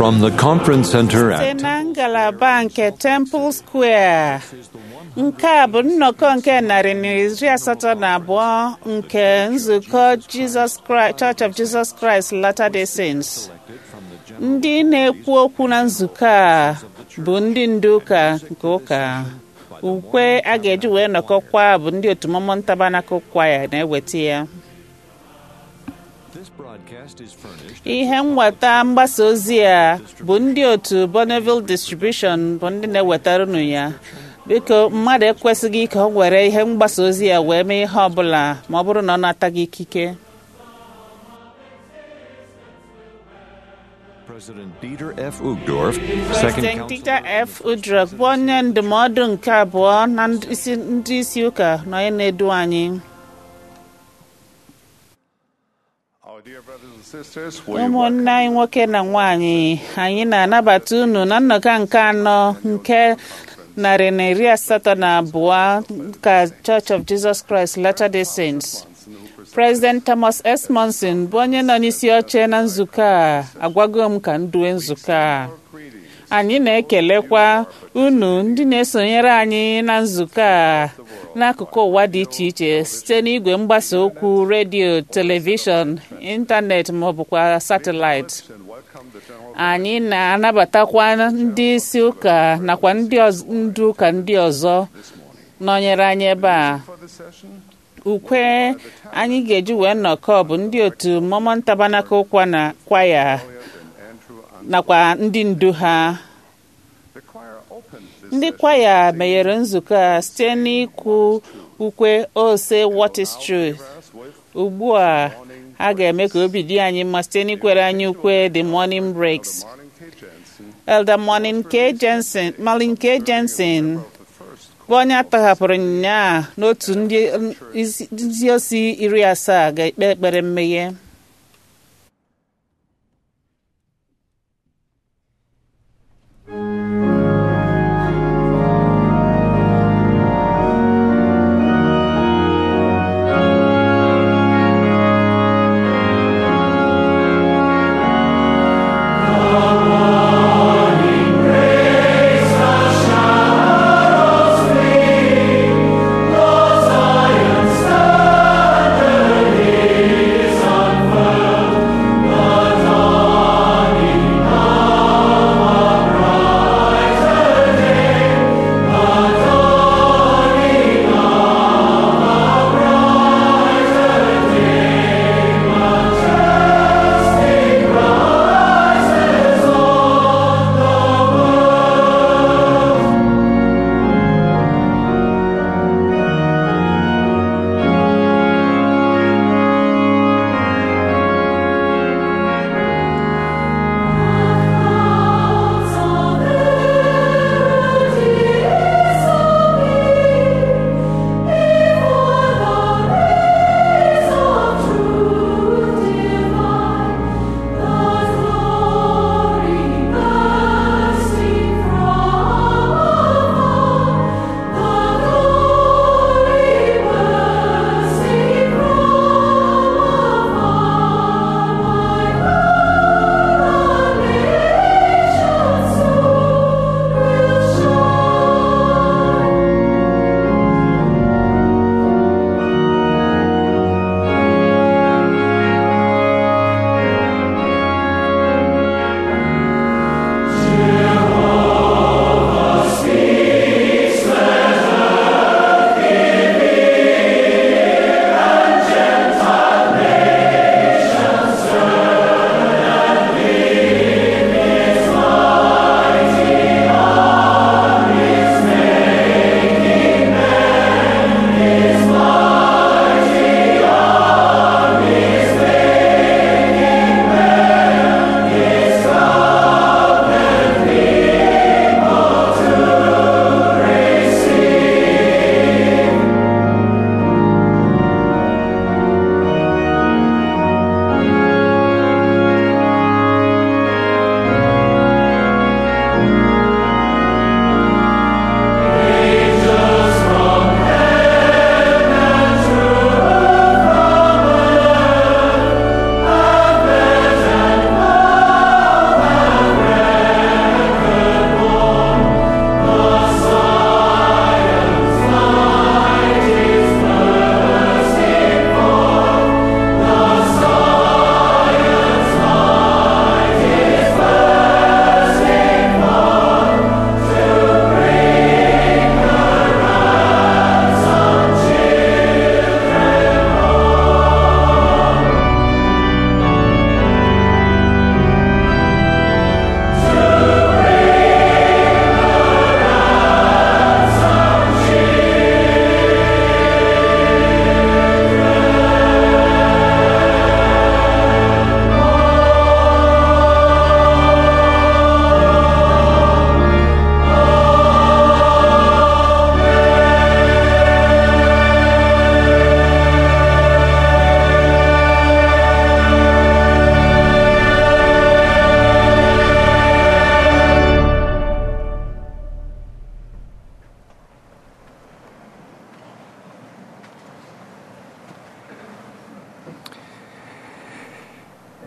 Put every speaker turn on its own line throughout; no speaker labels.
From the Conference Center
site
at
na ngalaba nke Temple Square nke a bụ nnọkọ nke narị na iri asatọ na abụọ nke nzukọ Jesus Christ, Church of Jesus Christ Latter-day Saints ndị na-ekwu okwu na nzukọ a bụ ndị ndu ụka nke ụka ukwe a ga-eji wee nọkọkwa bụ ndị otu Mormon Tabernacle Choir na-eweta ya
This broadcast is furnished
ihe nweta mgbasa ozi a bụ ndị otu Bonneville Distribution bụ ndị na-ewetara unu ya biko mmadụ ekwesịghị ka ọ were ihe mgbasa ozi ya wee mee ihe ọbụla ma ọ bụrụ na ọ nataghị ikike
President Dieter F. Uchtdorf, Second
President
Council
Dieter F. Uchtdorf bụ onye ndụmọdụ nke abụọ na ndị isi- ndị isi ụka na onye na-edu anyị
Our dear brothers and sisters, we welcome
ụmụnne anyị nwoke na nwanyị anyị na-anabata unu na nnọkọ nke anọ nke narị na iri asatọ na abụọ ka Church of Jesus Christ Latter-day Saints President Thomas S. Monson bụ onye nọ n'isi oche na nzukọ a agwago m ka m due nzukọ a anyị na-ekelekwa unu ndị na-esonyere anyị na nzukọ a n'akụkụ ụwa dị iche iche site n'igwe mgbasa okwu redio telivishọn ịntanetị ma ọ bụkwa satịlaịtị
and welcome the general
anyị na-anabatakwa ndị isi ụka nakwa ndị ọz- ndu ụka ndị ọzọ nọnyere anyị ebe a
for the session.
ukwe anyị ga-eji wee nnọkọ bụ ndị otu Mormon Tabernacle kwa na kwaya
And Andrew and
nakwa ndị ndu ha
the choir opened this
ndị
session
kwaya meghere nzukọ a site n'ikwu ukwe ose what is truth
with
ugbu a a ga-eme ka obi dị anyị mma site n'ikwere anyị ukwe the morning breaks
Marlin K. Jensen,
Elder Morning K. Jensen Marlin K. Jensen
the first
bụ onye atọhapụrụ nnyaa n'otu ndị isi- ndị osi iri asaa ga-ekpe ekpere mmeghe
Zion standeth, his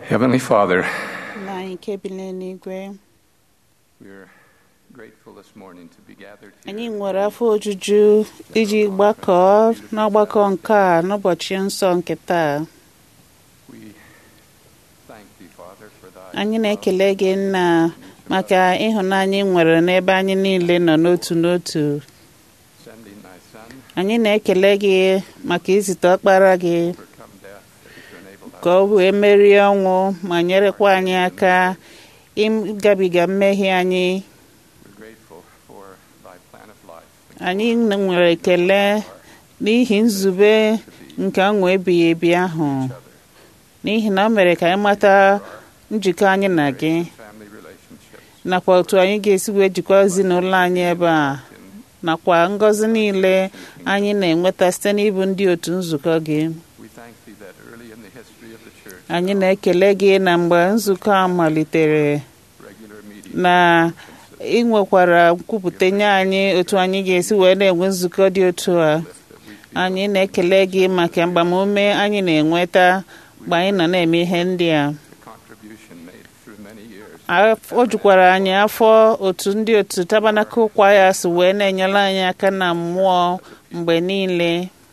Heavenly Father,
na anyị nke bi n'eluigwe
we're grateful this morning to be gathered
anyị
here.
nwere afọ ojuju iji gbakọọ n'ọgbakọ nke a n'ụbọchị nsọ nke taa
We thank thee, Father, for thy
anyị na-ekele gị nna maka ịhụnanya ị nwere n'ebe anyị niile nọ n'otu n'otu
sending thy Son
anyị na-ekele gị maka izite ọkpara gị
to overcome death and to enable us
ka ọ wee merie ọnwụ ma nyerekwa anyị aka ịgabiga mmehie anyị
We're grateful for thy plan of life.
anyị nwere ekele n'ihi nzube nke ọṅụ ebighị ebi ahụ n'ihi na o mere ka anyị mata njikọ anyị na gị
Family relationships
nakwa otu anyị ga-esi wee jikwa ezinụlọ anyị ebe a nakwa ngọzi niile anyị na-enweta site n'ịbụ ndị otu nzukọ gị
we thank thee that early in the history of the church,
anyị na-ekele gị na mgbe nzukọ a malitere
regular meetings
na ị nwekwara nkwupụta nye anyị otu anyị ga-esi wee na-enwe nzukọ dị otu a anyị na-ekele gị maka mgbamume anyị na-enweta mgbe anyị nọ na-eme ihe ndị a
the contribution made through many years
Af- o jukwara anyị afọ otu ndị otu tabanakul kwaya si wee na-enyere anyị aka na mmụọ mgbe niile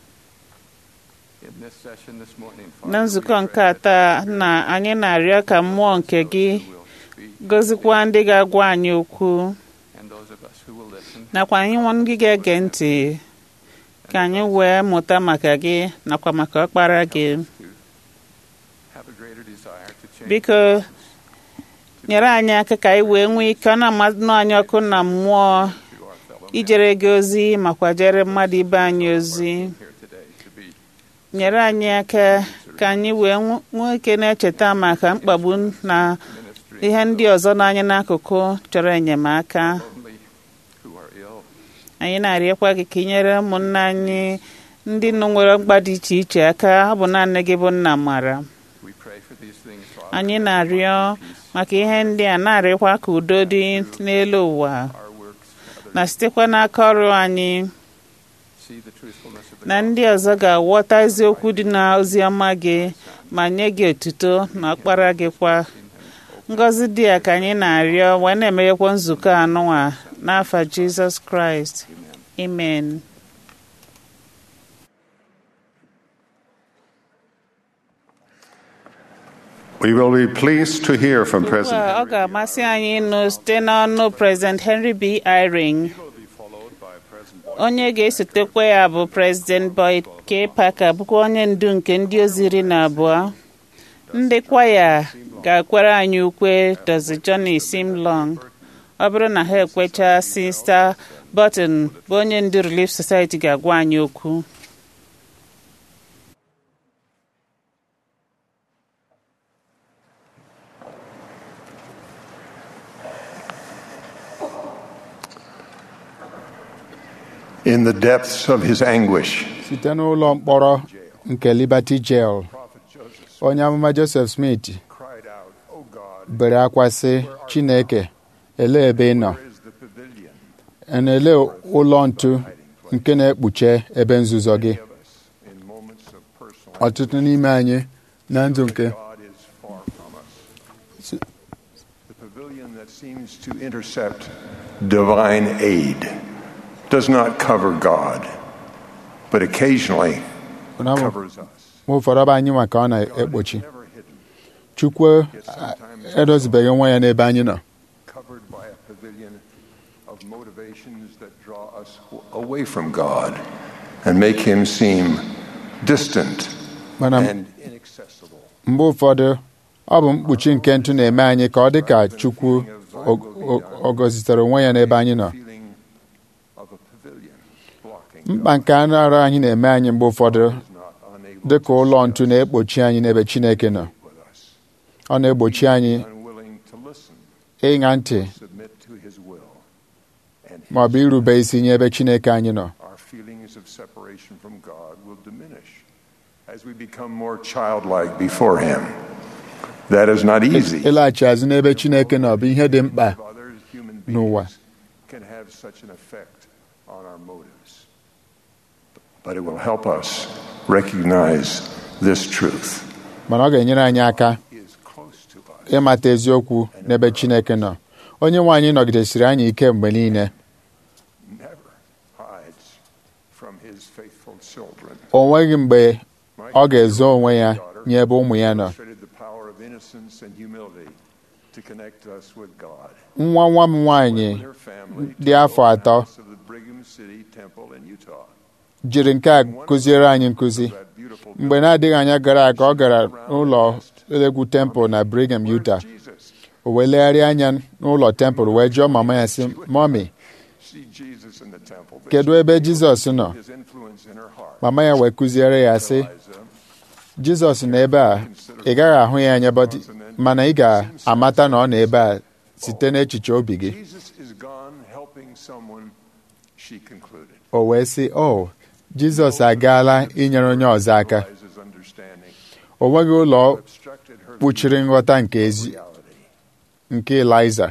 in this session this morning,
na
Father,
nzukọ
we
nke
pray
a taa na anyị na-arịọ ka mmụọ nke gị
that you will speak
gọzikwa ndị ga-agwa anyị okwu
and those of us who will listen
nakwa anyị nwa ndị ga-ege ntị ka anyị wee mụta maka gị nakwa maka ọkpara gị
have a greater desire to change
biko nyere anyị aka ka anyị wee nwee ike ọ na-amadụ anyị ọkụ na mmụọ
to our fellow
ijere gị ozi makwa jere mmadụ ibe anyị ozi
here today to be
nyere anyị aka ka anyị wee nwe- nwee ike na-echeta maka mkpagbu na
ministry
ihe ndị ọzọ n'anya n'akụkụ chọrọ enyemaka
only who are ill,
anyị na-arịọkwa gị ka ị nyere ụmụnna anyị ndị nọ nwere mkpa dị iche iche aka ọ bụ naanị gị bụ nna mara
we pray for these things, Father.
anyị na-arịọ maka ihe ndị a na-arịọkwa ka udo dị n'elu ụwa
our works, others
na sitekwa n'aka ọrụ anyị
see the truthfulness of the
na ndị ọzọ ga-aghọta eziokwu dị n'ozi ọma gị ma nye gị otuto na ọkpara gị kwa ngọzi dị ya ka anyị na-arịọ wee na-emeghekwa nzukọ anụnwa n'afa jizọs kraịst amen
We will be pleased to hear from
Ugbu
President
a, ọ ga-amasị anyị ịnụ site n'ọnụ President Henry B. Eyring onye ga-esotekwa ya bụ President Boyd K. Parker bụkwa onye ndu nke ndị ozi iri na abụọ ndị kwaya ga-akwara anyị ukwe Dozi Johnny Simlong ọ bụrụ na ha ekwecha Sista Button bụ onye ndu Relief Society ga-agwa anyị okwu
in the depths of his anguish.
site n'ụlọ mkpọrọ nke Liberty Jail onye amụma Joseph Smith
Cried out, "O God,
bere akwa sị Chineke elee ebe ị nọ
where is the pavilion
na-ele ụlọ ntu nke na-ekpuche ebe nzuzo gị
of us in moments of personal
ọtụtụ n'ime anyị na ndụ nke
God is far from us. The pavilion that seems to intercept divine aid does not cover God, but occasionally
Ụna m-
covers us.
mgbe ụfọdụ ọ bụ anyị nwa ka ọ na-ekpuchi
Never hidden,
Chukwu a- edozibeghị nwa ya n'ebe anyị nọ
covered by a pavilion of motivations that draw us away from God and make him seem distant
mana
and inaccessible.
mgbe ụfọdụ ọ bụ mkpuchi nke ntụ na-eme anyị ka ọ dị ka Chukwu o- o- ọ gọzitere onwe ya n'ebe anyị nọ
Feeling of a pavilion blocking
mkpa nke anụ arụ anyị na-eme anyị mgbe ụfọdụ
God, not unable
dị ka ụlọ ntu na-ekpuchi anyị n'ebe Chineke nọ
with us,
ọ na-egbochi anyị
unwilling to listen,
ịṅa ntị
submit to his will, and
ma ọ bụ irube isi nye ebe Chineke anyị nọ
our feelings of separation from God will diminish as we become more childlike before him. That is not easy.
ịlaghachi azụ n'ebe Chineke nọ bụ ihe dị mkpa
of others, human
n'ụwa
beings can have such an effect on our motives. But it will help us recognize this truth.
mana ọ ga-enyere anyị aka
He is close
ịmata eziokwu n'ebe Chineke nọ onye nwe anyị nọgidesiri anyị ike mgbe niile
never hides from his faithful children.
o nweghị mgbe ọ ga-ezo onwe ya nye ebe ụmụ ya nọ
Illustrated the power of innocence and humility to connect us with God.
nwa nwa m nwaanyị
With her family
dị
to
afọ
the
atọ
house of the Brigham City Temple in Utah.
jiri nke a kụziere anyị nkụzi
That beautiful
mgbe na-adịghị anya gara aga ọ gara n'ụlọ egwu temple na Brigham, Utah
Where's Jesus?
o wee legharịa anya n'ụlọ temple wee jụọ mama ya sị mọmi
See Jesus in the temple. But
kedu
she
ebe
failed
Jizọs
to
nọ
see his influence in her heart.
mama ya wee kụziere ya sị
Eliza,
Jizọs nọ ebe a ị gaghị ahụ ya anya but- mana ị ga-amata na ọ nọ ebe a site n'echiche obi gị
Jesus is gone helping someone, she concluded.
o wee sị o Jizọs agaala inyere onye ọzọ aka
Eliza's understanding
o nweghị ụlọ
obstructed her
kpuchiri nghọta nke ezi
reality.
nke Eliza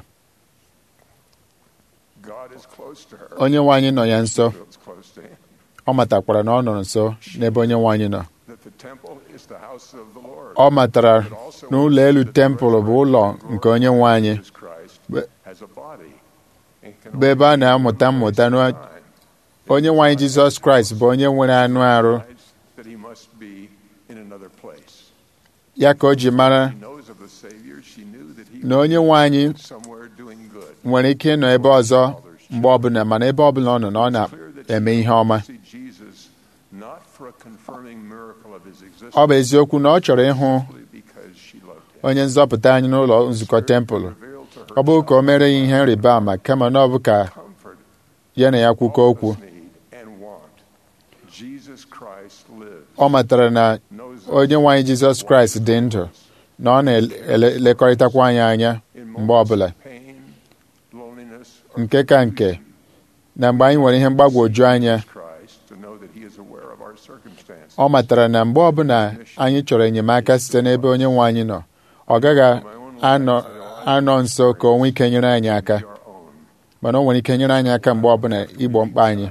God is close to her.
onye nwe anyị nọ ya nso
Feels close to him.
ọ matakwara na ọ nọ nso n'ebe onye nwe anyị nọ
That the temple is the house of the Lord.
ọ matara na ụlọ elu tempụl bụ ụlọ nke onye nwe anyị
Jesus Christ
Be-
has a body and can
bụ ebe a na-amụta mmụta na
time
onye nwe anyị Jizọs Kraịst bụ onye nwere anụ arụ
that he must be in another place.
ya ka o ji mara
She knows of the Savior. She knew that he
na onye nwe anyị
was somewhere doing good.
nwere ike ịnọ ebe ọzọ mgbe ọbụla mana ebe ọbụla ọ nọ na ọ
Clear that she
na-eme ihe ọma
see Jesus not for a confirming miracle of his existence,
ọ bụ eziokwu na ọ chọrọ ịhụ
simply because she loved him.
onye nzọpụta anyị n'ụlọ nzukọ tempụl
Revealed to her
ọ bụghị ka o mere ya ihe nrịba ama kama na ọ bụ ka
comfort
ya na ya kwukọ
all
okwu
of us need and want. Jesus Christ lives.
ọ matara na
Knows
onye nwe anyị Jizọs Kraịst dị ndụ na ọ na-elekọrịtakwa anyị anya
in
mgbe
moments
ọbụla
of pain, loneliness, or
nke ka nke na mgbe anyị nwere ihe mgbagwoju anya
Christ to know that he is aware of our circumstances.
ọ matara na mgbe ọbụla anyị chọrọ enyemaka site n'ebe onye nwe anyị nọ ọ gaghị anọ anọ nso ka o nwee ike nyere anyị aka
Our own.
mana o nwere ike nyere anyị aka mgbe ọbụla igbo mkpa anyị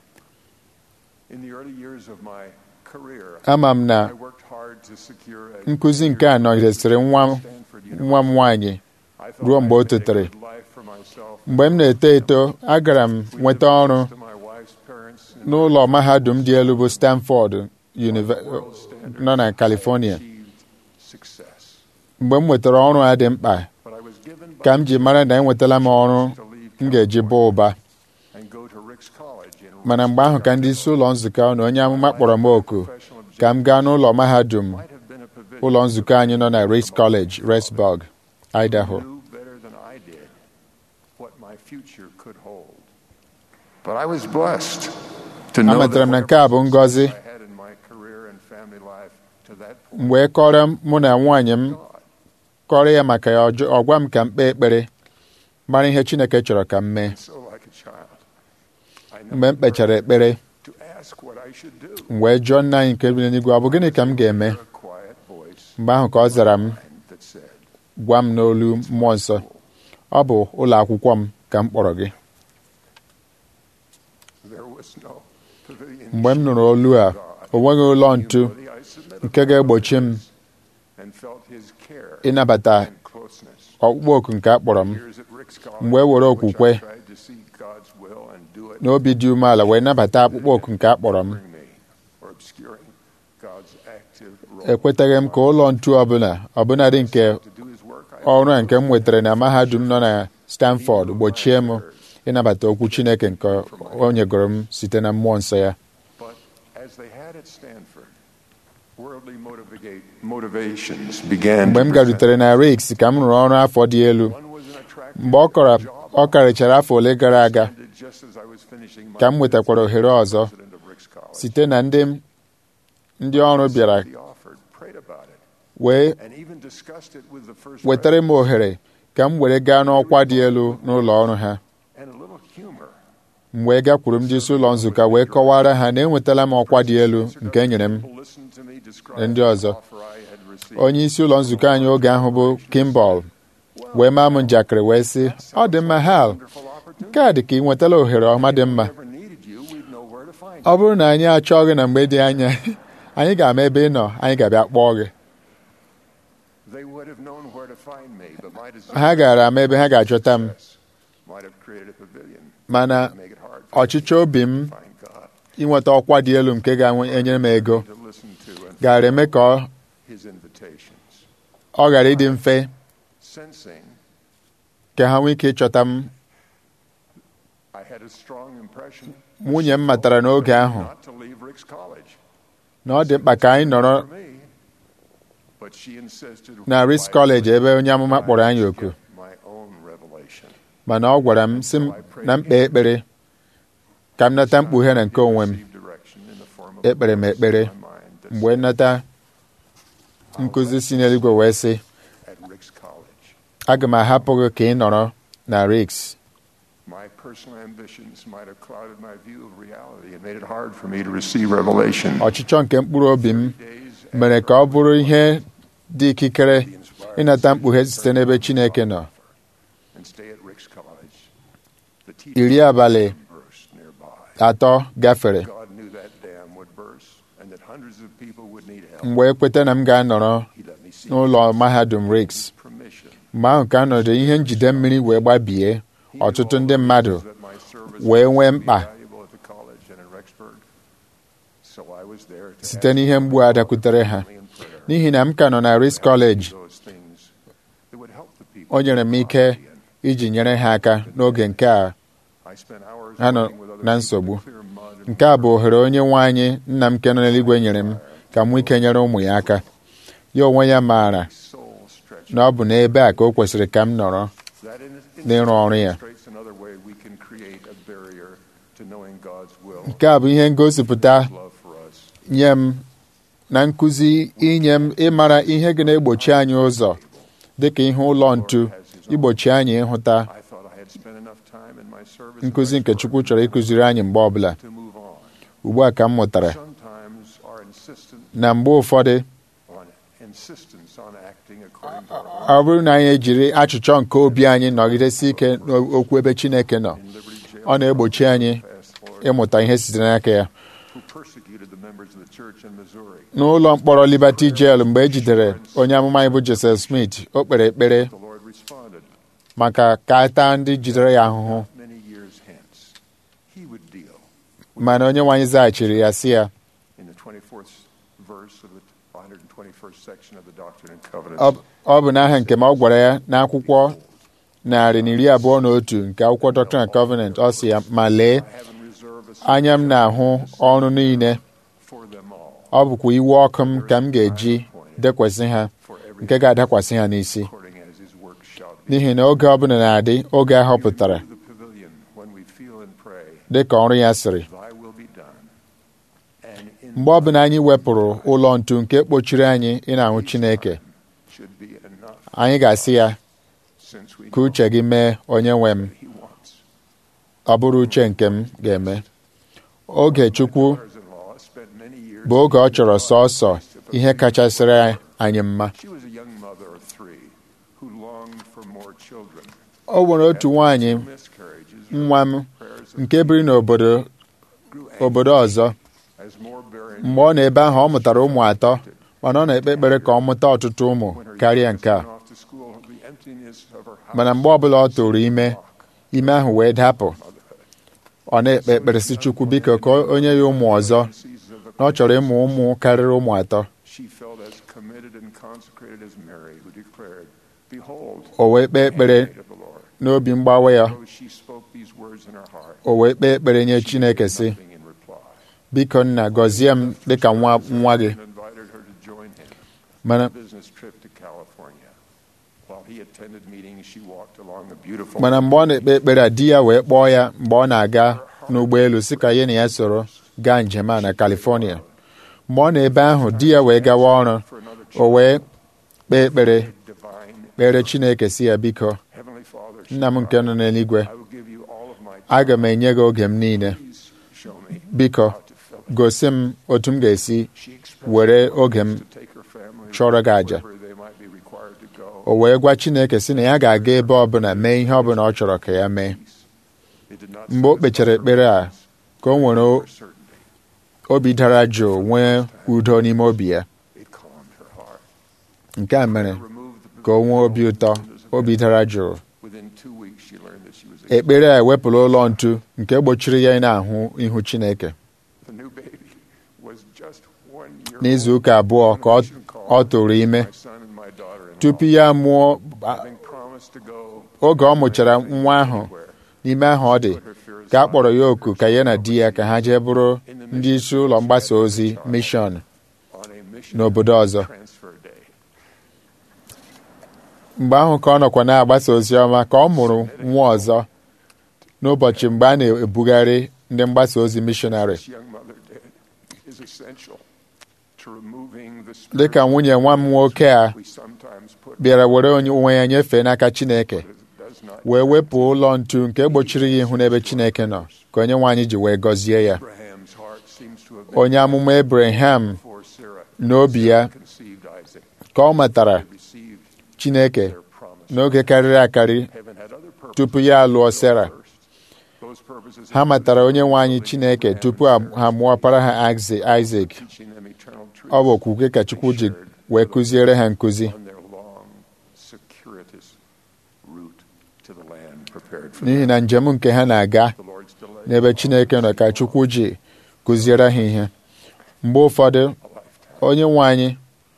In the early years of my career,
ama m na
I worked hard to secure a
nkụzi nke a nọgidesịrị nwa m
Stanford
nwa m nwaanyị
I thought
ruo mgbe o
I'd made a
totere.
good life for myself.
mgbe m na-eto eto agara m
We
nweta
lived
ọrụ
next to my wife's parents in
n'ụlọ mahadum dị elu bụ Stanford Unive-
world standards.
nọ na California
achieved success.
mgbe m nwetara ọrụ a dị mkpa
But I was given by
ka m ji mara na enwetala m ọrụ
to leave
m ga-eji baa ụba
and go to Rick's College in
mana mgbe ahụ ka ndị isi ụlọ nzukọ na onye amụma kpọrọ m oku ka m gaa n'ụlọ mahadum
might have been a pavilion
ụlọ nzukọ anyị nọ na Rice College Rexburg Idaho
knew better than I did what my future could hold. But I was blessed to know
amatara m na nke a bụ ngọzi
I had in my career and family life to that point.
m wee kọrọ mụ na nwaanyị m kọrọ ya maka ya ọjọ- ọ gwa m ka m kpee ekpere mara ihe Chineke chọrọ ka m mee
So like a child, I
mgbe m kpechara ekpere
to ask what I should do.
m wee jụọ nna anyị nke bi n'eluigwe ọ bụ gịnị ka m ga-eme
A quiet voice
mgbe ahụ ka ọ zara m
that said,
gwa m n'olu mmụọ nsọ ọ bụ ụlọ akwụkwọ m ka m kpọrọ gị
there was no pavilion.
mgbe m nụrụ olu a o nweghị ụlọ ntu
Humility, I submitted
nke ga-egbochi m
and felt his care
ịnabata
and closeness.
ọkpụkpọ oku nke a kpọrọ m
Years at Rick's College,
mgbe e were
which I
okwukwe
tried to seek God's will and do it
n'obi dị umeala wee nabata akpụkpọ oku nke a kpọrọ m
covering me or obscuring God's active role.
ekwetaghị m ka ụlọ ntu ọbụla ọbụnadị nke
To do his work, I
ọrụ a nke m nwetara na mahadum nọ na Stanford gbochie m ịnabata okwu Chineke nke o nyegoro m site na mmụọ nsọ ya
But as they had at Stanford, worldly motivate, motivations began
mgbe
to
m
present.
garutere na Riks ka m rụrụ ọrụ afọ dị elu
One was an attractive
mgbe ọ kọrọ
job
ọ karịchara afọ ole gara aga
ended just as I was finishing my
ka m nwetakwara ohere ọzọ
president of Rick's College.
site na ndị ndị ọrụ bịara
He offered, prayed about it,
wee
and even discussed it with the first
wetara m ohere ka m were gaa n'ọkwa dị elu n'ụlọ ọrụ ha
and a little humor.
m wee gakwuru ndị isi ụlọ nzukọ wee kọwara ha na enwetala m ọkwa dị elu nke e nyere m
People listened to me describe
na ndị
the
ọzọ.
offer I had received.
onye isi ụlọ nzukọ anyị oge ahụ bụ Kimball wee maa m njakịrị wee sị ọ dị mma Hal
Wonderful opportunity.
nke a dị ka ị nwetala ohere ọma dị mma
If we ever needed you, we'd know where to find
ọ
you.
bụrụ na anyị achọọ gị na mgbe dị anya anyị ga-ama ebe ị nọ anyị ga-abịa kpọọ gị
They would have known where to find me, but my desire
ha gara ama ebe ha ga-achọta m
might have created a pavilion
mana
to make it hard for
ọchịchọ obi m
me to find God,
inweta ọkwa dị elu nke ga-enyere m ego
to listen to and
gara eme ka ọ-
his invitations.
ọ ghara ịdị mfe
Sensing
ka ha nwee ike ịchọta m
I had a strong impression
nwunye m matara n'oge ahụ
not to leave Rick's college.
na ọ dị mkpa ka anyị nọrọ
For me, but she insisted
na Risk College ebe onye amụma kpọrọ anyị oku
my own revelation.
mana ọ gwara m sị m na mkpe ekpere ka m nata mkpughe na nke onwe m
Received direction in the form of
ekpere m ekpere
my mind that
mgbe nnata nkụzi si n'eluigwe wee sị
at Rick's college.
aga m ahapụ gị ka ị nọrọ na Riks
My personal ambitions might have clouded my view of reality and made it hard for me to receive revelation.
ọchịchọ nke mkpụrụ obi m
Days
mere ka ọ bụrụ ihe dị ikikere ịnata mkpughe site n'ebe Chineke nọ
and stay at Rick's college. The
iri
teacher
abalị
burst nearby.
atọ gafere
God knew that dam would burst and that hundreds of people would need help.
m wee kweta na m ga-anọrọ
He let me see
n'ụlọ mahadum Riks
permission.
mgbe ahụ ka nọdụ ihe njide mmiri wee gbabie
He knew
ọtụtụ
all
ndị
the
mmadụ
reasons that my service
wee nwee
would be
mkpa
valuable at the college and in Rexburg. So I was there to
site
ask
n'ihe mgbu a dakwutere ha
only in prayer.
n'ihi na m ka nọ na Riks College
Those things that would help the people
o nyere m ike iji nyere ha aka n'oge nke a
I spent hours
ha nọ
working with other
na
people
nsogbu
to clear mud and
nke a bụ ohere onye nwe anyị nna m nke nọ n'eluigwe nyere m ka m nwee ike nyere ụmụ ya aka ya onwe ya maara
soul stretch.
na ọ bụ n'ebe a ka o kwesịrị ka m nọrọ
That in,
n'ịrụ ọrụ ya
illustrates another way we can create a barrier to knowing God's will,
nke a bụ ihe ngosipụta
love for us.
nye m na nkụzi inye m ịmara ihe ga na-egbochi anyị ụzọ dịka ihe ụlọ ntu igbochi anyị ịhụta
I thought I had spent enough time in my service
nkụzi
in
nke
Rexburg
Chukwu chọrọ ịkụziri anyị mgbe ọbụla
to move on.
ugbu a ka m mụtara
Sometimes our insistent
na mgbe ụfọdụ
on insistence on acting according to our
ọ bụrụ na anyị ejiri achịchọ nke obi anyị nọgidesi ike n'okwu ebe Chineke nọ
in Liberty Jail,
ọ na-egbochi anyị
fast Lord,
ịmụta ihe sitere n'aka ya
who persecuted the members of the church in Missouri.
n'ụlọ mkpọrọ Liberty Jail mgbe e jidere onye amụma anyị bụ Joseph Smith o kpere ekpere
The Lord responded,
maka ka a taa ndị jidere ya ahụhụ
many years hence, he would deal
mana onye nwe anyị zaghachiri ya sị ya
in the 24th verse of the 121st section of the Doctrine and Covenants.
ọ ọ bụ n'aha nke ma ọ gwara ya n'akwụkwọ narị na iri abụọ na otu nke akwụkwọ Doctrine and Covenant ọ sị ya ma lee
I haven't reserved a
anya m na-ahụ ọrụ niile
for them all,
ọ bụkwa iwe ọkụ m ka m ga-eji dekwasị ha
for every
nke ga-adakwasị ha n'isi
according as his work shall be.
n'ihi na oge ọbụla na-adị oge a họpụtara
The pavilion when we feel and pray,
dị ka ọrụ ya sịrị
thy will be done. And in
mgbe ọbụla anyị wepụrụ ụlọ ntu nke kpochiri anyị ị na-ahụ Chineke
should be enough
anyị ga-asị ya
since we
ka
know
uche gị mee onye nwe m
he wants.
ọ bụrụ uche nke m ga-eme oge Chukwu
Daughters-in-law spent many years
bụ oge ọ chọrọ sọọsọ ihe kachasịrị anyị mma
She was a young mother of three who longed for more children.
o nwere otu nwaanyị
Miscarriages
nwa m
prayers of
nke biri n'obodo
grew
obodo ọzọ
as more bearing
mgbe ọ nọ ebe ahụ ọ mụtara ụmụ atọ mana ọ na-ekpe ekpere ka ọ mụta ọtụtụ ụmụ
when her
karịa
youngest
nke a
went off to school, the emptiness of her house
mana mgbe ọbụla ọ tụrụ ime ime ahụ wee dapụ ọ na-ekpe ekpere si Chukwu biko ka onye ya ụmụ ọzọ
season of
na ọ chọrọ ịmụ ụmụ karịrị ụmụ atọ
she felt as committed and consecrated as Mary, who declared, Behold,
o wee kpee ekpere
the maid of the Lord.
n'obi mgbawa ya
Though she spoke these words in her heart,
o wee kpee ekpere nye Chineke sị
nothing in reply.
biko nna gọzie m dịka nwa nwa gị
And invited her to join him
mana
on a business trip to California. While he attended meetings, she walked along the beautiful
mana mgbe ọ na-ekpe ekpere a di ya wee kpọọ ya mgbe ọ na-aga n'ụgbọelu si ka ya na ya soro gaa njem a na California mgbe ọ na-ebe ahụ di ya wee gawa ọrụ
for another
o wee kpee ekpere
divine
kpere Chineke si ya biko
Heavenly Father. she
nna m nke nọ n'eluigwe
I will give you all of my
aga m enye gị oge m niile
Please show me
biko
how to fill it.
gosi m otu m ga-esi
She expressed
were
her
oge m
willingness to take her family
chọrọ gị àjà.
wherever they might be required to go.
o wee gwa Chineke si na ya ga-aga ebe ọbụla mee ihe ọbụla ọ chọrọ ka ya mee
It did not
mgbe o
satisfy
kpechara
her
ekpere a
willingness
ka o nwere
or certainty.
obi dara jụụ nwee udo n'ime obi ya
It calmed her heart.
nke a mere
Remove
ka o nwee obi ụtọ obi dara jụụ
Within two weeks, she learned that she was
ekpere a ewepụla ụlọ ntu nke gbochiri ya ị na-ahụ ihu Chineke
the new baby was just one year
n'izu
old
ụka abụọ ka ọ- ọ tụrụ ime
my son and my daughter-in-law,
tupu ya mụọ a-
having promised to go
oge ọ mụchara nwa ahụ
anywhere.
n'ime ahụ ọ dị ka a kpọrọ ya oku ka ya na di ya ka ha jee bụrụ ndị isi ụlọ mgbasa ozi mishọn
on a mission
n'obodo ọzọ
transfer day.
mgbe ahụ ka ọ nọkwa na-agbasa ozi ọma ka ọ mụrụ nwa ọzọ n'ụbọchị mgbe a na-ebugharị ndị mgbasa ozi mishọnarị
This young mother did is essential to removing the spirit
dịka nwunye nwa m nwoke a
we sometimes put
bịara were onye onwe ya nyefee n'aka Chineke
that does not
wee wepụ ụlọ ntu nke gbochiri ya ihu n'ebe Chineke nọ ka onye nwaanyị ji wee gọzie ya
Abraham's heart seems to have been
onye amụma Abraham
for Sarah
n'obi ya
conceived Isaac
ka ọ matara
received
Chineke
their promise.
n'oge karịrị akarị
Heaven had other purposes
tupu ya alụọ Sera
first. Those purposes
ha
had
matara onye nwe anyị
been
Chineke
to
tupu ha ha mụọpara ha Isaac
teaching them eternal truths
ọ bụ okwukwe ka Chukwu ji wee kụziere ha nkụzi
on their long, circuitous route to the land prepared for
n'ihi
them.
na njem nke ha na-aga
The Lord's delay
n'ebe Chineke nọ ka Chukwu ji kụziere ha ihe mgbe ụfọdụ onye nwe anyị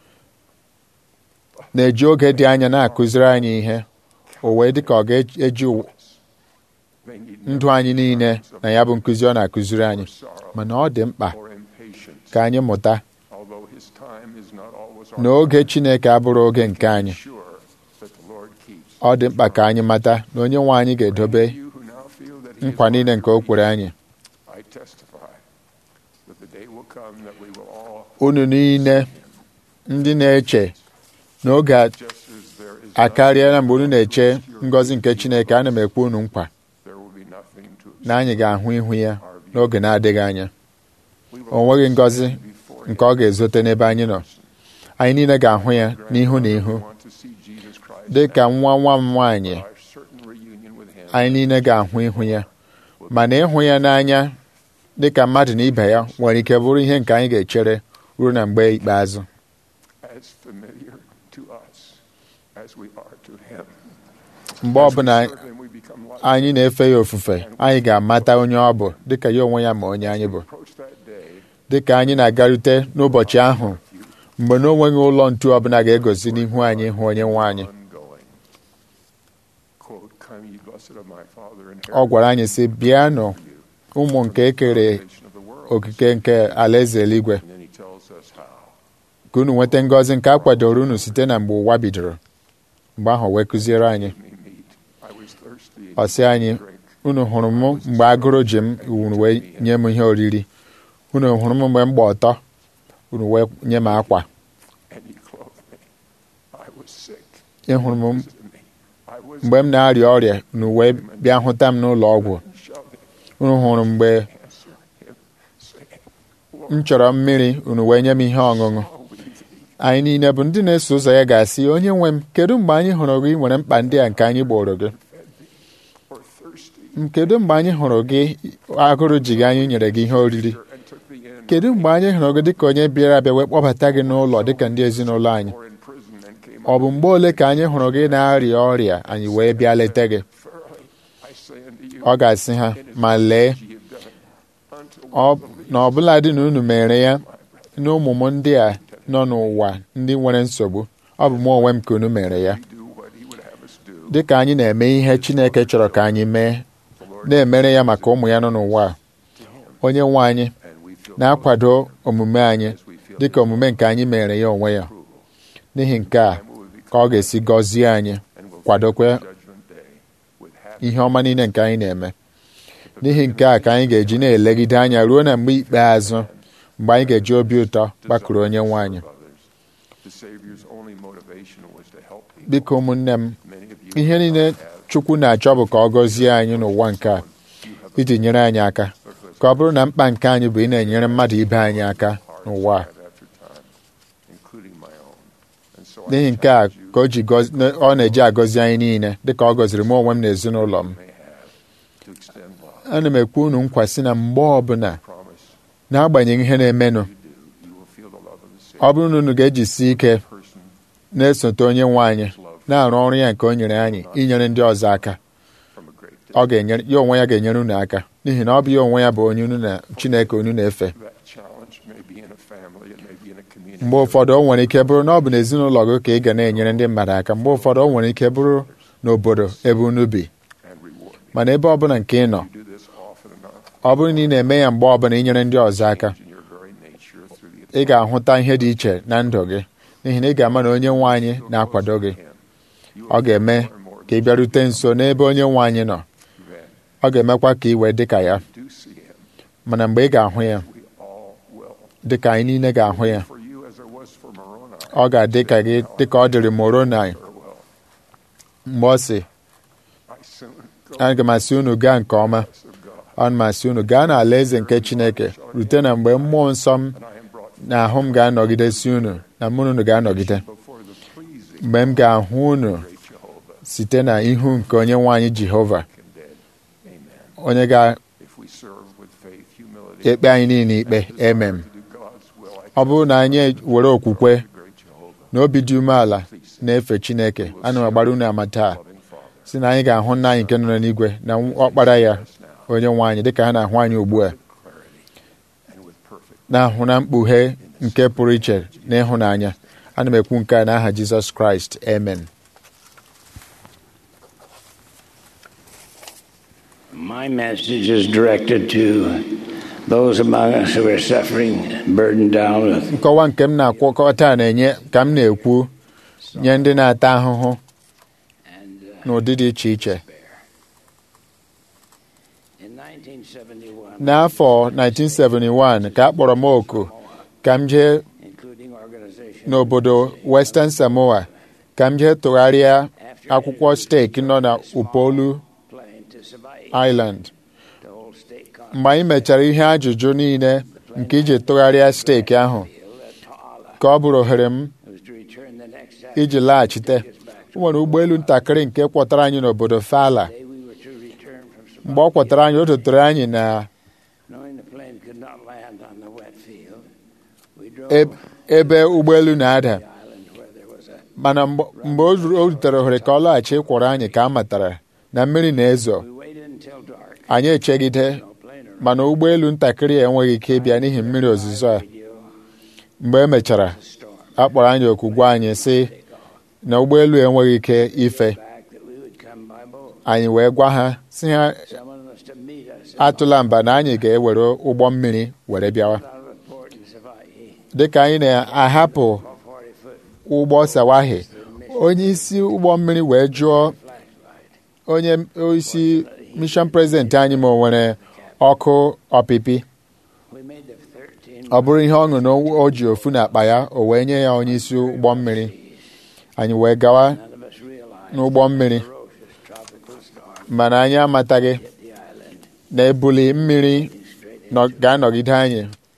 na-eji oge dị anya na-akụziri anyị ihe o wee dị ka ọ ga-eji ụwa-
They need
ndụ anyị niile na ya bụ nkụzi ọ na-akụziri anyị mana ọ dị mkpa
or impatience,
ka anyị mụta
although His time is not always
na oge Chineke abụrụ oge nke anyị
sure that the Lord keeps.
ọ dị mkpa ka anyị mata na onye nwe anyị ga-edobe
You who now feel that He is
nkwa niile nke o kwere anyị
I testify that the day will come that we will all,
unu niile ndị na-eche n'oge a-
just as there is
akarịala mgbe unu na-eche ngọzi nke Chineke ana m ekwe unu nkwa
there will be nothing to
na anyị ga-ahụ ihu ya n'oge na-adịghị anya
We will
o nweghị ngọzi
before
nke ọ ga-ezote n'ebe anyị nọ anyị niile ga-ahụ ya n'ihu na ihu
want to see Jesus Christ
dị ka nwa nwa m nwaanyị
our certain reunion with Him.
anyị niile ga-ahụ ihu ya mana ịhụ ya n'anya dị ka mmadụ na ibe ya nwere ike bụrụ ihe nke anyị ga-echere ruo na mgbe ikpeazụ
as familiar to us as we are to Him.
mgbe
As we
ọbụla
serve Him, we become like
anyị na-efe ya ofufe anyị ga-amata onye ọ bụ dịka ya onwe ya ma onye anyị bụ
approach that day.
dịka anyị na-agarute n'ụbọchị ahụ mgbe na onweghị ụlọ ntu ọbụla ga-egosi n'ihu anyị hụ onye nwe anyị
ongoing. Quote, Come ye blessed of my Father and
ọ gwara anyị sị bịanụ ụmụ nke ekere
foundation of the world.
okike nke alaeze eluigwe
And then he tells us how.
ka unu nweta ngọzi nke a kwadoro unu site na mgbe ụwa bidoro mgbe ahụ wee kụziere anyị
Me meat. I was thirsty.
ọ sị anyị
Drink.
unu hụrụ m mgbe agụrụ ji m unu wee nye m ihe oriri unu hụrụ m mgbe m gba ọtọ unu wee nye m akwa
And he clothed me. I was sick.
ị hụrụ m
Visited me. I was
mgbe m na-arịa ọrịa unu wee bịa hụta m n'ụlọ ọgwụ
shouting,
unu hụrụ mgbe
answer him, saying,
m chọrọ mmiri unu wee nye m ihe ọṅụṅụ
Are we thee?
anyị niile bụ ndị na-eso ụzọ ya ga-asị onye nwe m kedu mgbe anyị hụrụ gị nwere mkpa ndị a nke anyị gboro gị
Or thirsty?
M kedu mgbe anyị hụrụ gị agụrụ ji gị anyị nyere gị ihe oriri
And took thee in.
kedu mgbe anyị hụrụ gị dịka onye bịara abịa wee kpọbata gị n'ụlọ dịka ndị ezinụlọ anyị
Or in prison and came
ọ bụ mgbe ole ka anyị hụrụ gị na-arịa ọrịa anyị wee bịa leta gị
Verily, I say unto you,
ọ ga-asị ha ma lee
ye have done it unto
ọ
one of the
na ọbụla dị na unu mere ya n'ụmụ m ndị a nọ n'ụwa ndị nwere nsogbu ọ bụ mụ onwe m ka unu mere ya
least do what he would have us do.
dịka anyị na-eme ihe Chineke chọrọ ka anyị mee na-emere ya maka ụmụ ya nọ n'ụwa a onye nwe anyị
And we feel
na-akwado omume anyị
as we feel
dịka omume nke anyị mere ya onwe ya n'ihi nke a ka ọ ga-esi gọzie anyị
and will
kwadokwe
judgment day with happy
ihe ọma niile nke anyị na-eme n'ihi nke a ka anyị ga-eji na-elegide anya ruo na mgbe ikpeazụ mgbe anyị ga-eji obi ụtọ gbakụrụ onye nwe anyị
of others. The Savior's only motivation was to help people.
biko ụmụnne m
Many of you
ihe niile
have
Chukwu na-achọ bụ ka ọ gọzie anyị n'ụwa nke a iji nyere anyị aka ka ọ bụrụ na mkpa nke anyị bụ ị na-enyere mmadụ ibe anyị aka n'ụwa a
time after time, including my own. And so I
n'ihi nke a
challenge you
ka o ji gọzi- na- ọ na-eji agọzi anyị niile dịka ọ gọziri m onwe m na ezinụlọ m
may have to extend love.
ana m ekwu unu nkwa sị na mgbe ọbụla
Promise
n'agbanyeghị ihe na-emenụ
you do, you will feel the love of the Savior
ọ bụrụ na unu ga-ejisi ike
person
na-esote onye nwe anyị
His love
na-arụ ọrụ ya nke o nyere anyị inyere ndị ọzọ aka
from a great
ọ ga-enyere ya onwe ya ga-enyere unu aka n'ihi na ọ bụ ya onwe ya bụ onye unu na Chineke unu na-efe
that challenge may be in a family, it may be in a community.
mgbe ụfọdụ o nwere ike bụrụ na ọ bụ n'ezinụlọ gị ka ị ga na-enyere ndị mmadụ aka mgbe ụfọdụ o nwere ike bụrụ n'obodo ebe unu bi
and reward.
mana ebe ọbụla nke ị nọ
You do this often enough
ọ bụrụ na ị na-eme ya mgbe ọbụla inyere ndị ọzọ aka
in your very nature through the
ị ga-ahụta ihe dị iche na ndụ gị n'ihi na ị ga-ama na onye nwe anyị na-akwado gị ọ ga-eme ka ị bịarute nso n'ebe onye nwe anyị nọ ọ ga-emekwa ka ị wee dị ka ya
do see him.
mana mgbe ị ga-ahụ ya
We all will.
dị ka anyị niile ga-ahụ ya
For you as there was for Moroni.
ọ ga-adị ka gị dị ka ọ dịrị Moroni
Farewell.
mgbe ọ sị
I soon go
aga m asị unu gaa nke ọma
of God.
ana m asị unu gaa n'ala eze nke Chineke rute na mgbe mmụọ nsọ m
And I am brought
na ahụ m ga-anọgidesi unu na mụ na unu ga-anọgide
before the pleasing
mgbe m ga-ahụ unu
great Jehovah
site na ihu nke onye nwe anyị Jehova
condemned. Amen.
onye ga-ekpe
If we serve with faith, humility,
anyị niile ikpe emem
to do God's will, I
ọ bụrụ na anyị were okwukwe
great Jehovah,
na obi dị umeala na-efe Chineke ana m agbara unu ama taa
loving Father.
si na anyị ga-ahụ nna anyị nke nọ n'igwe na ọkpara ya onye nwe anyị dịka ha na-ahụ anyị ugbu a
Clarity and with perfect
na-ahụ na mkpughe nke pụrụ iche na ịhụnanya ana m ekwu nke a n'aha Jizọs Kraịst amen
My message is directed to those among us who are suffering, burdened down with
nkọwa nke m na-akwọkọta na-enye ka m na-ekwu nye ndị na-ata ahụhụ
and uh,
n'ụdị dị iche iche
in 1971,
n'afọ 1971 ka a kpọrọ m oku ka m jee
including organizations
n'obodo Western Samoa ka m jee tụgharịa akwụkwọ steeki nọ na Upolu
playing to Savai'i,
Island
the whole state
mgbe anyị mechara ihe ajụjụ niile nke iji tụgharịa steeki ahụ
confield at Ta'ala
ka ọ bụrụ ohere m
was to return the next
iji laghachite o nwere ụgbọelu ntakịrị nke kwọtara anyị n'obodo Fala
day we were to return from
mgbe ọ
Savai'i.
kwọtara anyị o dotere anyị na
Knowing the plane could not land on the wet field, we drove
eb- ebe ụgbọelu na-ada
the island where there was a.
mana mgbe mgbe o ruru- o rutere ohere ka ọ laghachi ịkwọrọ anyị ka a matara na mmiri na-ezo
We waited until dark.
anyị echegide
No plane arrived.
mana ụgbọelu ntakịrị a enweghị ike ịbịa n'ihi mmiri ozuzo a
Radio,
mgbe e mechara
storm.
a kpọrọ anyị oku gwa anyị sị na ụgbọelu enweghị ike ife
Back that we would come by boat.
anyị wee gwa ha si ha
Someone was to meet us.
atụla mba na anyị ga-ewere ụgbọ mmiri were bịawa
Out of a port in Savai'i,
dịka anyị na-ahapụ
a 40 foot
ụgbọ sawahi onye isi ụgbọ mmiri wee jụọ
flashlight.
onye isi mission president anyị ma o nwere ọkụ ọpịpị
We made the 13
ọ bụrụ ihe ọṅụ na o ji ofu n'akpa ya o wee nye ya onye isi ụgbọ mmiri anyị wee gawa
None of us realized
n'ụgbọ mmiri
ferocious tropical storm
mana anyị amataghị
hit the island.
na ebuli mmiri
Straight
nọ- ga-anọgide anyị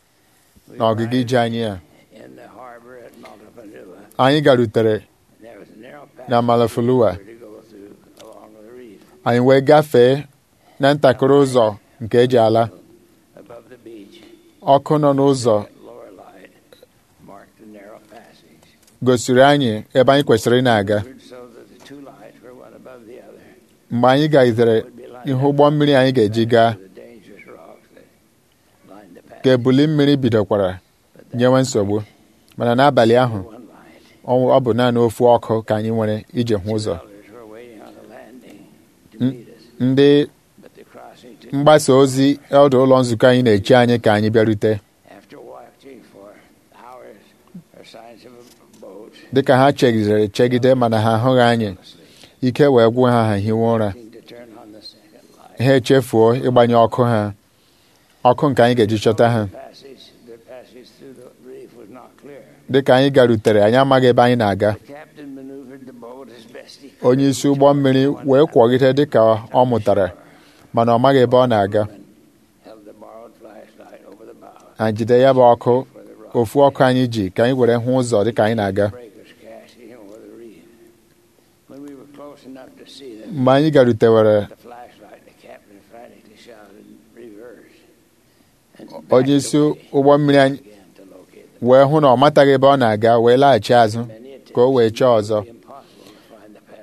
We
n'ọgịga ije
arrived
anyị a
in the harbor at Maltapanua.
anyị garutere
There was a narrow path
na Malafulua
we were to go through along the reef
anyị wee gafee na ntakịrị ụzọ nke eji ala
above the beach.
ọkụ nọ n'ụzọ
Lower light marked the narrow passage.
gosiri anyị ebe anyị kwesịrị ị na-aga
So that the two lights were one above the other.
mgbe anyị gagidere
Would be lined
ihe
up
ụgbọ mmiri anyị ga-eji gaa
with the dangerous rocks that lined the
ka
passage.
ebuli mmiri bidokwara nyewe nsogbu mana n'abalị ahụ
One light.
ọ ọ bụ naanị ofu ọkụ ka anyị nwere iji hụ ụzọ
Others were waiting on the landing to
Mm.
meet us,
ndị
but the crossing took
mgbasa ozi ọdụ ụlọ nzukọ anyị na-eche anyị ka anyị bịarute
after watching for hours or signs of a boat.
dịka ha chegidere chegide mana ha ahụghị anyị ike wee gwụ ha ha hiwe ụra
Seemed to turn on the second light.
ha echefuo ịgbanye ọkụ ha ọkụ nke anyị ga-eji chọta ha
Passage, the passage through the reef was not clear.
dịka anyị garutere anyị amaghị ebe anyị na-aga
The captain maneuvered the boat as best he could.
onye isi ụgbọ mmiri wee kwọgide dịka ọ mụtara mana ọ maghị ebe ọ na-aga
Held the borrowed flashlight over the bow.
anyị jide ya bụ ọkụ
For the rock.
ofu ọkụ anyị ji ka anyị were hụ ụzọ dịka anyị na-aga
Breakers crashing over the reef. When we were close enough to see them,
mgbe anyị garutewere
the flashlight, the captain frantically shouted, reverse. And
onye
backed
isi
away
ụgbọ mmiri anyị
again to locate them.
wee hụ na ọ mataghị ebe ọ na-aga wee laghachi azụ
Many
ka o wee
attempts
chọọ
it
ọzọ
would be impossible to find the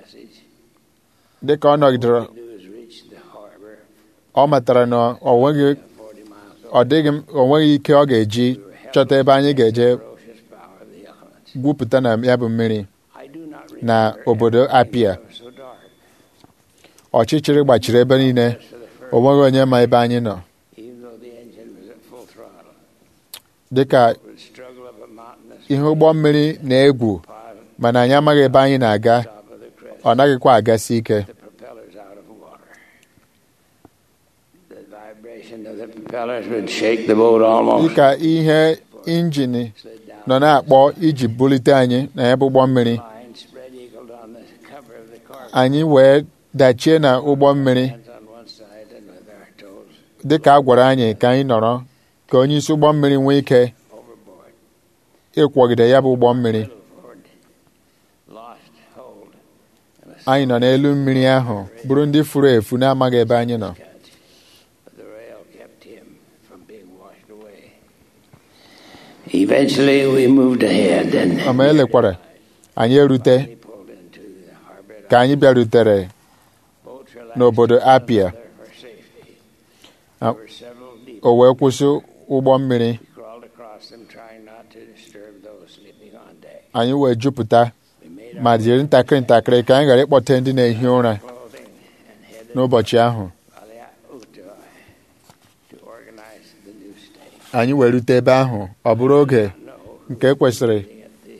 dịka ọ nọgidere
do is reach the harbor
ọ matara na ọ nweghị
40 miles
ọ dịghị o nweghị ike ọ ga-eji chọta ebe anyị ga-eje
ferocious power of the elements.
gwupụta na ya bụ mmiri
I do not
na
remember
obodo
anything
Apia.
that was so dark.
ọchịchịrị gbachiri ebe niile o nweghị onye ma ebe anyị nọ
Even though the engine was at full throttle,
dịka
it would struggle up a mountainous
ihe ụgbọ mmiri na-egwu
pilot
mana anyị amaghị ebe anyị na-aga
top of the crest,
ọ naghịkwa agasi ike
the propellers out of water. The vibration of the propellers would shake the boat almost.
dịka ihe injin
Slid down
nọ na-akpọ iji bulite anyị na ebe ụgbọ mmiri
line, spread eagled on the cover of the car.
anyị wee dachie na ụgbọ mmiri
Hands on one side and with our toes
dịka a gwara anyị ka anyị nọrọ ka onye isi ụgbọ mmiri nwee ike
overboard.
ịkwọgide ya bụ ụgbọ mmiri
Little forward, lost hold, and a
anyị nọ n'elu mmiri ahụ bụrụ ndị furu efu na-amaghị ebe anyị nọ
catch. But the rail kept him from being washed away. Eventually, we moved ahead and
ma elekwara anyị erute
we pulled into the harbor.
ka anyị bịarutere
Boats relaxed
n'obodo
one
Apia.
another for safety.
Ah.
There were several deep.
o wee kwụsị ụgbọ mmiri
We crawled across them, trying not to disturb those sleeping on deck.
anyị wee jupụta
We made our
ma jiri ntakịrị ntakịrị ka anyị ghara ịkpọte ndị na-ehi ụra
clothing and headed
n'ụbọchị ahụ
Valiauto to organize the new state.
anyị wee rute ebe ahụ ọ bụrụ oge
No,
nke kwesịrị
at the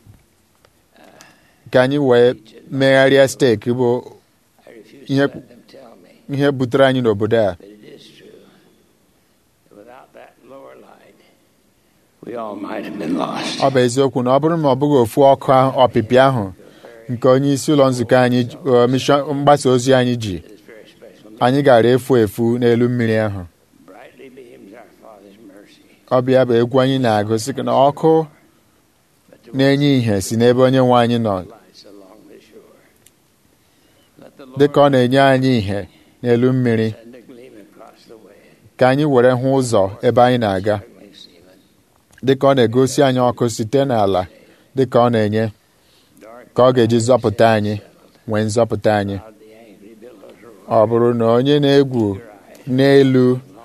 ka anyị wee megharịa steeki bụ
I refuse
Ihe-
to let them tell me,
ihe butere anyị n'obodo a
but it is true. that Without that lower light, we all might have been lost.
ọ bụ eziokwu na ọ bụrụ na ọ bụghị ofu ọkụ ahụ- ọpịpị ahụ nke onye isi ụlọ nzukọ anyị ji- ọ, mishọn mgbasa ozi anyị ji
It is very special.
anyị gara efu efu n'elu mmiri ahụ
Brightly beams our Father's mercy.
ọ bịa bụ egwu anyị na-agụsị na ọkụ
But the
na-enye ìhè si n'ebe onye nwe anyị nọ
lights along the shore. Let the
dịka ọ
Lord
na-enye anyị ìhè n'elu mmiri
send a gleam across the way.
ka anyị were hụ ụzọ ebe anyị na-aga
Struggling seaman,
dịka ọ na-egosi anyị ọkụ site n'ala dịka ọ na-enye
dark
ka ọ ga-eji zọpụta anyị nwee nzọpụta anyị
cloud, the angry billows roll.
ọ bụrụ na onye na-egwu n'elu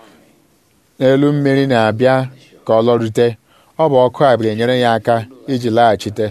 n'elu mmiri na-abịa ka ọ lọrute ọ bụ ọkụ a ga-enyere ya aka iji laghachite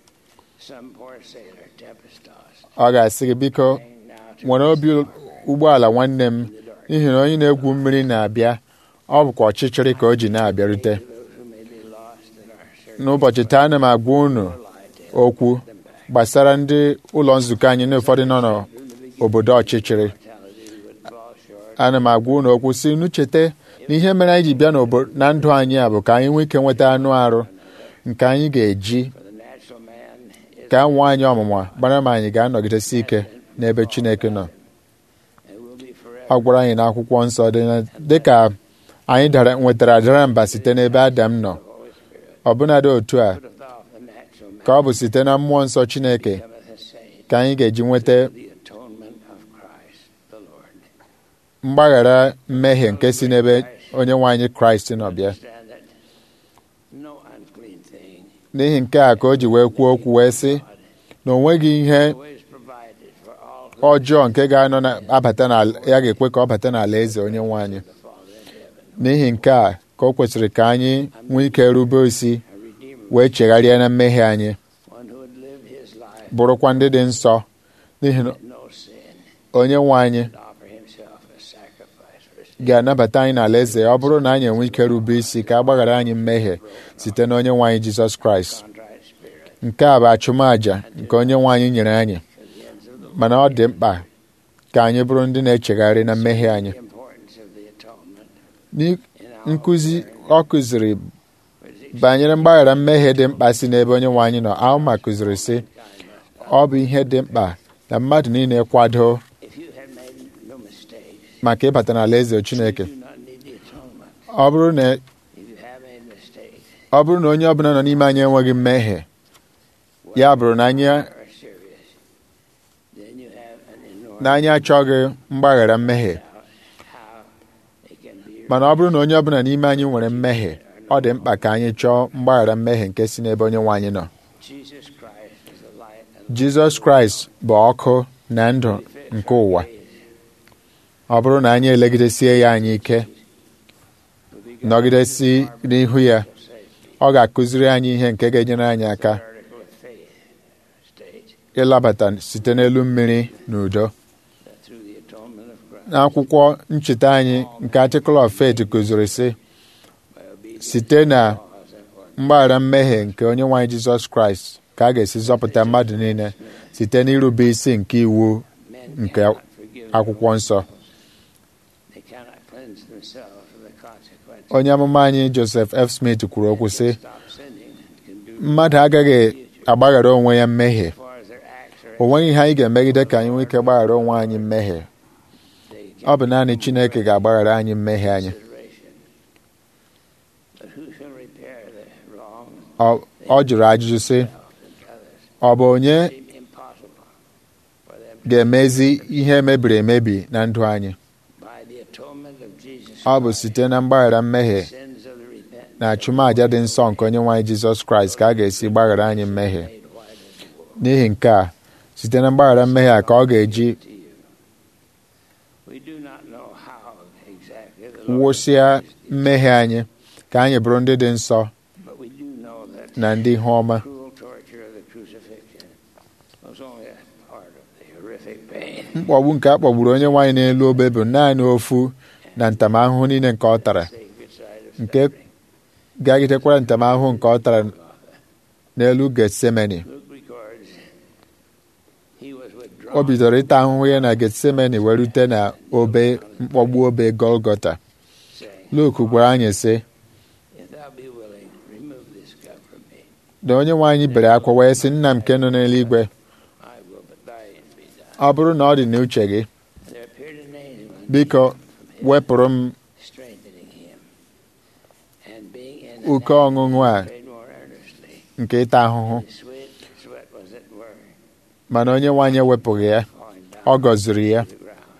Some poor sailor, tempest tossed,
ọ ga-asị gị biko
hanging now to
nwere obi ụgbọala nwanne m n'ihi na onye na-egwu mmiri na-abịa ọ bụkwa ọchịchịrị ka o ji na-abịarute
those who may be lost in our search
n'ụbọchị taa ana m agwa unu
for light.
okwu gbasara ndị ụlọ nzukọ anyị na ụfọdụ nọ n'obodo ọchịchịrị
Mortality would fall short.
ana m agwa unu okwu si unu cheta na ihe mere anyị ji bịa n'obo- na ndụ anyị a bụ ka anyị nwee ike nweta anụ arụ nke anyị ga-eji
For the natural man is
ka nwa anyị ọmụma gbara ma anyị ga-anọgidesi ike n'ebe Chineke nọ
and will be forever.
ọ gwara anyị n'akwụkwọ nsọ dị na- dịka anyị dara nwetara dara mba site n'ebe Adam nọ
Holy Spirit
ọbụnadị otu a
putteth off the natural man,
ka ọ bụ site na mmụọ nsọ Chineke
becometh a saint,
ka anyị ga-eji nweta
the atonement of Christ the Lord.
mgbaghara mmehie nke si n'ebe onye nwe anyị Kraịst nọ bịa
Understand that no unclean thing
n'ihi nke a ka o ji wee kwuo okwu wee sị na o nweghị ihe
always provided for all who
ọjọọ nke ga-anọ na abata n'ala ya ga-ekwe ka ọ bata n'ala eze onye nwe anyị
the Father in heaven,
n'ihi nke a ka o kwesịrị ka anyị nwee ike rube isi
a redeemer,
wee chegharịa na mmehie anyị
one who would live his life
bụrụkwa ndị dị nsọ n'ihi na
with no sin,
onye nwe anyị
and offer himself a sacrifice for sin.
ga-anabata anyị n'ala eze ya ọ bụrụ na anyị enwe ike rube isi ka a gbaghara anyị mmehie site na onye nwe anyị Jizọs Kraịst
Contrite spirit,
nke a bụ achụmaja nke onye nwe anyị nyere anyị
to the ends of the
mana ọ dị mkpa ka anyị bụrụ ndị na-echegharị na mmehie anyị
The importance of the atonement
N'i-
in our
nkụzi
ordinary
ọ kụziri
was
banyere mgbaghara mmehie dị mkpa si n'ebe onye nwe anyị nọ Alma kụziri sị
kind of-
ọ bụ ihe dị mkpa na mmadụ niile kwado
If you have made no mistakes,
maka ịbata n'ala eze Chineke
you do not need the atonement.
ọ bụrụ na
If you have made mistakes,
ọ bụrụ na onye ọbụla nọ n'ime anyị enweghị mmehie ya bụrụ na anyị
are serious, then you have an enormous
na anyị achọghị mgbaghara mmehie
doubt how it can be
mana ọ bụrụ na onye ọbụla n'ime anyị nwere mmehie ọ dị mkpa ka anyị chọọ mgbaghara mmehie nke si n'ebe onye nwe anyị nọ
Jesus Christ is the light and
Jizọs Kraịst bụ ọkụ na ndụ
fish
nke ụwa ọ bụrụ na anyị elegidesie ya anyị ike nọgidesi n'ihu ya ọ ga-akụziri anyị ihe nke ga-enyere anyị aka
article of faith states
ịlabata site n'elu mmiri n'udo
that through the atonement of Christ,
n'akwụkwọ ncheta anyị nke Article of Faith kụziri sị
by obedience
site na
to laws and ordinances,
mgbaghara mmehie nke onye nwaanyị Jizọs Kraịst ka a ga-esi zọpụta mmadụ niile site n'irube isi nke iwu
men
nke
cannot forgive
akwụkwọ nsọ
They cannot cleanse themselves from the consequences.
onye amụma anyị Joseph F. Smith kwuru okwu sị
Stop sinning and can do
mmadụ agaghị agbaghara onwe ya mmehie
as far as their acts are
o nweghị ihe anyị ga-emegide ka anyị nwee ike gbaghara onwe anyị mmehie
they
ọ bụ naanị Chineke ga-agbaghara anyị mmehie anyị
consideration. But who shall repair the wrong
Ọ- ọ jụrụ ajụjụ sị
and others?
ọ bụ onye
Seem impossible for them to
ga-emezi ihe mebiri emebi na ndụ anyị
by the atonement of Jesus
ọ bụ
Christ,
site na mgbaghara mmehie
sins of the repentant
na achụmaja dị nsọ nke onye nwaanyị Jizọs Kraịst ka a ga-esi gbaghara anyị mmehie
made white as wool
n'ihi nke a site na mgbaghara mmehie a ka ọ ga-eji
to you. We do not know how exactly the Lord
wụsịa
used these,
mmehie anyị ka anyị bụrụ ndị dị nsọ
but we do know that
na ndị ihu ọma
cruel torture of the crucifixion was only a part of the horrific pain.
mkpọgbu nke a kpọgburu onye nwaanyị n'elu obe bụ naanị ofu na ntamahụhụ niile nke ọ tara
Sacred side of
Nke
suffering.
gagidekwara ntamahụhụ nke ọ tara n'elu Getsemani
Luke records he was withdrawn.
o bidoro ịta ahụhụ ya na Getsemani wee rute na obe mkpọgbu obe Golgota
saying,
Luke gwara anyị sị
If thou be willing, remove this cup from me.
na onye nwaanyị bere akwa wee sị nna m nke nọ n'eluigwe
I will, but thy will be done.
ọ bụrụ na ọ dị n'uche gị
And there appeared an angel unto
biko
him from heaven,
wepụrụ m
strengthening him. And being in
Oke
an
ọṅụṅụ a
prayed more earnestly.
nke ịta ahụhụ
His sweat, sweat was at work,
mana onye nwaanyị ewepụghị ya
falling down
ọ gọziri ya
to the ground.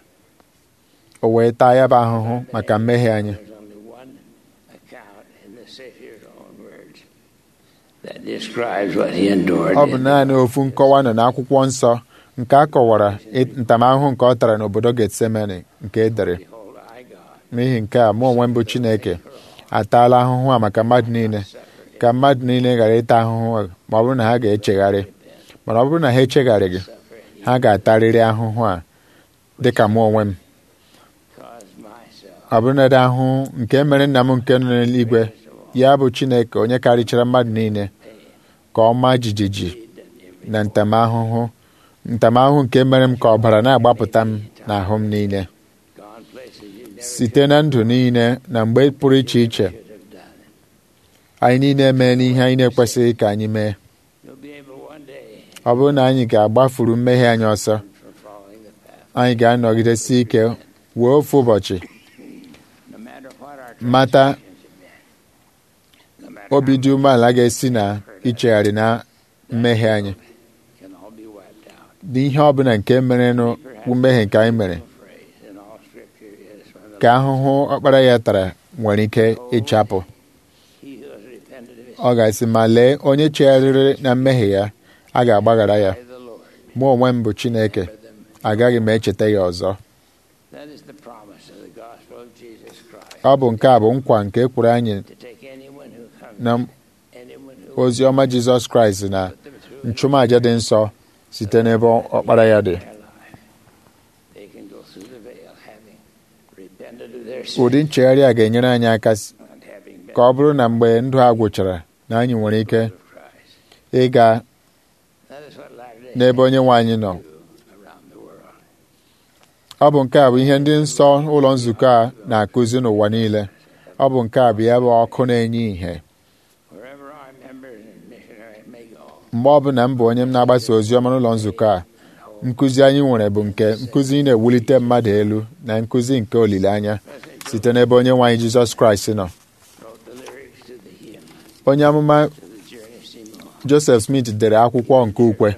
o wee taa ya bụ ahụhụ maka mmehie anyị
There's only one account in the Savior's own words that describes what he endured.
ọ bụ naanị ofu nkọwa nọ n'akwụkwọ nsọ nke a kọwara ị- ntamahụhụ nke ọ tara n'obodo Getsemani nke e dere
Behold, I, God,
n'ihi nke a mụ onwe m bụ Chineke ataala ahụhụ a maka mmadụ niile ka mmadụ niile ghara ịta ahụhụ a ma ọ bụrụ na ha ga-echegharị mana ọ bụrụ na ha echegharịghị ha ga-atarịrị ahụhụ a dị ka mụ onwe m
caused myself.
ọ bụrụ na dị ahụhụ nke mere nna m nke nọ n'eluigwe ya bụ Chineke onye karịchara mmadụ niile ka ọ maa jijiji na ntamahụhụ ntamahụhụ nke mere m ka ọbara na-agbapụta m n'ahụ m niile
Gone places you never
site na ndụ niile na mgbe pụrụ iche iche
should have done.
anyị niile mee n'ihe anyị na-ekwesịghị ka anyị mee
You'll be able one day
ọ bụrụ na anyị ga-agbafuru mmehie anyị ọsọ
from following the path.
anyị ga-anọgidesi ike wee ofu ụbọchị
No matter what our
mata
transgressions have been, no matter
obi
how
dị umeala ga-esi na ichegharị na mmehie anyị
can all be wiped out.
n'ihe ọbụla nke merenụ bụ mmehie nke anyị mere
Phrase in all Scripture is from the
ka ahụhụ ọkpara ya tara nwere ike ịchapụ
He who has repented of his
ọ ga-asị ma lee onye chegharịrị na mmehie ya a ga-agbaghara ya
by the Lord.
mụ onwe m bụ Chineke
For them.
agaghị m echeta ya ọzọ
That is the promise of the gospel of Jesus Christ.
ọ bụ nke a bụ nkwa nke e kwuru anyị
To take anyone who comes,
na
anyone who
ozi ọma Jizọs Kraịst na
put them through
nchụmaja dị nsọ site n'ebe ọkpara ya dị
their life. They can go through the veil having repented of their
ụdị
sins
nchegharị a ga-enyere anyị aka s-
and having been
ka ọ bụrụ na mgbe ndụ a gwụchara na anyị nwere ike
of Christ.
ịga
That is what Latter-day
n'ebe onye nwe anyị nọ
Saints do around the world.
ọ bụ nke a bụ ihe ndị nsọ ụlọ nzukọ a na-akụzi n'ụwa niile ọ bụ nke a bụ ya bụ ọkụ na-enye ìhè
Wherever our members and missionaries may go,
mgbe ọbụla m bụ onye m na-agbasa ozi ọma n'ụlọ nzukọ a nkụzi anyị nwere bụ nke nkụzi na-ewulite mmadụ elu na nkụzi nke olileanya site n'ebe onye nwe anyị Jizọs Kraịst nọ
wrote the lyrics to the hymn,
onye amụma
to the journey seem long.
Joseph Smith dere akwụkwọ nke ukwe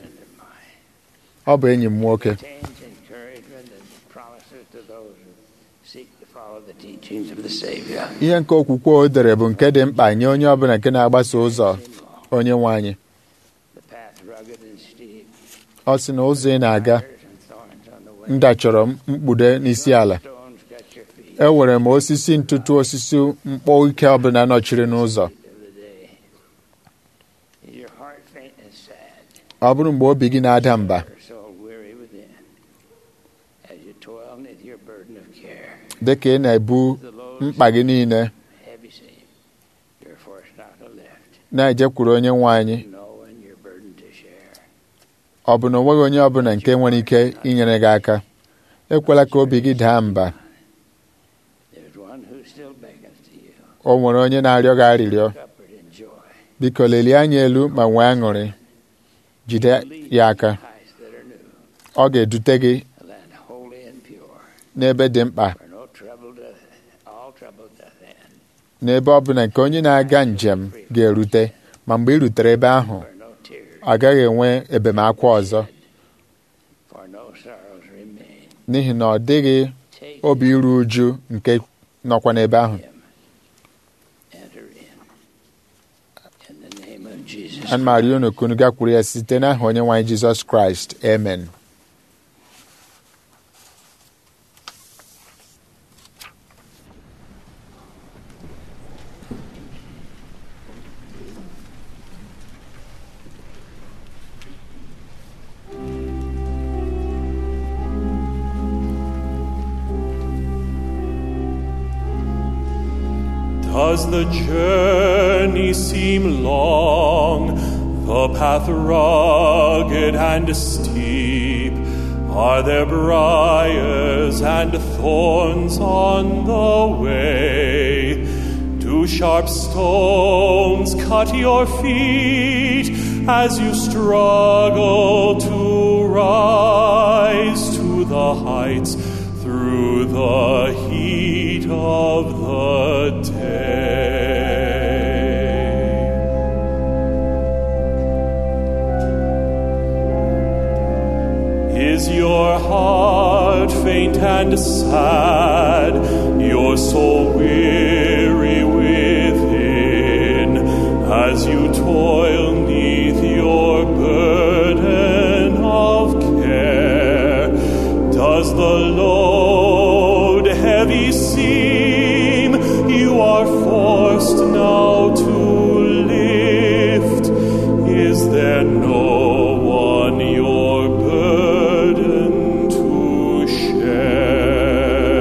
ọ bụ enyi m nwoke
Contains encouragement and promises to those who seek to follow the teachings of the Savior.
ihe nke okwukwe o dere bụ nke dị mkpa nye onye ọbụla nke na-agbaso ụzọ onye nwe anyị
The path rugged and steep,
ọ sị na ụzọ ị na-aga
briars and thorns on the way.
m dachọrọ mkpude n'isi ala
stones got your feet
enwere m osisi ntụtụ osisi mkpọ ike ọbụla nọchiri n'ụzọ
of the day. Is your heart faint and sad?
ọ bụrụ mgbe obi gị na-ada mba
Your soul weary within? As you toil beneath your burden of care,
dị ka ị na-ebu
the load
mkpa gị niile
heavy seem, you're forced not to lift,
na-ejekwuru onye nwe anyị
knowing your burden to share.
ọ bụ na o nweghị onye ọbụla nke nwere ike inyere gị aka ekwela ka obi gị daa mba
There's one who still beckons to you.
o nwere onye na-arịọ gị arịrịọ
Comfort and joy.
biko lelie anya elu ma nwee aṅụrị jide ya aka
Heights that are new,
ọ ga-edute gị
a land holy and pure,
n'ebe dị mkpa
where no trouble doth, all trouble doth end,
n'ebe ọ bụla nke onye na-aga njem ga-erute ma mgbe ị rutere ebe ahụ
where no tears,
ọ gaghị enwe ebemakwa ọzọ
for no sorrows remain.
n'ihi na ọ dịghị
Take
obi iru uju nke nọkwa n'ebe ahụ
him. Enter in. In the name of Jesus.
ana m arịọ unu ka unu gakwuru ya site n'aha onye nwe anyị jizọs kraịst amen
Does the journey seem long, the path rugged and steep? Are there briars and thorns on the way? Do sharp stones cut your feet as you struggle to rise to the heights through the heat of the day? Is your heart faint and sad, your soul weary within, as you toil neath your burden of care? Does the load heavy seem you are forced now to lift? Is there no one your burden to share?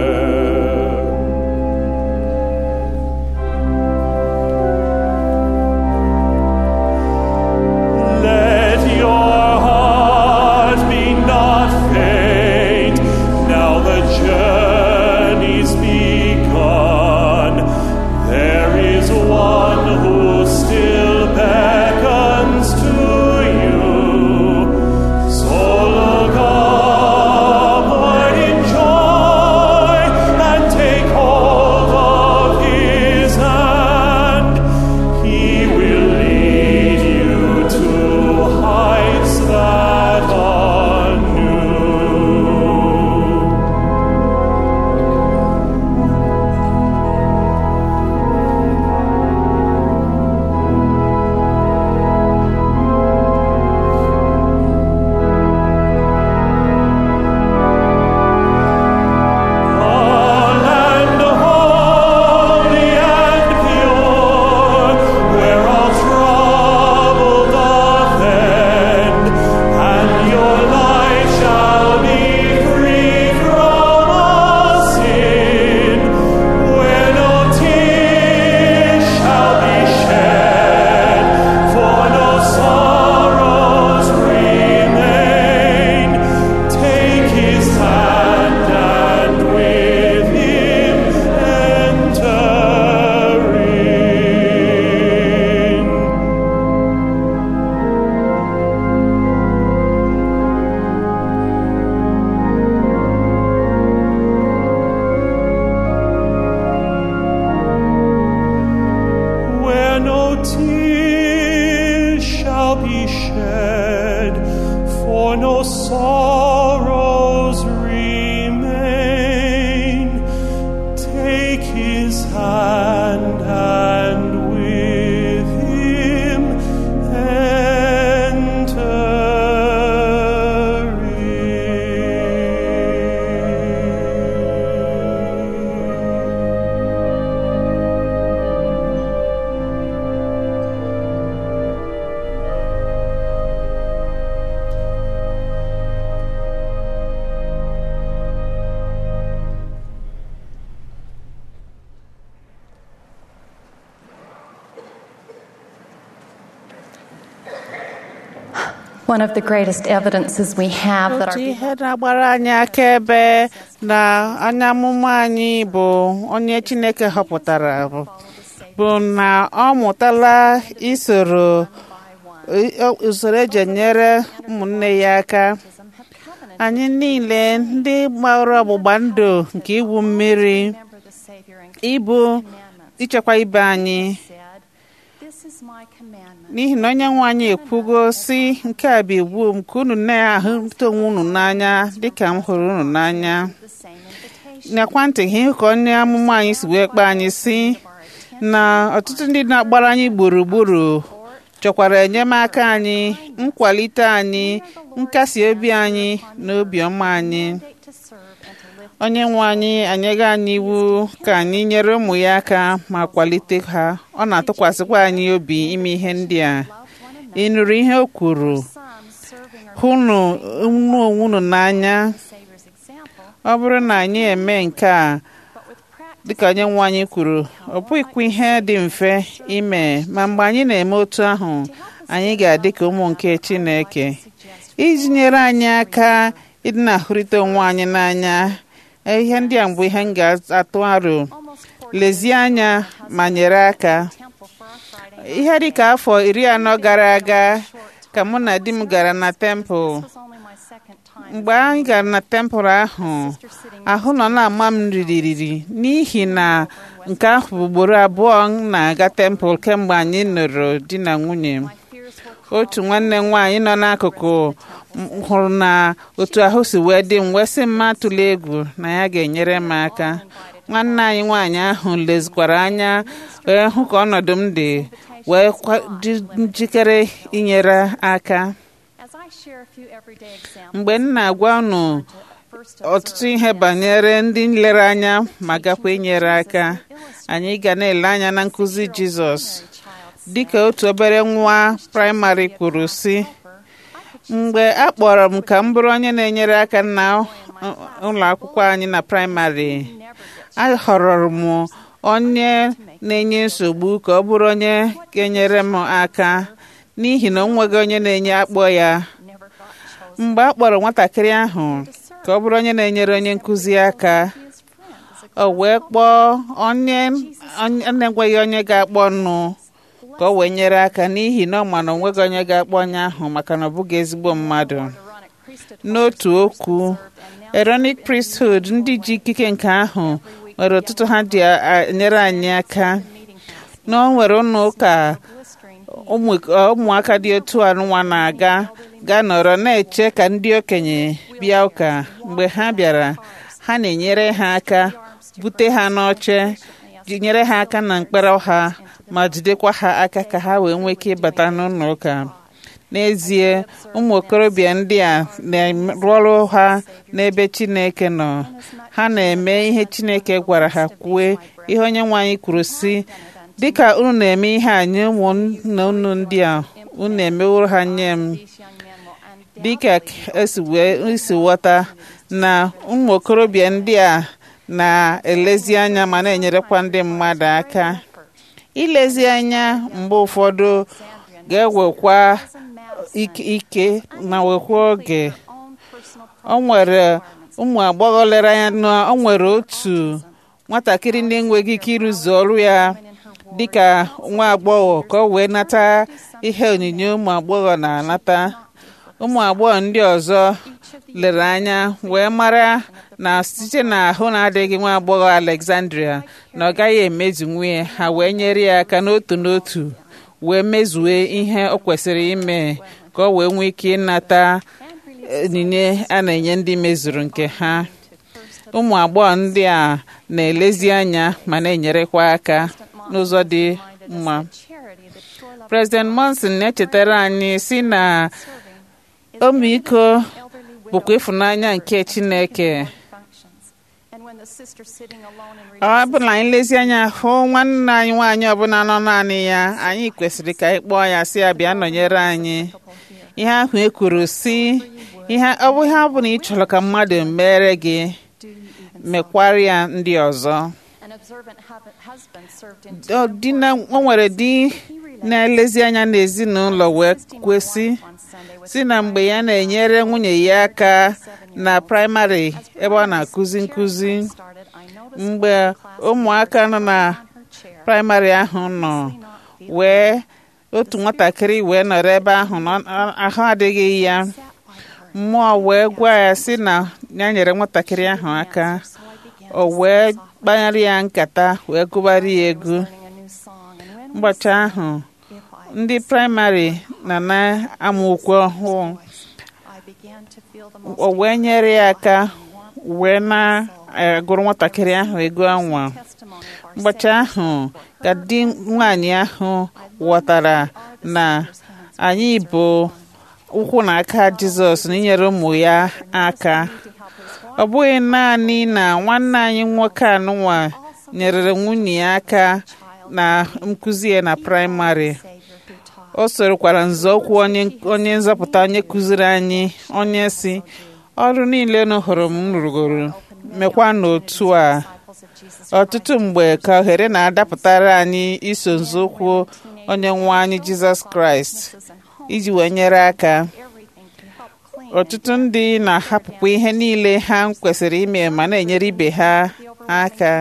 Let your heart be not faint. Now the journey's begun. There is one who still beckons to you. So look upward in joy and take hold of his hand. He will lead you to heights that are new. land holy and pure, where all trouble doth end, and your life shall be free from all sin, where no tears shall be shed, for no sorrows remain. Take his hand and with him enter in. where no tears shall be shed, for no sorrows remain. Take his hand and with him enter in.
One of the greatest evidences we have that
otu
our
ihe na-agbara anyị akaebe na anya amụma anyị bụ onye chineke họpụtara bụ bụ na ọ mụtala isoro i- o- usoro eji enyere ụmụnne ya aka anyị niile ndị gbara ọgbụgba ndụ nke iwu mmiri
remember the Savior and
ịbụ
commandments
ichekwa ibe anyị
said, This is my commandment.
n'ihi na onye nwe anyị ekwugo si nke a bụ iwu m ka unu na-ahụta onwe unu n'anya dịka m hụrụ unu n'anya
The same invitation
nyakwa ntị ihe ka onye amụma anyị si wee kpee anyị si na ọtụtụ ndị na-agbara anyị gburugburu chọkwara enyemaka anyị nkwalite anyị nkasi obi anyị na obiọma anyị
to serve and to lift
onye nwe anyị anyego anyị iwu ka anyị nyere ụmụ ya aka ma kwalite ha ọ na-atụkwasịkwa anyị obi ime ihe ndị a ị nụrụ ihe o kwuru
some serving our
hụnụ unu onwe unu n'anya
Savior's example,
ọ bụrụ na anyị eme nke a
but with practice
dịka onye nwe anyị kwuru ọ bụghịkwa ihe dị mfe ime ma mgbe anyị na-eme otu ahụ anyị ga-adị ka ụmụ nke Chineke iji nyere anyị aka ịdị na-ahụrịta onwe anyị n'anya ihe ndị a bụ ihe m ga-atụ aro
almost
lezie anya ma nyere aka
temple for our Friday.
ihe dịka afọ iri anọ gara aga ka mụ na di m gara na tempụl
This was only my second time.
mgbe anyị gara na tempụl ahụ ahụ nọ na-ama m ririri n'ihi na nke ahụ bụ ugboro abụọ m na-aga tempụl kemgbe anyị nụrụ di na nwunye
Fears were
otu nwanne m nwaanyị nọ n'akụkụ m hụrụ na otu ahụ si wee dị m wee sị m atụla egwu na ya ga-enyere m aka nwanne anyị nwaanyị ahụ lezikwara anya wee hụ ka ọnọdụ m dị wee kwa- dị njikere inyere aka
As I share a few everyday examples,
mgbe m na-agwa unu
first
ọtụtụ ihe banyere ndị nlere anya ma gakwa inyere aka anyị ga na-ele anya na nkụzi jizọs dịka otu obere nwa praịmarị kwuru si mgbe a kpọrọ m ka m bụrụ onye na-enyere aka na ụlọ akwụkwọ anyị na praịmarị a họrọrọ m onye na-enye nsogbu ka ọ bụrụ onye ga-enyere m aka n'ihi na o nweghị onye na-enye akpọ ya
never got chosen
mgbe a kpọrọ nwatakịrị ahụ ka ọ bụrụ onye na-enyere onye nkụzi aka
as friend as a
o wee kpọọ onye onye na-enweghị onye ga-akpọ nụ ka o wee nyere aka n'ihi na ọ ma na onweghị onye ga-akpọ onye ahụ maka na ọ bụghị ezigbo mmadụ
ironic priesthood
n'otu okwu Aaronic priesthood ndị ji ikike nke ahụ nwere ọtụtụ ha ji a- a- enyere anyị aka na o nwere ụlọ ụka
blistering
ụmụ ụmụaka dị otu anụnwa na-aga gaa nọrọ na-eche ka ndị okenye bịa ụka mgbe ha bịara ha na-enyere ha aka bute ha n'oche ji- nyere ha aka na mkpere ha ma jidekwa ha aka ka ha wee nwee ike ịbata n'ụlọ ụka n'ezie ụmụ okorobịa ndị a na-arụ ọrụ ha n'ebe Chineke nọ ha na-eme ihe Chineke gwara ha kwue ihe onye nwe anyị kwuru si dịka unu na-eme ihe a nye ụmụnna unu ndị a unu emeworo ha nye m
these young men will undoubtedly
dịka esi wee isi ghọta na ụmụ okorobịa ndị a na-elezi anya ma na-enyerekwa ndị mmadụ aka ilezi anya mgbe ụfọdụ ga-ewekwa ike ike ma wekwa oge
own personal
o nwere ụmụ agbọghọ lere anya na o nwere otu nwatakịrị na-enweghị ike ịrụzu ọrụ ya dịka nwa agbọghọ ka o wee nata ihe onyinye ụmụ agbọghọ na-anata ụmụ agbọghọ ndị ọzọ lere anya wee mara na site n'ahụ na-adịghị nwa agbọghọ Alexandria na ọ gaghị emezu ya ha wee nyere ya aka n'otu n'otu wee mezue ihe o kwesịrị ime ka o wee nwee ike ịnata onyinye a na-enye ndị mezuru nke ha ụmụ agbọghọ ndị a na-elezi anya ma na-enyerekwa aka n'ụzọ dị mma
charity that sure love
President Monson na-echetara anyị si na ọmịiko
elderly
bụkwa ịfụnanya nke Chineke
functions. And when the sister sitting alone in
ọ bụ na anyị lezi anya hụ nwanne anyị nwaanyị ọbụla nọ naanị ya anyị kwesịrị ka anyị kpọọ ya si ya bịa nọnyere anyị ihe ahụ e kwuru si ihe ọ bụ ihe ọ bụla ị chọrọ ka mmadụ mere gị mekwara ya ndị ọzọ
an observant hub- husband served in
Ọ dị na- o nwere di na-elezi anya n'ezinụlọ wee kwesị
on Sunday with
si na mgbe ya na-enyere nwunye ya aka na praịmarị ebe ọ na-akụzi nkụzi mgbe ụmụaka nọ na praịmarị ahụ nọ wee otu nwatakịrị wee nọrọ ebe ahụ na ọ- ahụ adịghị ya mmụọ wee gwa ya sị na ya nyere nwatakịrị ahụ aka o wee kpanyere ya nkata wee gụbara ya egwu ụbọchị ahụ ndị praịmarị na na-amụ ukwe ọhụụ o wee nyere ya aka wee na-agụrụ nwatakịrị ahụ ego anwa ụbọchị ahụ ka di nwaanyị ahụ ghọtara na anyị bụ ụkwụ na aka jizọs na inyere ụmụ ya aka ọ bụghị naanị na nwanne anyị nwoke anụnwa nyerere nwunye ya aka na nkụzi ya na praịmarị o sorokwara nzọụkwụ onye onye nzọpụta onye kụziri anyị onye si ọrụ niile unu hụrụ m rụgoro mekwa n'otu a ọtụtụ mgbe ka ohere na-adapụtara anyị iso nzọụkwụ onye nwe anyị jizọs kraịst iji wee nyere aka ọtụtụ ndị na-ahapụkwa ihe niile ha kwesịrị ime ma na-enyere ibe ha aka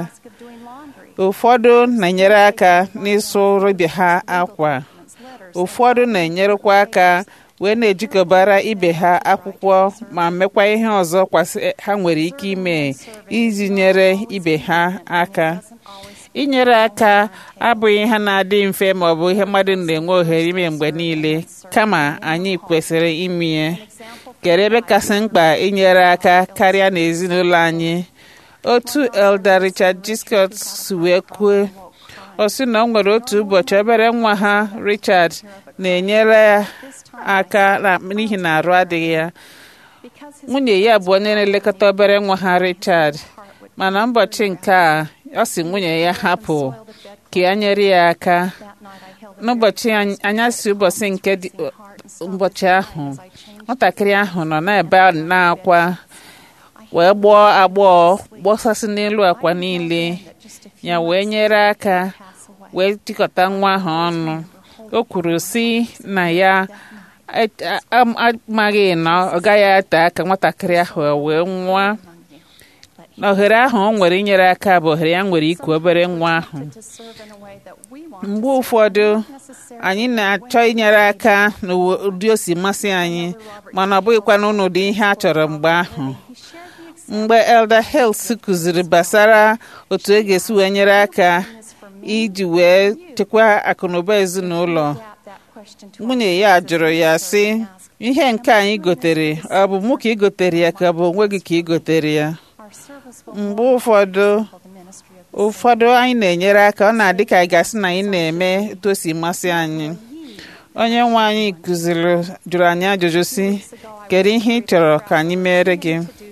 ụfọdụ na-enyere aka n'ịsụrụ ibe ha akwa ụfọdụ na-enyerekwa aka wee na-ejikọbara ibe ha akwụkwọ ma mekwa ihe ọzọ kwasị ha nwere ike ime iji nyere ibe ha aka inyere aka abụghị ihe na-adị mfe ma ọ bụ ihe mmadụ na-enwe ohere ime mgbe niile kama anyị kwesịrị ime ya kere ebe kasị mkpa inyere aka karịa n'ezinụlọ anyị otu elder richard G. Scott si wee kwuo ọ sị na ọ nwere otu ụbọchị obere nwa ha richard na-enyere ya aka na- n'ihi na arụ adịghị ya nwunye ya bụ onye na-elekọta obere nwa ha richard mana ụbọchị nke a ọ sị nwunye ya hapụ ka ya nyere ya aka n'ụbọchị any- anyasị ụbọchị nke dị ụbọchị ahụ nwatakịrị ahụ nọ n'ebe a na-akwa wee gbọọ agbọọ gbọsasị n'elu akwa niile ya wee nyere aka wee jikọta nwa ahụ ọnụ o kwuru sị na ya et- a- am- amaghị na ọ gaghị ate aka nwatakịrị ahụ wee nwa na ohere ahụ o nwere inyere aka bụ ohere ya nwere iku obere nwa ahụ mgbe ụfọdụ anyị na-achọ inyere aka n'ụdị o si masị anyị mana ọ bụghịkwa n'ụdị ihe a chọrọ mgbe ahụ mgbe elder Hales kụziri gbasara otu e ga-esi wee nyere aka iji wee chekwaa akụnụba ezinụlọ nwunye ya jụrụ ya sị ihe nke anyị gotere ọ bụ mụ ka ị gotere ya ka ọ bụ onwe gị ka ị gotere ya mgbe ụfọdụ ụfọdụ anyị na-enyere aka ọ na-adị ka anyị gasị na anyị na-eme etu o si masị anyị onye nwe anyị kụziri jụrụ anyị ajụjụ sị kedu ihe ị chọrọ ka anyị mere gị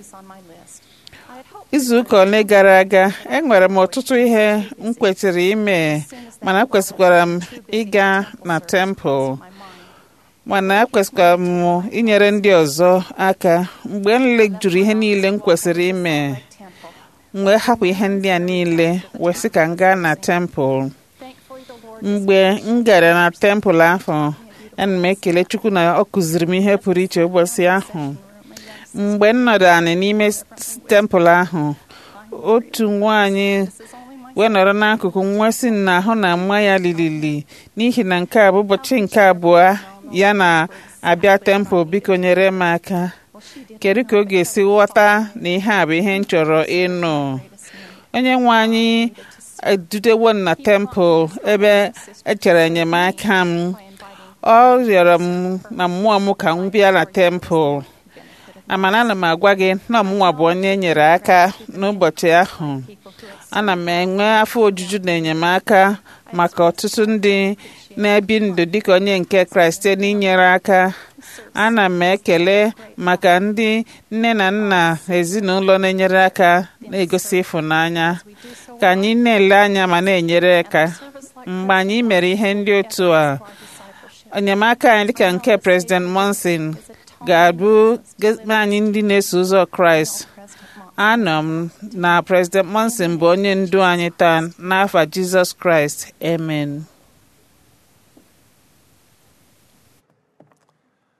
izu ụka ole gara aga enwere m ọtụtụ ihe m kwesịrị ime mana ekwesịkwara m ịga na tempụl mana ekwesịkwara m inyere ndị ọzọ aka mgbe m lejuru ihe niile m kwesịrị ime m wee hapụ ihe ndị a niile wee sị ka m gaa na tempụl mgbe m gara na tempụl ahụ ana m ekele chukwu na ọ kụziri m ihe pụrụ iche ụbọchị ahụ mgbe m nọdụ anị n'ime s- tempụl ahụ otu nwaanyị wee nọrọ n'akụkụ nwa si na ahụ na mma ya lilili n'ihi na nke a bụ ụbọchị nke abụọ ya na-abịa tempụl biko nyere m aka kedu ka ọ ga-esi ghọta na ihe a bụ ihe m chọrọ ịnụ onye nwe anyị edutewo m na tempụl ebe echere enyemaka m ọ rịọrọ m na mmụọ m ka m bịa na tempụl amana ana m agwa gị na ọmụnwa bụ onye e nyere aka n'ụbọchị ahụ ana m enwe afọ ojuju na enyemaka maka ọtụtụ ndị na-ebi ndụ dịka onye nke kraịst site n'inyere aka ana m ekele maka ndị nne na nna ezinụlọ na-enyere aka na-egosi ịfụnanya ka anyị na-ele anya ma na-enyere aka mgbe anyị mere ihe ndị otu a enyemaka anyị dịka nke president monson ga-abụ ge- anyị ndị na-eso ụzọ kraịst anọ m na president monson bụ onye ndu anyị taa n'afa jizọs kraịst amen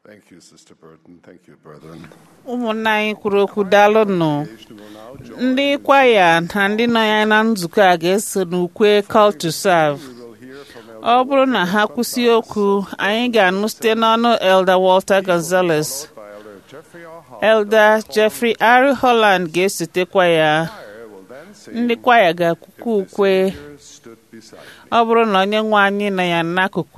Thank you, Sister Burton. Thank you, brethren.
ụmụnna anyị kwuru okwu daalụnụ ndị kwaya na ndị nọ ya na nzukọ a ga-eso n'ukwe call to serve ọ bụrụ na ha kwụsị okwu anyị ga-anụ site n'ọnụ elder walter gonzales elder jeffrey r holland ga-esotekwa ya ndị kwaya ga-akwụkwọ ukwe ọ bụrụ na onye nwe anyị nọ ya n'akụkụ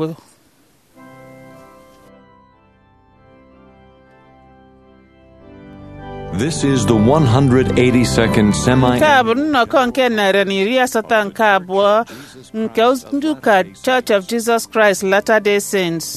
This is the 182nd semi.
nke a bụ nnọkọ nke narị na iri asatọ nke abụọ nke ndị ụka Church of Jesus Christ Latter-day Saints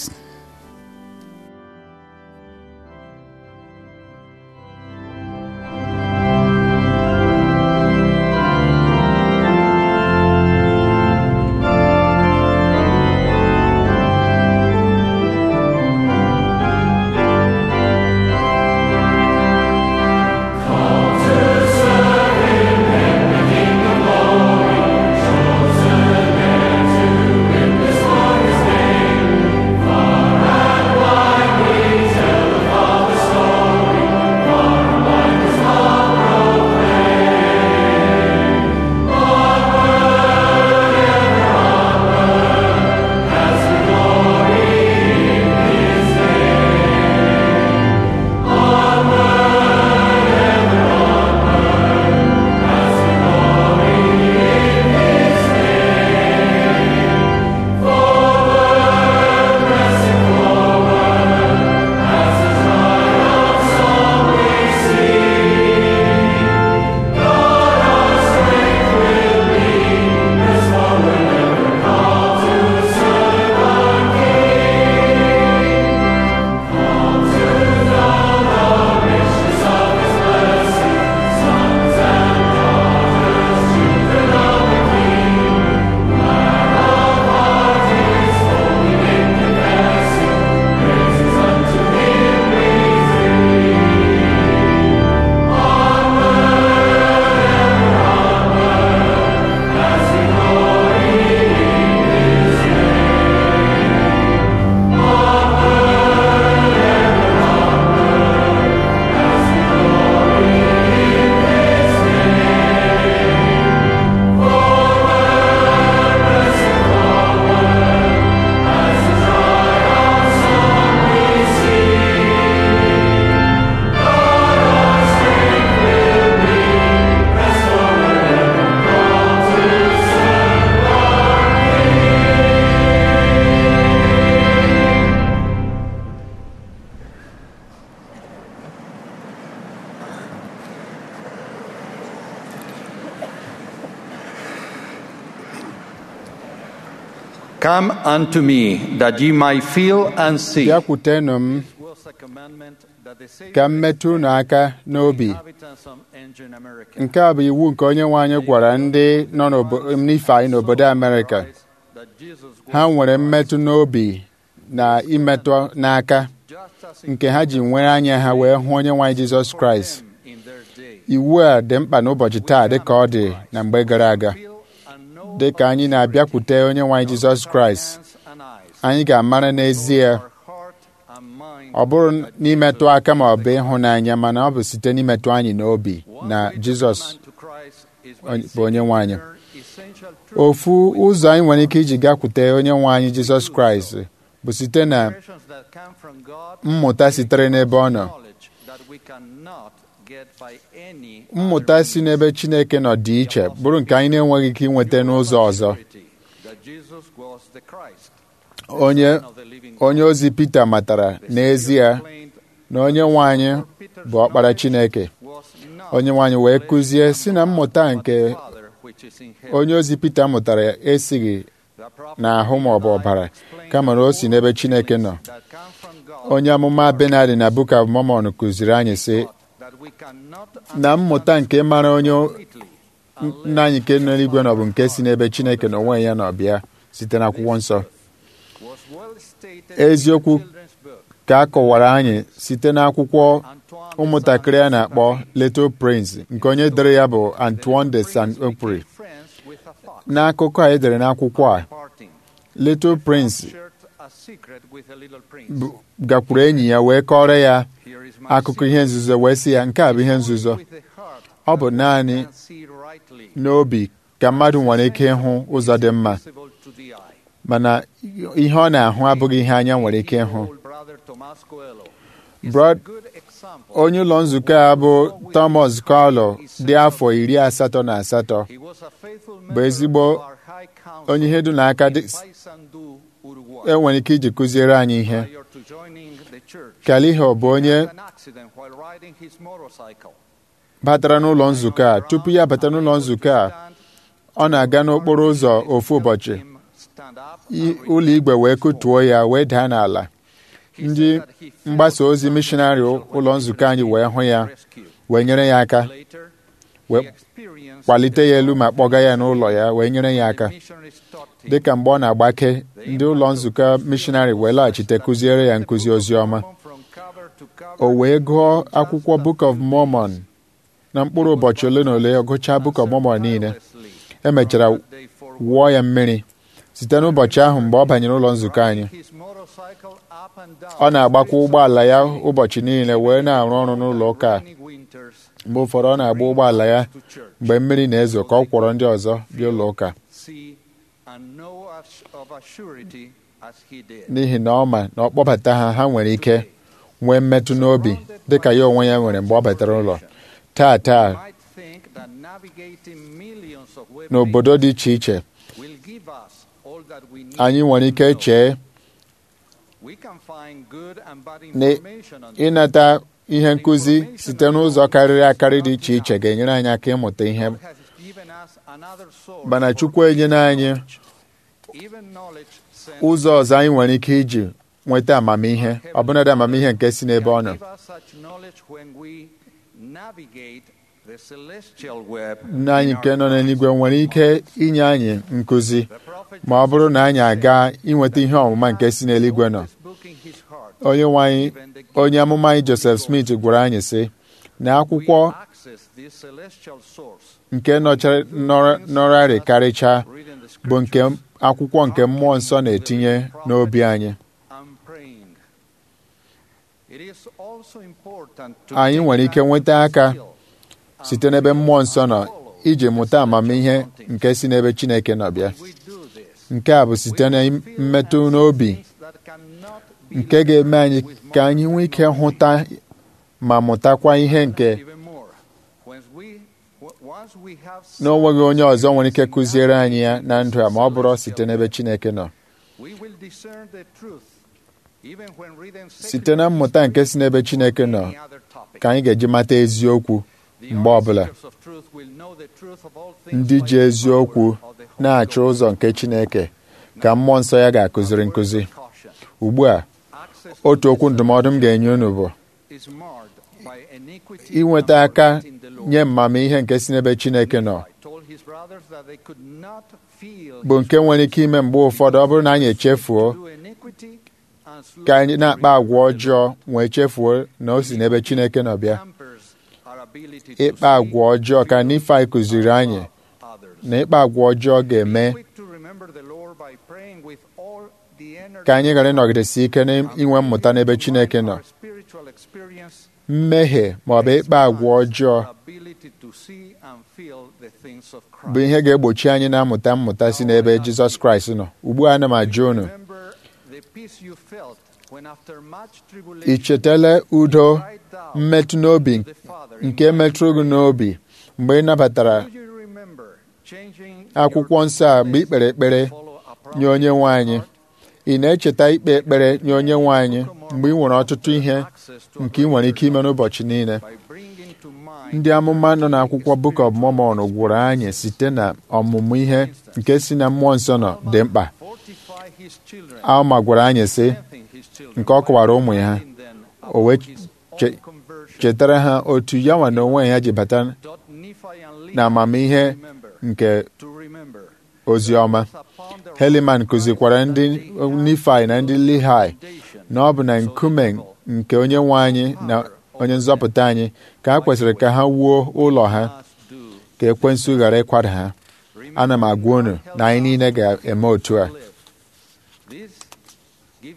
Come unto me, that ye might feel and see.
bịakwutenụ m
was a commandment that the Savior
ka m metụ unu aka n'obi
inhabitants of ancient America
nke a bụ iwu nke onye nwe anyị gwara ndị nọ n'obo- n'ife anyị n'obodo amerịka
that Jesus
ha nwere mmetụ n'obi na imetụ n'aka nke ha ji nwere anya ha wee hụ onye nwe anyị jizọs kraịst
in their day
iwu a dị mkpa n'ụbọchị taa dị ka ọ dị na mgbe gara aga dị ka anyị na-abịakwute onye nwe anyị jizọs kraịst
and eyes,
anyị ga-amara n'ezie
heart and mind.
ọ bụrụ n'imetụ aka ma ọ bụ ịhụnanya mana ọ bụ site n'imetụ anyị n'obi na jizọs
to Christ is
onye- bụ onye nwe anyị
essential truth
ofu ụzọ anyị nwere ike iji gakwute onye nwe anyị jizọs kraịst bụ site na
expressions that come from God
mmụta sitere n'ebe ọ nọ
knowledge that we cannot get by any
mmụta si n'ebe chineke nọ dị iche bụrụ nke anyị na-enweghị ike inweta n'ụzọ ọzọ
authority that Jesus was the Christ
onye onye ozi Pita matara n'ezie na onye nwe anyị bụ ọkpara Chineke onye nwe anyị wee kụzie si na mmụta nke
Father which is in heaven
onye ozi Pita mụtara esighị n'ahụ ma ọ bụ ọbara kama na o si n'ebe Chineke nọ
that come from God
onye amụma Benadi na Book of Mormon kụziri anyị sị
that we cannot
na mmụta nke mara onye nna anyị nke nọ n'eluigwe nọ bụ nke si n'ebe Chineke na onwe ya nọ bịa site n'akwụkwọ nsọ
was well stated
eziokwu
in children's book
ka a kọwara anyị site n'akwụkwọ ụmụntakịrị a na-akpọ Little Prince nke onye dere ya bụ Antoine de Saint-Exupéry
friends with a fox
n'akụkọ a edere n'akwụkwọ a
parting
Little Prince
shared a
bụ- gakwuru enyi ya wee kọrọ ya akụkọ ihe nzuzo wee sị ya nke a bụ ihe nzuzo ọ bụ naanị n'obi ka mmadụ nwere ike ịhụ ụzọ dị mma mana ihe ọ na-ahụ abụghị ihe anya nwere ike ịhụ Brad- onye ụlọ nzukọ a bụ Thomas Carlo dị afọ iri asatọ na asatọ bụ ezigbo onye ihe dị n'aka dị enwere ike iji kụziere anyị ihe Kaliho bụ onye batara n'ụlọ nzukọ a tupu ya bata n'ụlọ nzukọ a ọ na-aga n'okporo ụzọ ofu ụbọchị i- ụlọ igwe wee kụtuo ya wee daa n'ala ndị mgbasa ozi mishonarị ụlọ nzukọ anyị wee hụ ya wee nyere ya aka wee kwalite ya elu ma kpọga ya n'ụlọ ya wee nyere ya aka dịka mgbe ọ na-agbake ndị ụlọ nzukọ mishonarị wee laghachite kụziere ya nkụzi ozi ọma o wee gụọ akwụkwọ Book of Mormon na mkpụrụ ụbọchị ole na ole ọ gụchaa Book of Mormon niile emechara wụọ ya mmiri site n'ụbọchị ahụ mgbe ọ banyere ụlọ nzukọ anyị ọ na-agbakwa ụgbọala ya ụbọchị niile wee na-arụ ọrụ n'ụlọ ụka a. mgbe ụfọdụ ọ na-agba ụgbọala ya mgbe mmiri na-ezo ka ọ kwọrọ ndị ọzọ bịa ụlọ ụka n'ihi na ọ ma na ọ kpọbata ha ha nwere ike nwee mmetụ n'obi dịka ya onwe ya nwere mgbe ọ batara ụlọ taa taa n'obodo dị iche iche anyị nwere ike chee na ịnata ihe nkụzi site n'ụzọ karịrị akarị dị iche iche ga-enyere anyị aka ịmụta ihe mana Chukwu enyela anyị ụzọ ọzọ anyị nwere ike iji nweta amamihe ọbụnadị amamihe nke si n'ebe ọ nọ nna anyị nke nọ n'eluigwe nwere ike inye anyị nkụzi ma ọ bụrụ na anyị aga inweta ihe ọmụma nke si n'eluigwe nọ onye nwe anyị onye amụma anyị Joseph Smith gwara anyị sị na akwụkwọ nke nọchara- nọrọ- nọrarị karịchaa bụ nke akwụkwọ nke mmụọ nsọ na-etinye n'obi anyị anyị nwere ike nweta aka site n'ebe mmụọ nsọ nọ iji mụta amamihe nke si n'ebe Chineke nọ bịa nke a bụ site na mmetụ n'obi nke ga-eme anyị ka anyị nwee ike hụta ma mụtakwa ihe nke na o nweghị onye ọzọ nwere ike kụziere anyị ya na ndụ a ma ọ bụrụ site n'ebe Chineke nọ site na mmụta nke si n'ebe Chineke nọ ka anyị ga-eji mata eziokwu mgbe ọbụla ndị ji eziokwu na-achọ ụzọ nke Chineke ka mmụọ nsọ ya ga-akụziri nkụzi ugbu a otu okwu ndụmọdụ m ga-enye unu bụ inweta aka nye mmamihe nke si n'ebe Chineke nọ bụ nke nwere ike ime mgbe ụfọdụ ọ bụrụ na anyị echefuo ka anyị na-akpa agwa ọjọọ wee chefuo na o si n'ebe Chineke nọ bịa ịkpa agwa ọjọọ ka Nifai kụziri anyị na ịkpa agwa ọjọọ ga-eme ka anyị ghara ịnọgidesi ike n'inwe mmụta n'ebe Chineke nọ mmehie ma ọ bụ ịkpa agwa ọjọọ bụ ihe ga-egbochi anyị na-amụta mmụta si n'ebe Jizọs Kraịst nọ ugbu a ana m ajụ unu ị chetala udo mmetụ n'obi nke metụrụ gị n'obi mgbe ị nabatara akwụkwọ nsọ a mgbe ị kpere ekpere nye onye nwe anyị ị na-echeta ikpe ekpere nye onye nwe anyị mgbe ị nwere ọtụtụ ihe nke ị nwere ike ime n'ụbọchị niile ndị amụma nọ n'akwụkwọ Book of Mormon gwụrụ anyị site na ọmụmụ ihe nke si na mmụọ nsọ nọ dị mkpa Alma gwara anyị sị nke ọ kọwara ụmụ ya o wee chetara ha otu ya nwa na onwe ya ji bata na amamihe nke ozi ọma Heliman kụzikwara ndị Nifai na ndị Lihai na ọ bụ na nkume nke onye nwe anyị na onye nzọpụta anyị ka ha kwesịrị ka ha wuo ụlọ ha ka ekwensu ghara ịkwada ha ana m agwa unu na anyị niile ga-eme otu a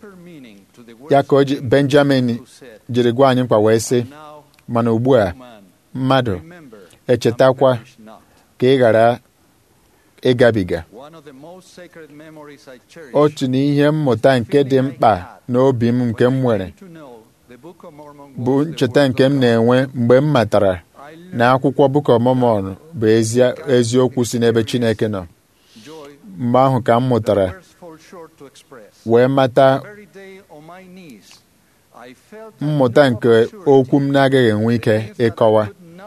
ya ka o ji benjamin jiri gwa anyị mkpa wee sị mana ugbu a mmadụ echetakwa ka ị ghara ịgabiga otu n'ihe mmụta nke dị mkpa n'obi m nke m nwere bụ ncheta nke m na-enwe mgbe m matara na akwụkwọ Book of Mormon bụ eziokwu si n'ebe Chineke nọ mgbe ahụ ka m mụtara wee mata mmụta nke okwu m na-agaghị enwe ike ịkọwa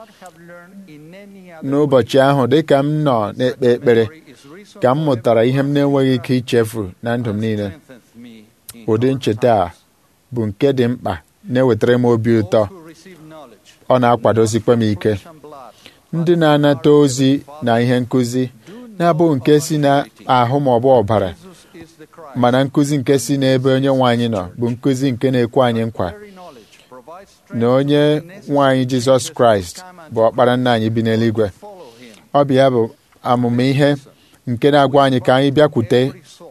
n'ụbọchị ahụ dịka m nọ na-ekpe ekpere ka m mụtara ihe m na-enweghị ike ichefu na ndụ m niile ụdị ncheta a bụ nke dị mkpa na-ewetara m obi ụtọ ọ na-akwadosikwa m ike ndị na-anata ozi na ihe nkụzi na-abụghị nke si n'ahụ ma ọ bụ ọbara mana nkụzi nke si n'ebe onye nwe anyị nọ bụ nkụzi nke na-ekwe anyị nkwa na onye nwe anyị Jizọs Kraịst bụ ọkpara nna anyị bi n'eluigwe ọ bụ ya bụ amụma ihe nke na-agwa anyị ka anyị bịakwute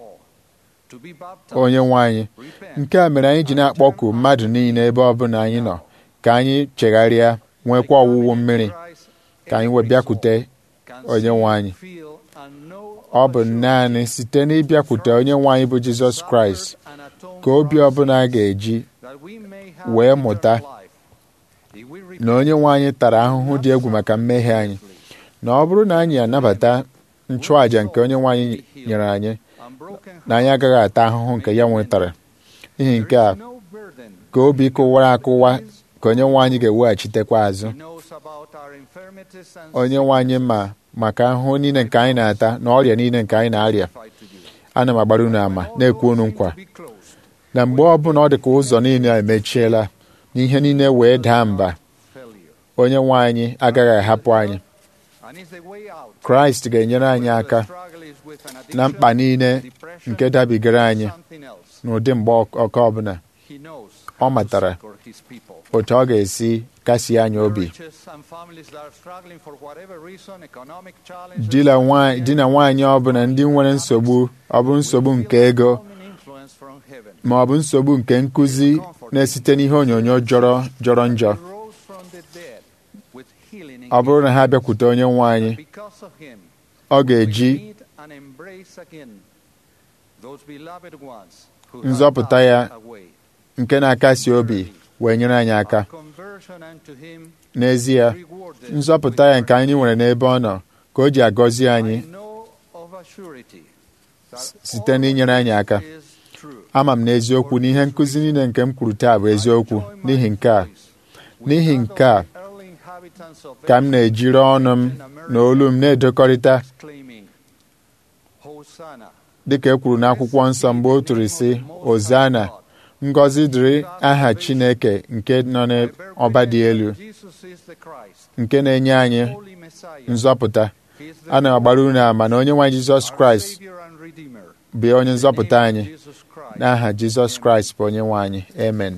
onye nwe anyị nke a mere anyị ji na-akpọku mmadụ niile ebe ọ bụla anyị nọ ka anyị chegharịa nwekwa ọwụwụ mmiri ka anyị wee bịakwute onye nwe anyị ọ bụ naanị site n'ịbịakwute onye nwe anyị bụ Jizọs Kraịst ka obi ọbụla ga-eji wee mụta na onye nwe anyị tara ahụhụ dị egwu maka mmehie anyị na ọ bụrụ na anyị anabata nchụàjà nke onye nwe anyị nyere anyị na anyị agaghị ata ahụhụ nke ya nwetara n'ihi nke a ka obi kụwara akụwa ka onye nwe anyị ga-eweghachitekwa azụ onye nwe anyị ma maka ahụhụ niile nke anyị na-ata na ọrịa niile nke anyị na-arịa ana m agbara unu ama na-ekwu unu nkwa na mgbe ọbụla ọ dị ka ụzọ niile emechiela na ihe niile wee daa mba onye nwe anyị agaghị ahapụ anyị kraịst ga-enyere anyị aka na mkpa niile nke dabigara anyị n'ụdị mgbe ọkọ ọbụla ọ matara otu ọ ga-esi kasie anyị obi di na nwaanyị ọbụla ndị nwere nsogbu ọ bụ nsogbu nke ego ma ọ bụ nsogbu nke nkụzi na-esite n'ihe onyonyo jọrọ jọrọ njọ ọ bụrụ na ha bịakwute onye nwe anyị ọ ga-eji nzọpụta ya nke na-akasi obi wee nyere anyị aka n'ezie nzọpụta ya nke anyị nwere n'ebe ọ nọ ka o ji agọzi anyị site n'inyere anyị aka ama m n'eziokwu na ihe nkụzi niile nke m kwuru taa bụ eziokwu n'ihi nke a n'ihi nke a ka m na-ejiri ọnụ m na olu m na-edekọrịta dịka e kwuru n'akwụkwọ nsọ mgbe o tụrụ sị ozana ngọzi dịrị aha Chineke nke nọ n'ọba dị elu nke na-enye anyị nzọpụta ana m agbara unu ama na onye nwe Jizọs Kraịst bụ onye nzọpụta anyị n'aha Jizọs Kraịst bụ onye nwe anyị amen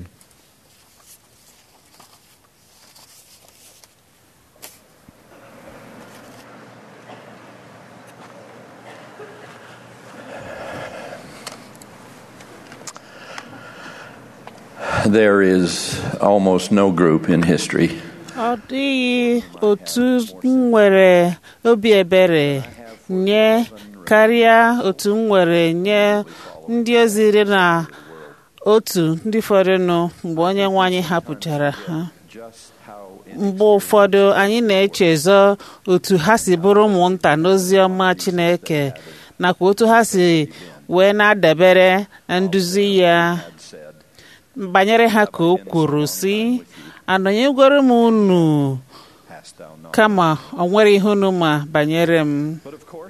There is almost no group in history
ọ dịghị otu m nwere obi ebere nye karịa otu m nwere nye ndị ozi iri na otu ndị fọdụnụ mgbe onye nwe anyị hapụchara ha mgbe ụfọdụ anyị na-echezọ otu ha si bụrụ ụmụnta n'ozi ọma Chineke nakwa otu ha si wee na-adabere na nduzi ya banyere ha ka o kwuru si anọnyegwere m unu kama ọ nwere ihe unu ma banyere m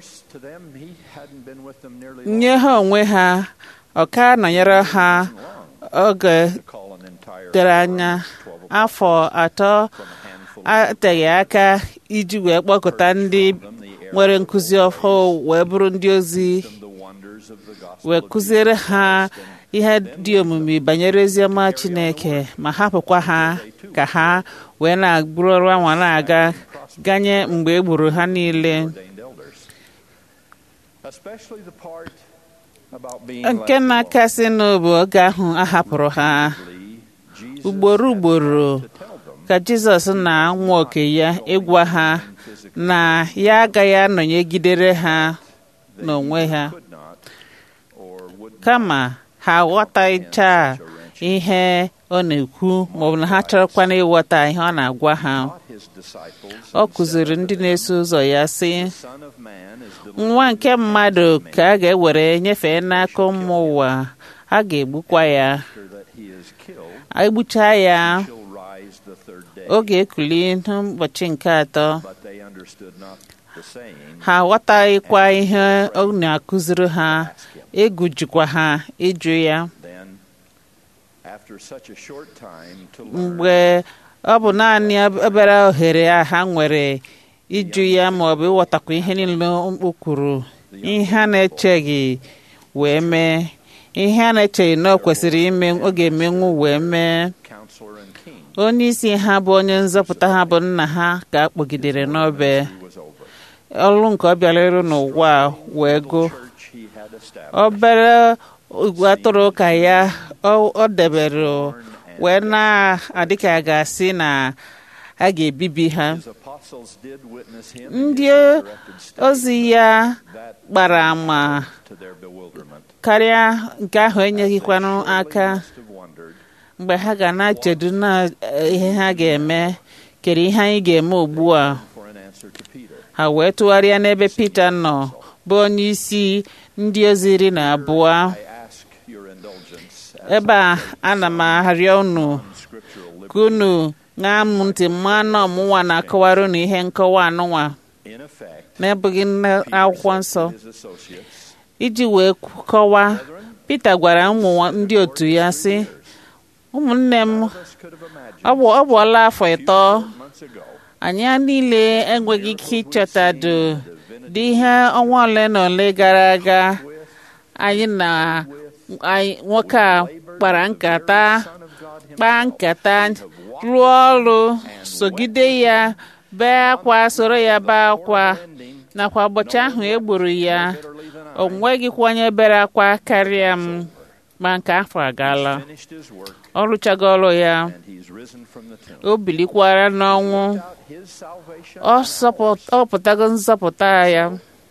nye ha onwe ha ọ ka nọnyere ha oge tere anya afọ atọ ateghị aka iji wee kpọkọta ndị nwere nkụzi ọhụụ wee bụrụ ndị ozi wee kụziere ha ihe dị omimi banyere oziọma Chineke ma hapụkwa ha ka ha wee na-agburu ọrụ anwa na-aga ganye mgbe e gburu ha niile
about being
nke
let
na-akasị n'obu oge ahụ a hapụrụ ha ugboro ugboro ka jizọs na-anwa oke ya ịgwa ha na ya agaghị anọnyegidere ha n'onwe ha kama ha aghọtacha ihe ọ na-ekwu maọbụ na ha chọrọkwana ịghọta ihe ọ na-agwa ha
his disciples,
ọ kụziri ndị na-eso ụzọ ya sị
Son of Man is
nwa nke mmadụ ka a ga-ewere nyefee n'aka ụmụ ụwa a ga-egbukwa ya
after that he is killed,
egbucha ya
shall rise the third day.
ọ ga-ekuli n'ụbọchị nke atọ
But they understood not the saying,
ha aghọtaghịkwa ihe ọ na-akụziri ha egwu jikwa ha ịjụ ya
then, after such a short time to learn
mgbe ọ bụ naanị obere ohere a ha nwere ịjụ ya ma ọ bụ ịghọtakwa ihe niile o kwuru ihe a na-echeghị wee mee ihe a na-echeghị na ọ kwesịrị ime ọ ga-emenwu wee mee
counselor and king,
onye isi ha bụ onye nzọpụta ha bụ nna ha ka a kpọgidere n'obe
he was over.
ọrụ nke ọ bịara ịrụ n'ụwa a wee gụ
Church he had established,
obere igwe atụrụ ka ya ọ ọ debere wee na-adị ka a ga-asị na a ga-ebibi ha
his apostles did witness him
ndị
in his directed state
ozi ya
that
gbara ama
to their bewilderment.
karịa nke ahụ enyeghịkwanụ aka
Must have wondered
mgbe ha ga na-echedu na eh, ihe ha ga-eme kere ihe anyị ga-eme ugbu a
for an answer to Peter.
ha wee tụgharịa n'ebe Pita nọ bụ onye isi ndị ozi iri na abụọ
I ask your indulgence as
ebe a ana m arịọ unu
scriptural
ka unu ṅaa m ntị mma na ọmụnwa na-akọwara unu ihe nkọwa anụnwa
in effect
na-ebughị akwụkwọ nsọ
his associates
iji wee kọwaa Pita gwara ụmụ ndị otu ya sị ụmụnne m
us could have imagined
ọ bụ ọ bụọla afọ ịtọ
months ago
anyị niile enweghị ike ịchọtado dị ihe ọnwa ole na ole gara aga anyị na anyị nwoke a kpara nkata kpaa nkata rụọ ọrụ sogide ya bee akwa soro ya bee akwa nakwa ụbọchị ahụ e gburu ya o nweghịkwa onye bere akwa karịa m ma nke afọ agaala
finished his work
ọ rụchago ọrụ ya
and he's risen from the tomb.
o bilikwara n'ọnwụ
Out his salvation
ọ sọpụ- ọ pụtago nzọpụta ya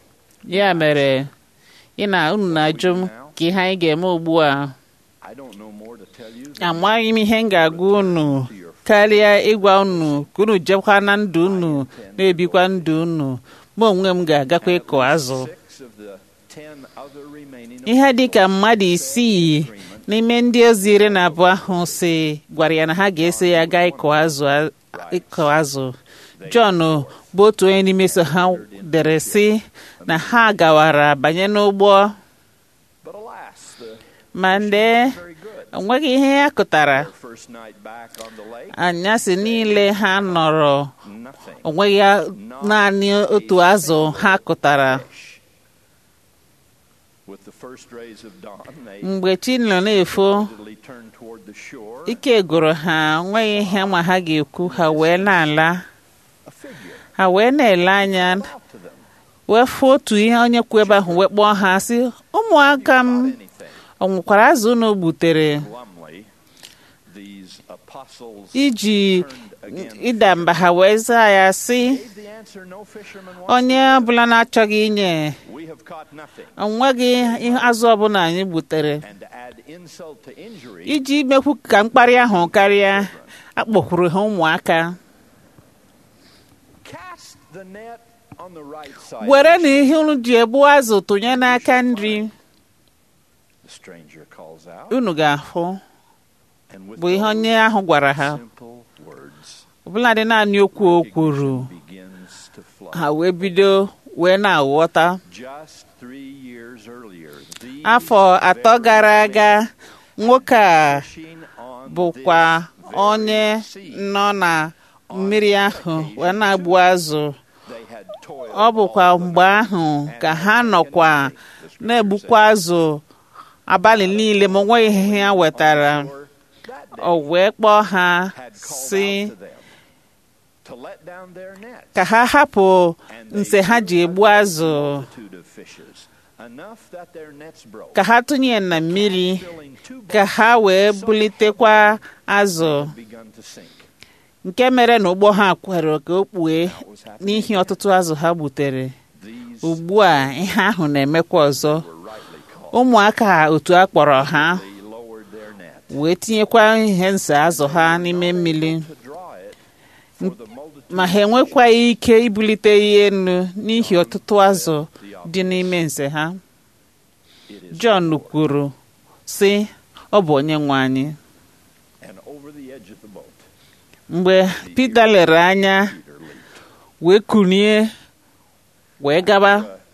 ya mere ị na unu na-ajụ m ka ihe anyị ga-eme ugbu a
I don't know more to tell you than
amaghị m ihe m ga-agwa unu karịa ịgwa unu ka unu jekwa na ndụ unu na-ebikwa ndụ unu mụ onwe m ga-agakwa ịkụ azụ
six of the ten other remaining
ihe dị ka mmadụ isii n'ime ndị ozi iri na abụọ ahụ si gwara ya na ha ga-eso ya gaa ịkụ azụ ịkụ azụ Jọn bụ otu onye n'ime so ha dere sị na ha gawara banye n'ụgbọ
But alas, the
ma ndee
very good.
o nweghị ihe ya kụtara
First night back on the lake,
anyasị niile ha nọrọ
nothing.
o nweghị ya- naanị otu azụ ha kụtara
With the first rays of dawn, they
mgbe chi nọ na-efo
readily turned toward the shore.
ike gụrụ ha nweghị ihe ma ha ga-ekwu ha wee na-ala
A figure
ha wee na-ele anya
out to them.
wee fụ otu ihe onye kwu ebe ahụ wee kpọọ ha sị ụmụaka m
Anything.
ọ nwekwara azụ unu gbutere
Glumly, these apostles
iji
turned again.
ịda mba ha wee zaa ya sị
Gave the answer no fisherman wants
onye
to give.
ọbụla na-achọghị inye
We have caught nothing.
o nweghị ihe azụ ọbụla anyị gbutere
And to add insult to injury,
iji mekwu ka mkparị ahụ karịa akpọkwuru ha ụmụaka
cast the net on the right side.
were na ihe unu ji egbu azụ tụnye n'aka nri
The stranger calls out.
unu ga-ahụ
And with
bụ ihe
those
onye ahụ gwara ha
simple words,
ọbụladị naanị okwu o kwuru
begins to flow.
ha wee bido wee na-aghọta
Just three years earlier, these
afọ atọ gara aga nwoke a
fishing on
bụkwa
this
onye
very sea,
nọ na mmiri ahụ wee na-agbu azụ
they had toiled
ọ bụkwa
all the
mgbe ahụ ka ha nọkwa na-egbukwa azụ abalị niile ma o nweghị ihe ha wetara
shore that day
o wee kpọọ ha
had called
si
out to them to let down their nets.
ka ha hapụ
And they
nse ha ji
drew
egbu
a great
azụ
multitude of fishes,
ka ha tụnye na mmiri ka ha wee bulitekwa azụ nke mere na ụgbọ ha kwere ka o kpue n'ihi ọtụtụ azụ ha gbutere ugbu a ihe ahụ na-emekwa ọzọ ụmụaka otu a kpọrọ ha wee tinyekwa ihe nse azụ ha n'ime mmiri ma ha enwekwaghị ike ibulite ihe elu n'ihi ọtụtụ azụ dị n'ime nze ha Jọn kwuru sị ọ bụ onye nwe anyị mgbe Pita lere anya wee kunie wee gaba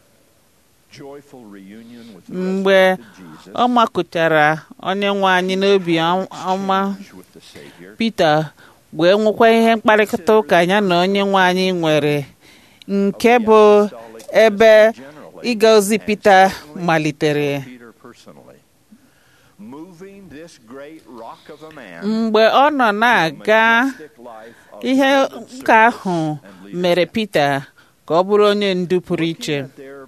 mgbe ọ makụchara onye nwe anyị n'obi ọma Pita wee nwekwa ihe mkparịta ụka ya na onye nwe anyị nwere nke bụ ebe ịga ozi Pita malitere mgbe ọ nọ na-aga ihe nka ahụ mere Pita ka ọ bụrụ onye ndu pụrụ iche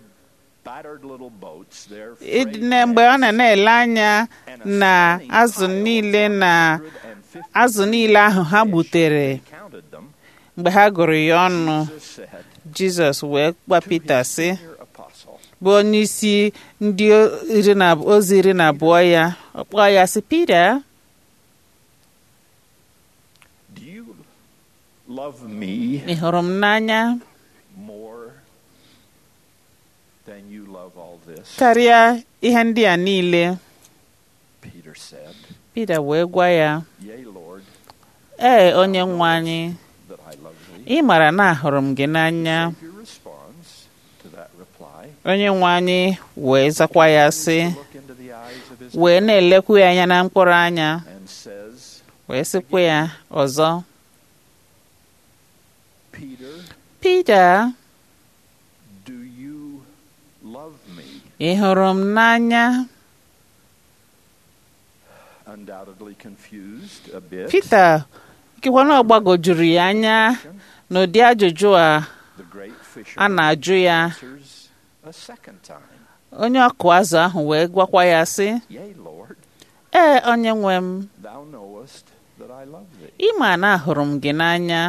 mgbe ọ na na-ele anya na azụ niile na azụ niile ahụ ha gbutere mgbe ha gụrụ ya ọnụ Jizọs wee gwa Pita sị bụ onye isi ndị ozi iri na abụọ ya ọ kpọọ ya sị Pita ị hụrụ m n'anya karịa ihe ndị a niile Pita wee gwa ya ee onye nwe anyị ị mara na ahụrụ m gị n'anya onye nwe anyị wee zakwa ya sị wee na-elekwu ya anya na mkpụrụ anya wee sịkwa ya ọzọ Pita ị hụrụ m n'anya Pita ikekwa na ọ gbagojuru ya anya n'ụdị ajụjụ a a na-ajụ ya onye ọkụ azụ ahụ wee gwakwa ya sị ee onye nwe m ị ma na ahụrụ m gị n'anya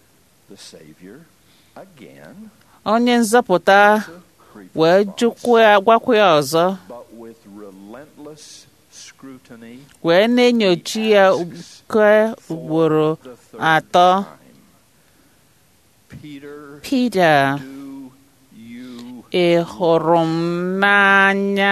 onye nzọpụta wee gwakwa ya ọzọ wee na-enyochi ya nke ugboro atọ Pita ị hụrụ m n'anya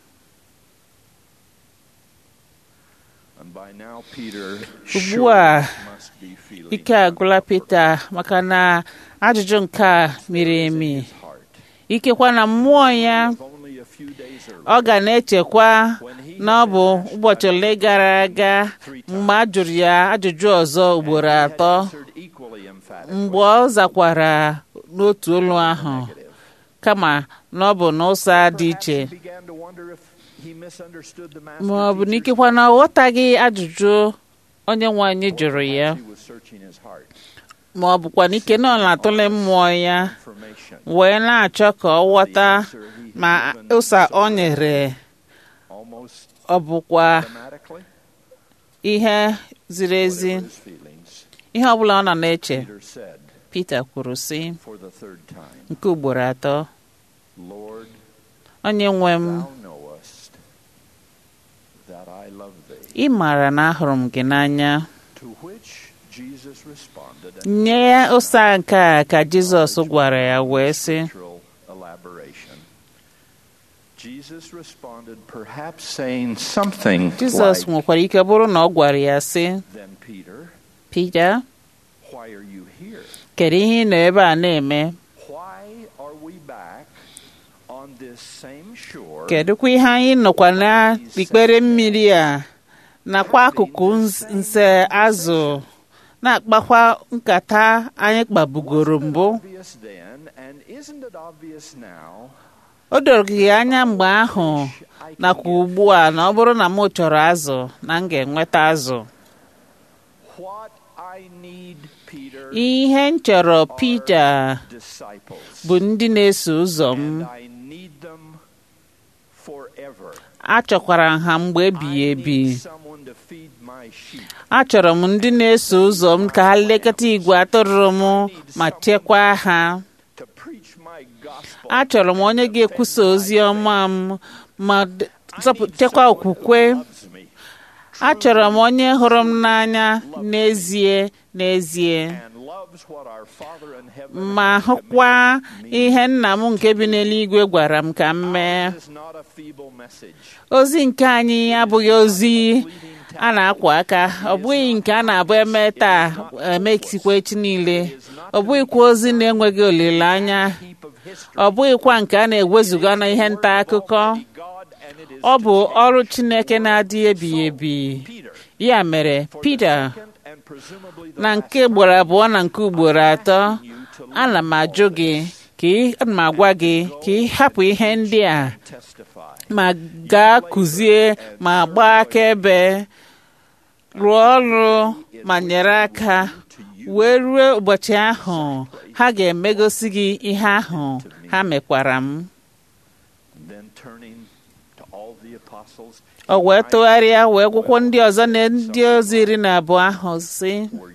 ugbu a ike agwụla Pita maka na ajụjụ nke a miri emi ikekwa na mmụọ ya ọ ga na-echekwa na ọ bụ ụbọchị ole gara aga mgbe a jụrụ ya ajụjụ ọzọ ugboro atọ mgbe ọ zakwara n'otu olu ahụ kama na ọ bụ n'ụzọ dị iche ma ọ bụ n'ikekwa na ọ ghọtaghị ajụjụ onye nwe anyị jụrụ ya ma ọ bụkwa n'ike na ọ na-atụle mmụọ ya wee na-achọ ka ọ ghọta ma ụsa ọ nyere ọ bụkwa ihe ziri ezi ihe ọ bụla ọ nọ na-eche Pita kwuru sị nke ugboro atọ onye nwe m ị maara na ahụrụ m gị n'anya nye ya ụsa nke a ka Jizọs gwara ya wee sị Jizọs nwekwara ike bụrụ na ọ gwara ya sị Pita kedu ihe ị nọ ebe a na-eme kedụkwa ihe anyị nọkwa n'ikpere mmiri a nakwa akụkụ nse azụ na-akpakwa nkata anyị kpabugoro mbụ o doro gị anya mgbe ahụ nakwa ugbu a na ọ bụrụ na m chọrọ azụ na m ga-enweta azụ ihe m chọrọ Pita bụ ndị na-eso ụzọ m achọkwara ha mgbe ebighị ebi achọrọ m ndị na-eso ụzọ m ka ha lekọta igwe atụrụ m ma chekwaa ha achọrọ m onye ga-ekwusa ozi ọma m ma chekwa okwukwe achọrọ m onye hụrụ m n'anya n'ezie n'ezie ma hụkwa ihe nna m nke bi n'eluigwe gwara m ka m mee ozi nke anyị abụghị ozi a na-akwa aka ọ bụghị nke a na-abụ eme taa emesikwa echi niile ọ bụghịkwa ozi na-enweghị olileanya ọ bụghịkwa nke a na-ewezuga na ihe nta akụkọ ọ bụ ọrụ Chineke na-adị ebighị ebi ya mere Pita na nke ugboro abụọ na nke ugboro atọ ana m ajụ gị ka ana m agwa gị ka ị hapụ ihe ndị a ma gaa kụzie ma gbaa akaebe rụọ ọrụ ma nyere aka wee ruo ụbọchị ahụ ha ga-emegosi gị ihe ahụ ha mekwara m o wee tụgharịa wee gwụkwọ ndị ọzọ na ndị ozi iri na abụọ ahụ si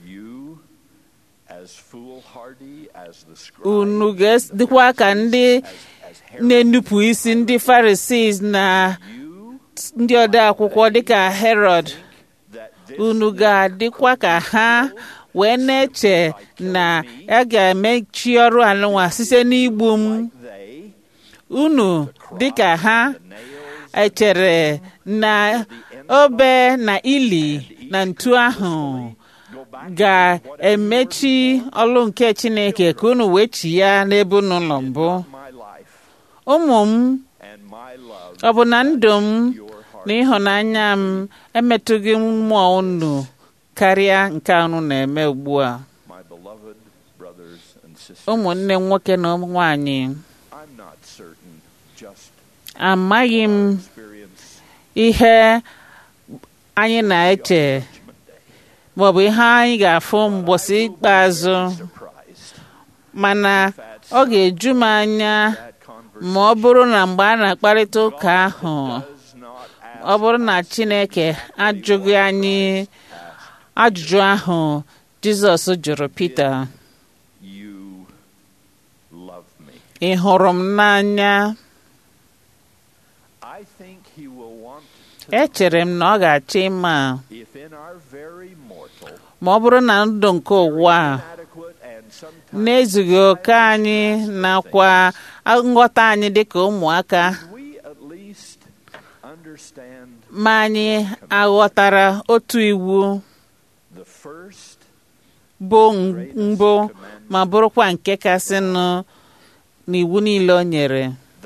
unu ga-dịkwa ka ndị na-enupụ isi ndị Farisii na ndị ode akwụkwọ dịka Herod unu ga-adịkwa ka ha wee na-eche na a ga-emechi ọrụ anụnwa site n'igbu m unu dịka ha echere na obe na ili na ntu ahụ ga-emechi ọlụ nke Chineke ka unu wee chi ya n'ebe unu nọ mbụ ụmụ m ọ bụ na ndụ m na ịhụnanya m emetụghị mmụọ unu karịa nke unu na-eme ugbu a ụmụnne nwoke na nwanyị amaghị m ihe anyị na-eche maọbụ ihe anyị ga-afụ mgbọsị ikpeazụ mana ọ ga-eju m anya ma ọ bụrụ na mgbe a na-akparịta ụka ahụ ọ bụrụ na Chineke ajụghị anyị ajụjụ ahụ Jizọs jụrụ Pita ị hụrụ m n'anya echere m na ọ ga-achọ ịma ma ọ bụrụ na ndụ nke ụwa na-ezughị oke anyị nakwa nghọta anyị dịka ụmụaka ma anyị aghọtara otu iwu bụ mbụ ma bụrụkwa nke kasịnụ n'iwu niile o nyere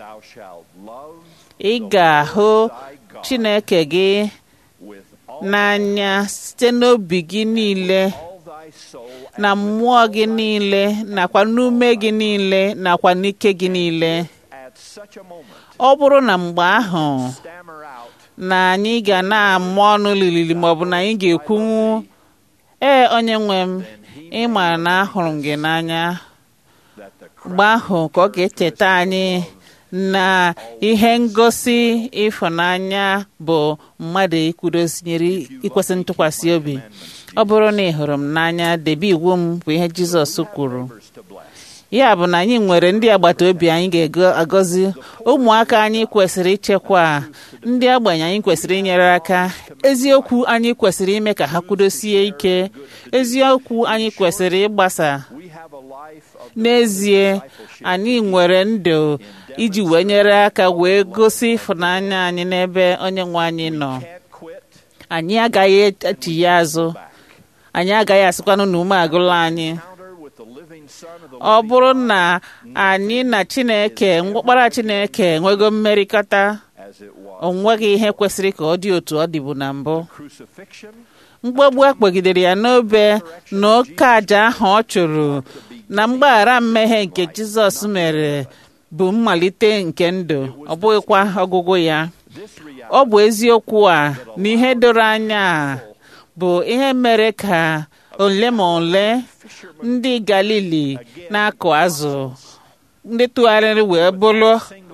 ị ga-ahụ Chineke gị n'anya site n'obi gị niile na mmụọ gị niile nakwa n'ume gị niile nakwa n'ike gị niile ọ bụrụ na mgbe ahụ na anyị ga na-amụ ọnụ lilili maọbụ na anyị ga-ekwunwu ee onye nwe m ịma na ahụrụ m gị n'anya mgbe ahụ ka ọ ga-echeta anyị na ihe ngosi ịfụnanya bụ mmadụ ikwudosinyere ikwesị ntụkwasị obi ọ bụrụ na ị hụrụ m n'anya debe iwu m bụ ihe Jizọs kwuru ya bụ na anyị nwere ndị agbata obi anyị ga-agọzi ụmụaka anyị kwesịrị ichekwa ndị agbanyi anyị kwesịrị inyere aka eziokwu anyị kwesịrị ime ka ha kwudosie ike eziokwu anyị kwesịrị ịgbasa n'ezie anyị nwere ndụ iji wee nyere aka wee gosi ịfụnanya anyị n'ebe onye nwe anyị nọ anyị agaghị echighi azụ anyị agaghị asịkwanụ na ume agụla anyị ọ bụrụ na anyị na Chineke mkpọkpara Chineke enwego mmerịkọta o nweghị ihe kwesịrị ka ọ dị otu ọ dịbu na mbụ mgbagbu a kpọgidere ya n'obe na oke aja ahụ ọ chụrụ na mgbaghara mmehie nke Jizọs mere bụ mmalite nke ndụ ọ bụghịkwa ọgwụgwụ ya ọ bụ eziokwu a na ihe doro anya bụ ihe mere ka ole ma ole ndị Galili na-akụ azụ ndị tụgharịrị wee bụrụ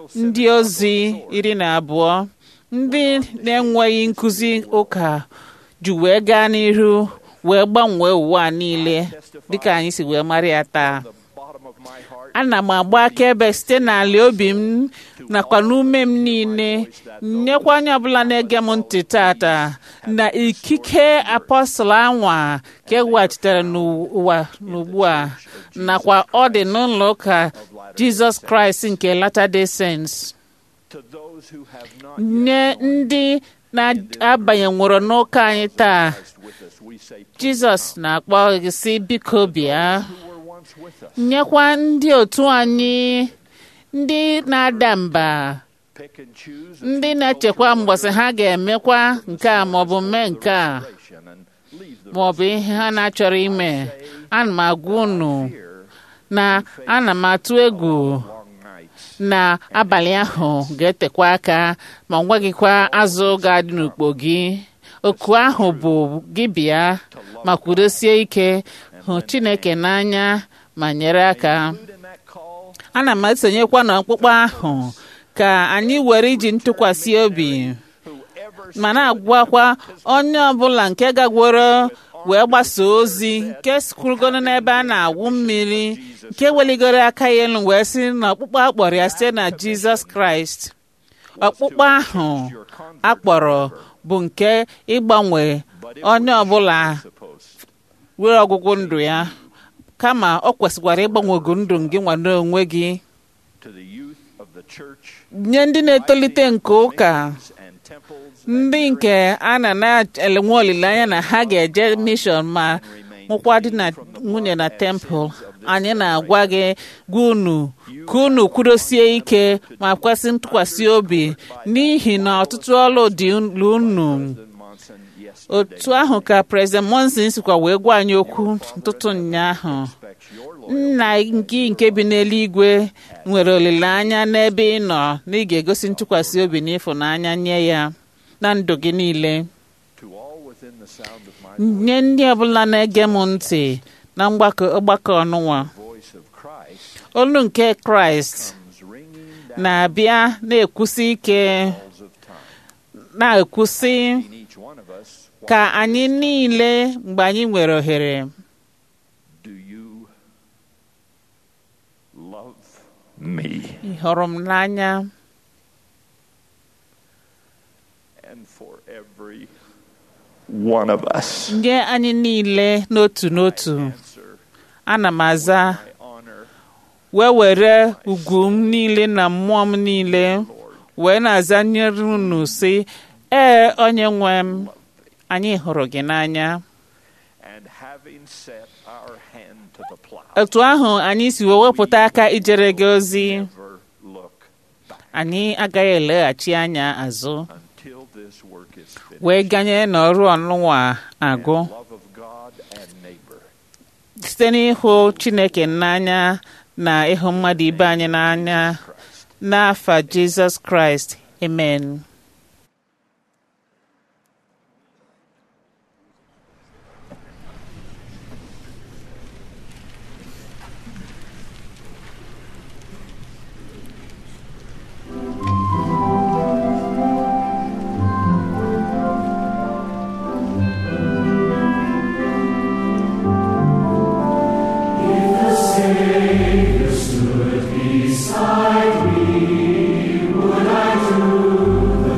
ndị ozi iri na abụọ ndị na-enweghị nkụzi ụka ji wee gaa n'ihu wee gbanwee ụwa a niile dịka anyị si wee mara ya taa ana m agba akaebe site n'ala obi m nakwa n'ume m niile nyekwa onye ọbụla na-ege m ntị tata na ikike apọstụl anwa ka eweghachitere n'ụwa n'ugbu a nakwa ọ dị n'ụlọ ụka jizọs kraịst nke latter-day saints nye ndị na-abanyenworo n'ụka anyị taa jizọs na-akpọ gị sị biko bịa nyekwa ndị otu anyị ndị na-ada mba ndị na-echekwa mgbọsị ha ga-emekwa nke a maọbụ mee nke a maọbụ ihe ha na-achọrọ ime ana m agwa unu na ana m atụ egwu na abalị ahụ ga-etekwa aka ma nweghịkwa azụ ga-adị n'ukpo gị oku ahụ bụ gị bịa ma kwudosie ike hụ chineke n'anya ma nyere aka ana m esonyekwa n'ọkpụkpọ ahụ ka anyị were iji ntụkwasị obi ma na-agwakwa onye ọbụla nke gagworo wee gbasa ozi nke sikwurugoro n'ebe a na-awụ mmiri nke weligoro aka ya elu wee sị na ọkpụkpọ akpọrọ ya site na jizọs kraịst ọkpụkpọ ahụ akpọrọ bụ nke ịgbanwe onye ọbụla were ọgwụgwụ ndụ ya kama ọ kwesịkwara ịgbanwego ndụ gị nwado onwe gị nye ndị na-etolite nke ụka ndị nke a na na-enwe olileanya na ha ga-eje mishọn ma nwụkwa di na nwunye na tempụl anyị na-agwa gị gwa unu ka unu kwudosie ike ma kwesị ntụkwasị obi n'ihi na ọtụtụ ọlụ dị unu otu ahụ ka prezident monson sikwa wee gwa anyị okwu ntụtụ ụnyaahụ nna gị nke bi n'eluigwe nwere olileanya n'ebe ị nọ na ị ga-egosi ntụkwasị obi na ịfụnanya nye ya na ndụ gị niile nye ndị ọbụla na-ege m ntị na mgbakọ ọgbakọ ọnụnwa olu nke kraịst na-abịa na-ekwusi ike na-ekwusi ka anyị niile mgbe anyị nwere ohere ị hụrụ m n'anya
one of us.
nye anyị niile n'otu n'otu ana m aza wee were ugwu m niile na mmụọ m niile wee na-aza nyere unu sị ee onye nwe m anyị hụrụ gị n'anya otu ahụ anyị si wee wepụta aka ijere gị ozi anyị agaghị eleghachi anya azụ wee ganye n'ọrụ ọnụnwa agụ site n'ịhụ chineke n'anya na ịhụ mmadụ ibe anyị n'anya n'afa jizọs kraịst amen
Beside me, would I do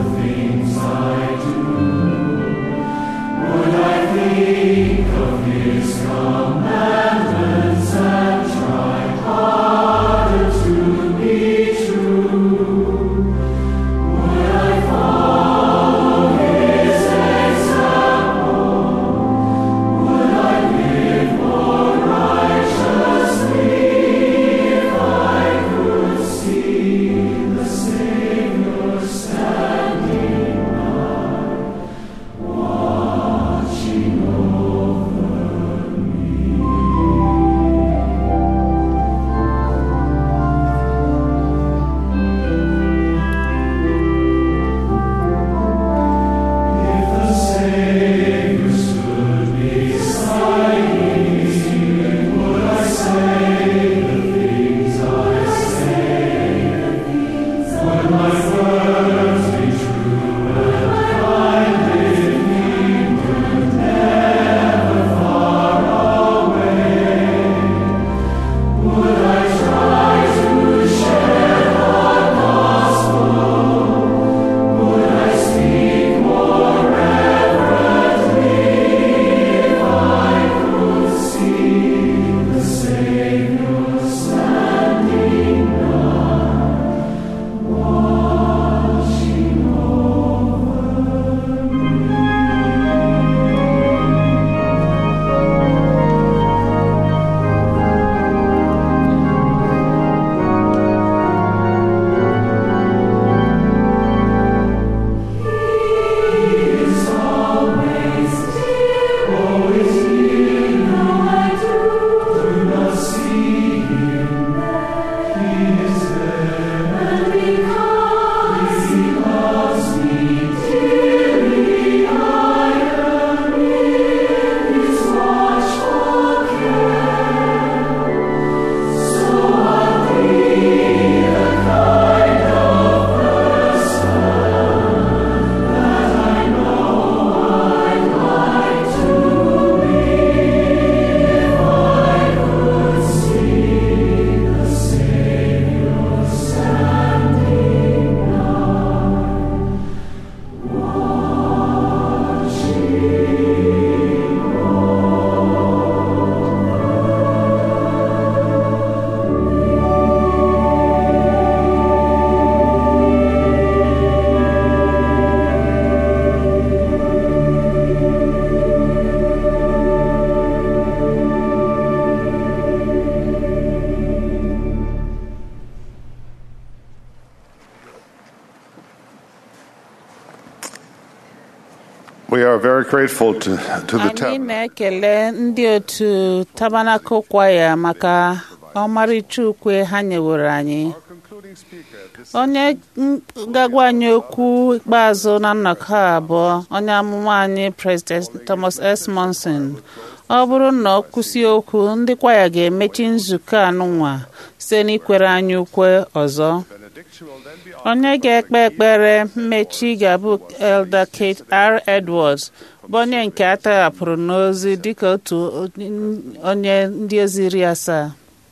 are very grateful to, to the
anyị
tabernacle.
na-ekele ndị otu tabanakụ kwaya maka ọmarịcha ukwe ha nyewere anyị onye m- ga-agwa anyị okwu ikpeazụ na nnọkọ a bụ onye amụma anyị president thomas s monson ọ bụrụ na ọ kwụsị okwu ndị kwaya ga-emechi nzukọ anụnwa site n'ikwere anyị ukwe ọzọ onye ga-ekpe ekpere mmechi ga-abụ elder kate r edwards bụ onye nke a tọghapụrụ n'ozi dịka otu onye ndị ozi iri asaa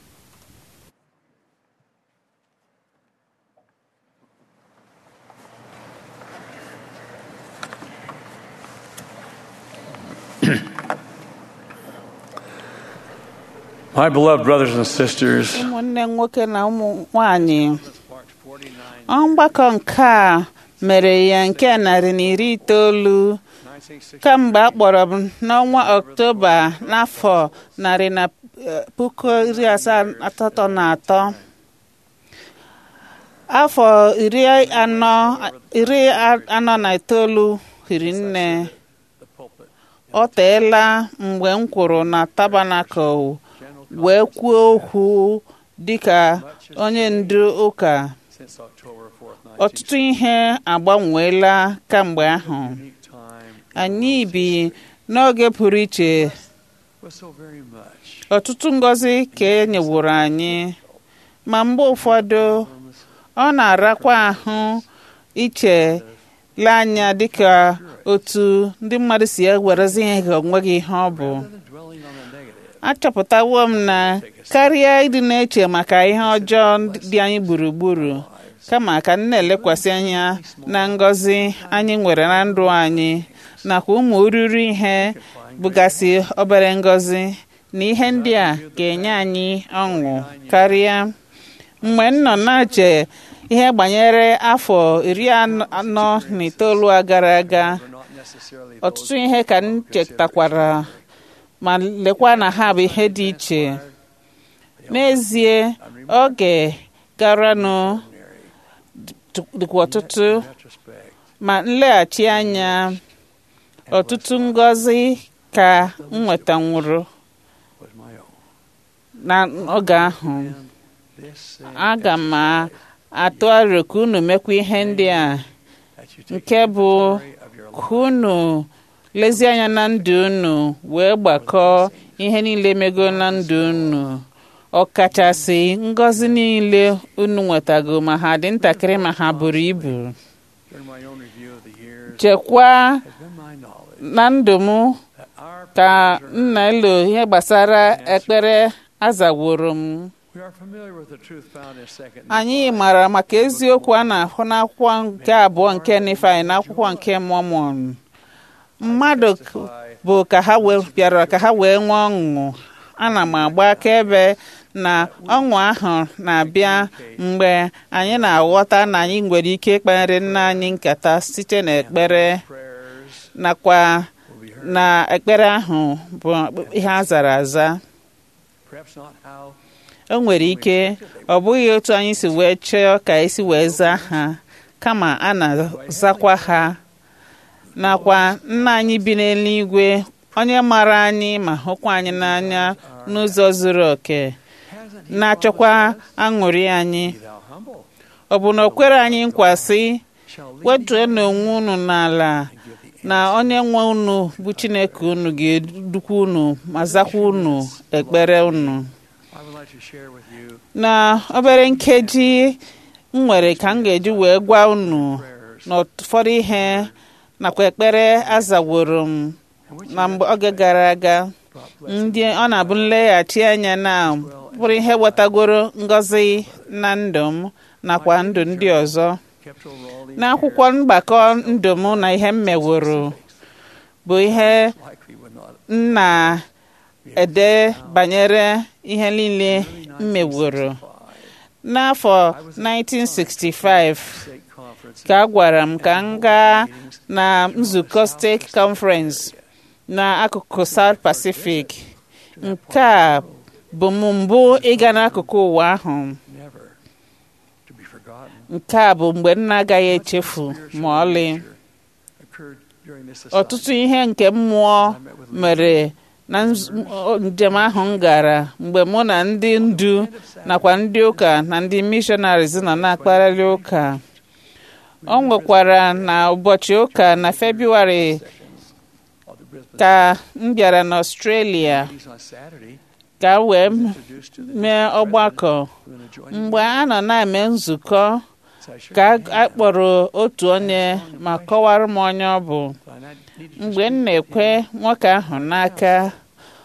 My beloved brothers and sisters,
ụmụnne nwoke na ụmụ nwanyị ọgbakọ nke a mere ya nke narị na iri itoolu kamgbe a kpọrọ m n'ọnwa ọktoba n'afọ narị na eh, puku iri asaa asatọ na atọ afọ iri anọ iri anọ na itoolu hiri nne ọ teela mgbe m kwuru na tabanakụl wee kwuo okwu dịka onye ndu ụka
since October 4th,
ọtụtụ ihe agbanweela kamgbe ahụ anyị bi n'oge pụrụ iche
was so very much.
ọtụtụ ngọzi ka e nyeworo anyị ma mgbe ụfọdụ ọ na-arakwa ahụ iche le anya dịka otu ndị mmadụ si ewerezi ihe ka onweghị ihe ọ bụ achọpụtawo m na karịa ịdị na-eche maka ihe ọjọọ dị anyị gburugburu kama ka m na-elekwasị anya na ngọzi anyị nwere na ndụ anyị nakwa ụmụ oriri ihe bụgasị obere ngọzi na ihe ndị a ga-enye anyị ọṅụ karịa mgbe m nọ na-eche ihe gbanyere afọ iri anọ na itoolu a gara aga ọtụtụ ihe ka m chetakwara ma lekwa na ha bụ ihe dị iche n'ezie oge garanụ dịkwa ọtụtụ ma nleghachi anya ọtụtụ ngọzi ka m nwetanwuru na oge ahụ aga m atụ aro ka unu mekwa ihe ndị a nke bụ ka unu lezie anya na ndụ unu wee gbakọọ ihe niile mego na ndụ unu ọkachasị ngọzi niile unu nwetago ma ha dị ntakịrị ma ha buru ibu chekwaa na ndụ m ka nna elo ihe gbasara ekpere azaworo m anyị maara maka eziokwu a na-ahụ n'akwụkwọ nke abụọ nke Nifai na akwụkwọ nke Mọmọn mmadụ bụ ka ha bịara ka ha wee nwee ọṅụ ana m agba akaebe na ọṅụ ahụ na-abịa mgbe anyị na-aghọta na anyị nwere ike ikpere nna anyị nkata site n'ekpere nakwa na ekpere ahụ bụ ihe a zara aza o nwere ike ọ bụghị otu anyị si wee chọọ ka esi wee zaa ha kama a na-azakwa ha nakwa nna anyị bi n'eluigwe onye mara anyị ma hụkwa anyị n'anya n'ụzọ zuru oke na-achọkwa aṅụrị anyị ọ bụ na o kwere anyị nkwasị wetuo n'onwe unu n'ala na onye nwe unu bụ Chineke unu ga-edukwa unu ma zakwa unu ekpere unu na obere nkeji m nwere ka m ga-eji wee gwa unu n'ụfọdụ ihe nakwa ekpere azaworo m na mgbe oge gara aga ndị ọ na-abụ nleghachi anya na bụrụ ihe wetagoro ngọzi na ndụ m nakwa ndụ ndị ọzọ n'akwụkwọ mgbakọ ndụ m na ihe m meworo bụ ihe m na-ede banyere ihe niile m meworo n'afọ 1965 ka a gwara m ka m gaa na nzukọ steeti conference n'akụkụ South Pacific nke a bụ m mbụ ịga n'akụkụ ụwa ahụ nke a bụ mgbe m na-agaghị echefu ma ọlị
during this
ọtụtụ ihe nke mmụọ mere na nz- njem ahụ m gara mgbe mụ na ndị ndu nakwa ndị ụka na ndị missionaries nọ na-akparịrị ụka o nwekwara na ụbọchị ụka na febụwarị
of the Brisbane
ka m bịara n'ọstrelia
meetings on Saturday
ka m wee
introduced to the
mee ọgbakọ
who in the joint
mgbe a nọ na-eme nzukọ
so I shook
ka
their
a
hand.
kpọrọ otu onye ma kọwara m onye ọ bụ
And I needed to
mgbe m
speak
na-ekwe
with him
nwoke ahụ n'aka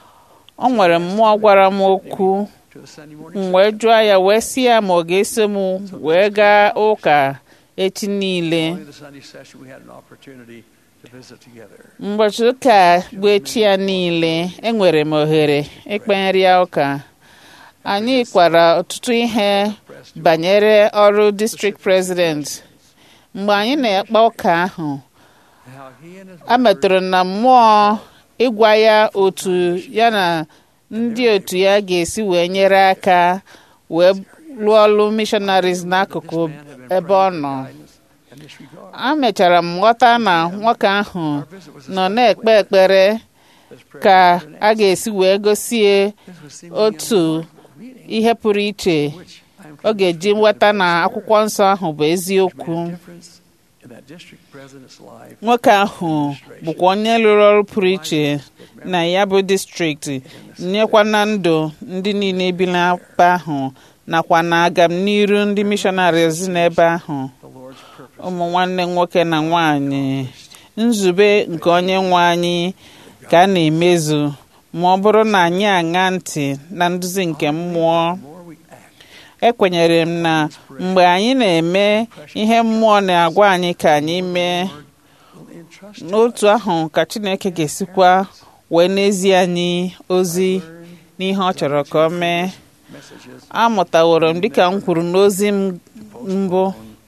ọ nwere mmụọ gwara m okwu
to the Sunday morning
m wee jụọ ya wee sị ya ma ọ ga-eso m wee gaa ụka echi niile
Following the Sunday session, we had an opportunity to visit together.
ụbọchị ụka bụ echi ya niile enwere m ohere ikpenyere ya ụka anyị kwara ọtụtụ ihe banyere ọrụ district president mgbe anyị na-ekpe ụka ahụ
And how he and his
a metụrụ na mmụọ ịgwa ya otu ya na ndị otu ya ga-esi wee nyere aka wee lụọ ọrụ missionaries n'akụkụ ebe ọ nọ
in this regard.
a mechara m ghọta na nwoke ahụ nọ na-ekpe ekpere
This prayer
ka
was an
a ga-esi wee gosie
This was seemingly
otu
a meeting,
ihe pụrụ iche
which I am
ọ ga-eji nweta na akwụkwọ nsọ ahụ bụ eziokwu
made a difference in that district president's life.
nwoke ahụ bụkwa onye lụrụ ọrụ pụrụ iche na ya bụ distrikti nyekwa na ndụ ndị niile bi n'ebe ahụ nakwa na agamniru ndị missionaries n'ebe ahụ
The Lord's purpose.
ụmụ nwanne nwoke na nwanyị nzube nke onye nwe anyị ka a na-emezu ma ọ bụrụ na anyị aṅa ntị na nduzi nke mmụọ
The more we act,
ekwenyere m na mgbe anyị na-eme ihe mmụọ na-agwa anyị ka anyị mee
will entrust to
n'otu ahụ ka chineke ga-esikwa wee n'ezie anyị ozi n'ihe ọ chọrọ ka ọ mee
messages
amụtaworo m dịka m kwuru n'ozi m mbụ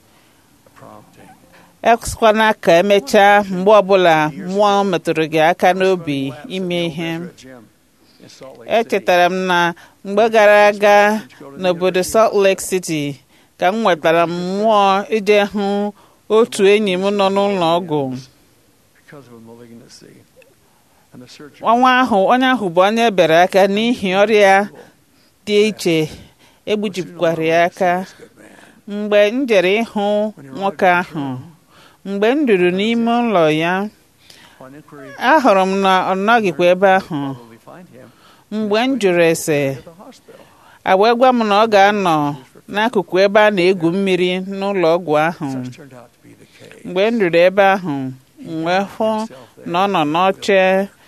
prompting.
ekwana ka emechaa mgbe ọbụla mmụọ metụrụ gị aka n'obi ime ihe
At Jim in Salt Lake City.
echetara m na mgbe gara aga n'obodo Salt Lake City ka m nwetara m mmụọ ije hụ otu enyi m nọ n'ụlọ ọgwụ
because of a malignancy. And the surgery
ọnwa ahụ onye ahụ bụ onye ebere aka n'ihi ọrịa dị iche egbujikwara ya aka mgbe m jere ịhụ nwoke ahụ mgbe m ruru n'ime ụlọ ya
on inquiry
ahụrụ m na ọ nọghịkwa ebe ahụ
probably find him
mgbe m jụrụ ese
at the hospital.
a wee gwa m na ọ ga-anọ n'akụkụ ebe a na-egwu mmiri n'ụlọ ọgwụ ahụ
Such turned out to be the case.
mgbe m ruru ebe ahụ m wee hụ na ọ nọ n'oche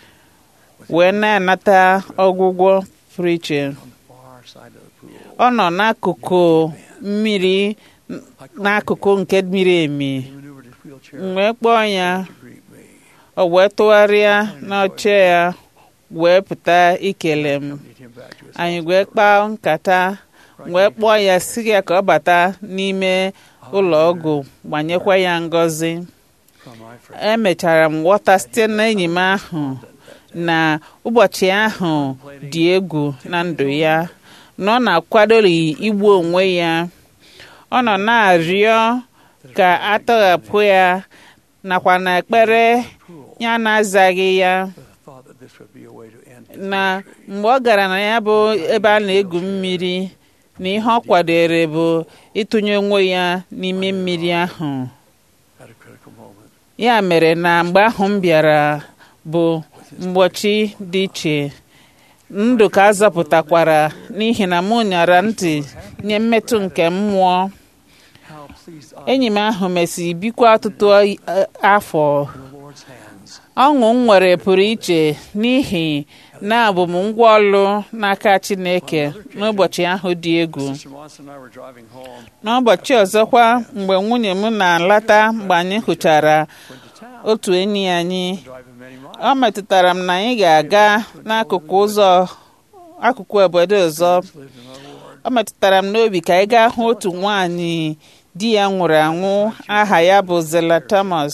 wee na-anata ọgwụgwọ pụrụ iche
On the far side of the pool,
ọ nọ n'akụkụ mmiri n'akụkụ nke miri emi
he maneuvered his wheelchair
m wee kpọọ ya
to greet me.
o wee tụgharịa n'oche ya wee pụta ikele m
Lead him back to his
anyị wee kpaa nkata wee kpọọ ya si ya ka ọ bata n'ime ụlọ ọgwụ gbanyekwa ya ngọzi
from my friend.
emechara m ghọta site n'enyi m ahụ na ụbọchị ahụ dị egwu na ndụ ya na ọ na-akwadori igbu onwe ya ọ nọ na-arịọ ka atọghapụ ya nakwa na ekpere ya na-azaghị ya
With the thought that this would be a way to end his
na
ministry.
mgbe ọ gara na ya bụ ebe a na-egwu mmiri na ihe ọ kwadere bụ ịtụnye onwe ya n'ime mmiri ahụ
At a critical moment,
ya mere na mgbe ahụ m bịara bụ mgbochi dị iche ndụ ka a zọpụtakwara n'ihi na mụ nyara ntị nye mmetụ nke mmụọ
how pleased I
enyi m ahụ mesịrị bikwa ọtụtụ eh, afọ
am in the Lord's hands.
ọṅụ m nwere pụrụ iche n'ihi na abụ m ngwa ọlụ n'aka Chineke n'ụbọchị ahụ dị egwu
Sister Monson and I were driving home
n'ụbọchị ọzọkwa mgbe nwunye m na-alata mgbe anyị hụchara
went to town,
otu enyi anyị
driving many miles.
ọ metụtara m na anyị ga-aga n'akụkụ ụzọ akụkụ obodo ọzọ
lived in our Lord.
ọ metụtara m n'obi ka anyị gaa hụ otu nwaanyị di ya nwụrụ anwụ aha ya bụ Zela Thomas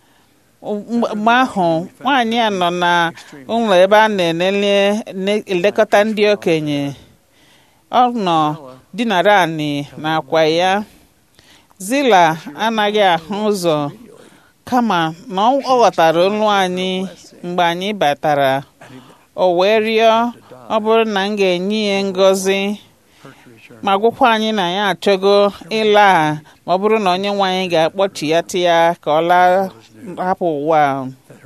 mgbe ahụ nwaanyị a nọ na ụlọ ebe a na-enele ne- elekọta ndị okenye ọ nọ dinara anị n'akwa ya Zila anaghị ahụ ụzọ kama na ọ ghọtara olu anyị mgbe anyị batara o wee rịọ ọ bụrụ na m ga-enye ya ngọzi ma gwụkwa anyị na ya achọgo ịla ma ọ bụrụ na onye nwe anyị ga-akpọchi ya ti ya ka ọ laa hapụ ụwa a.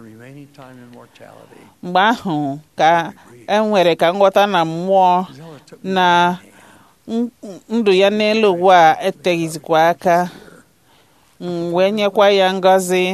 mgbe ahụ ka e nwere ka nghọta na mmụọ na n- ndụ ya n'elu ụwa a eteghịzikwa aka m wee nyekwa ya ngọzi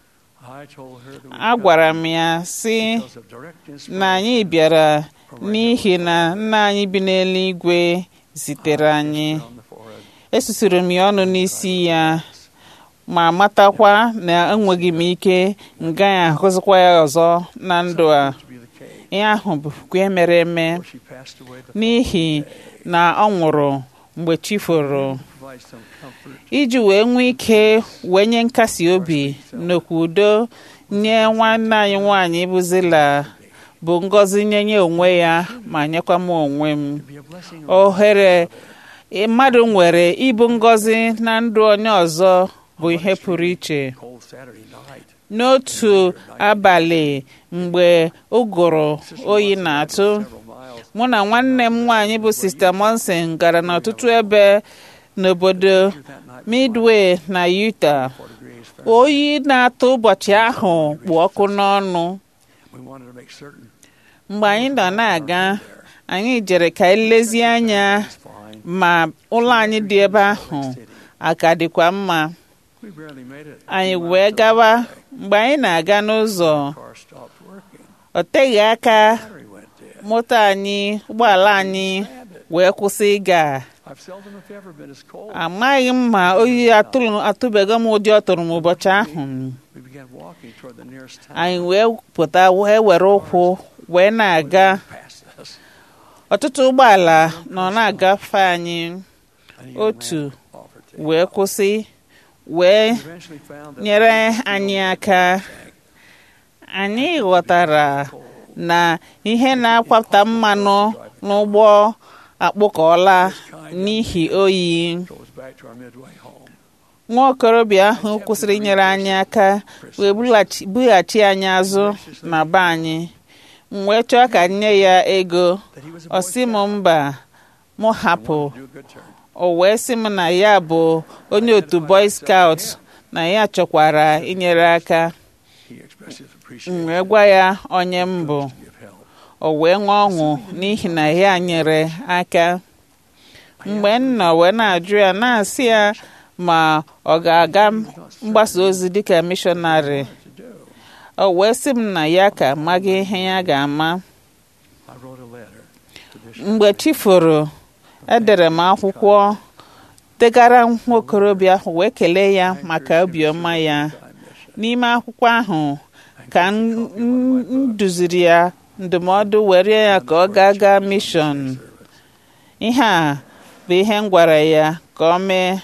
agwara m ya sị na anyị bịara n'ihi na nna anyị bi n'eluigwe zitere anyị esusiri m ya ọnụ n'isi ya ma matakwa na enweghị m ike m gaghị ahụzikwa ya ọzọ na ndụ a ihe ahụ bụkwa mere eme n'ihi na ọ nwụrụ mgbe chi foro iji wee nwee ike wee nye nkasi obi n'okwu udo nye nwanne anyị nwanyị bụ Zila bụ ngọzi nye nye onwe ya ma nyekwa m onwe m ohere mmadụ nwere ịbụ ngọzi na ndụ onye ọzọ bụ ihe pụrụ iche n'otu abalị mgbe ụgụrụ oyi na-atụ mụ na nwanne m nwaanyị bụ sista monson gara n'ọtụtụ ebe n'obodo midway na utah oyi na-atụ ụbọchị ahụ kpụ ọkụ n'ọnụ mgbe anyị nọ na-aga anyị jere ka elezie anya ma ụlọ anyị dị ebe ahụ aka dịkwa mma anyị wee gawa mgbe anyị na-aga n'ụzọ ọ teghị aka moto anyị ụgbọala anyị wee kwụsị ịga amaghị m ma oyi atụbego m ụdị ọ tụrụ m ụbọchị ahụ anyị wee pụta wee were ụkwụ wee na-aga ọtụtụ ụgbọala nọ na-agafe anyị otu wee kwụsị wee nyere anyị aka anyị ghọtara na ihe na-akwapụta mmanụ n'ụgbọ akpụkọọla n'ihi oyi nwa okorobịa ahụ kwụsịrị inyere anyị aka wee bughachi anyị azụ na be anyị m wee chọọ ka nye ya ego ọ sị m mba mụ hapụ o wee sị m na ya bụ onye otu boy scout na ya chọkwara inyere aka m wee gwa ya onye m bụ o wee ṅụọ ọṅụ n'ihi na ya nyere aka mgbe m nọ wee na-ajụ ya na-asị ya ma ọ ga-aga mgbasa ozi dịka mishọnarị o wee sị m na ya ka amaghị ihe ya ga-ama mgbe chi foro edere m akwụkwọ degara nwa okorobịa ahụ wee kelee ya maka obiọma ya n'ime akwụkwọ ahụ ka m duziri ya ndụmọdụ were ya ka ọ gaa gaa mishọn ihe a bụ ihe m gwara ya ka ọ mee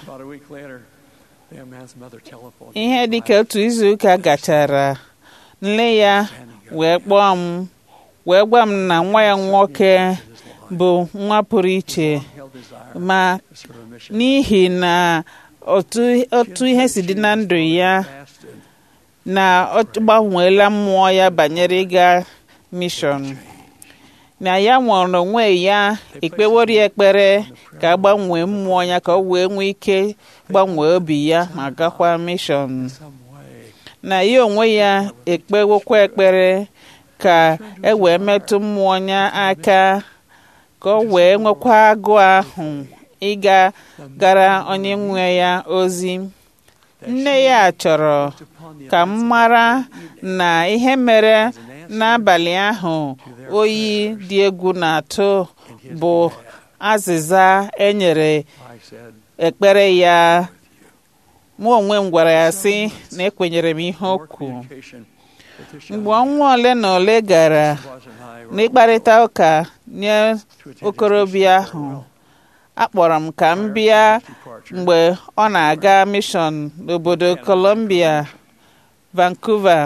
ihe dịka otu izuụka gachara nne ya wee kpọọ m wee gwa m na nwa ya nwoke bụ nwa pụrụ iche ma n'ihi na otu ihe si dị na ndụ ya na ọ gbanweela mmụọ ya banyere ịga mishọn na ya nwere onwe ya ekpewori ekpere ka a gbanwee mmụọ ya ka ọ wee nwee ike gbanwee obi ya ma gakwa mishọn na ya onwe ya ekpewokwa ekpere ka e wee metụ mmụọ ya aka ka ọ wee nwekwa agụụ ahụ ịga gara onye nwe ya ozi nne ya chọrọ ka m mara na ihe mere n'abalị ahụ oyi dị egwu na-atụ bụ azịza enyere ekpere ya mụ onwe m gwara ya sị na ekwenyere m ihe okwu mgbe ọnwa ole na ole gara n'ịkparịta ụka nye okorobịa ahụ akpọrọ m ka m bịa mgbe ọ na-aga mishọn n'obodo Columbia Vancouver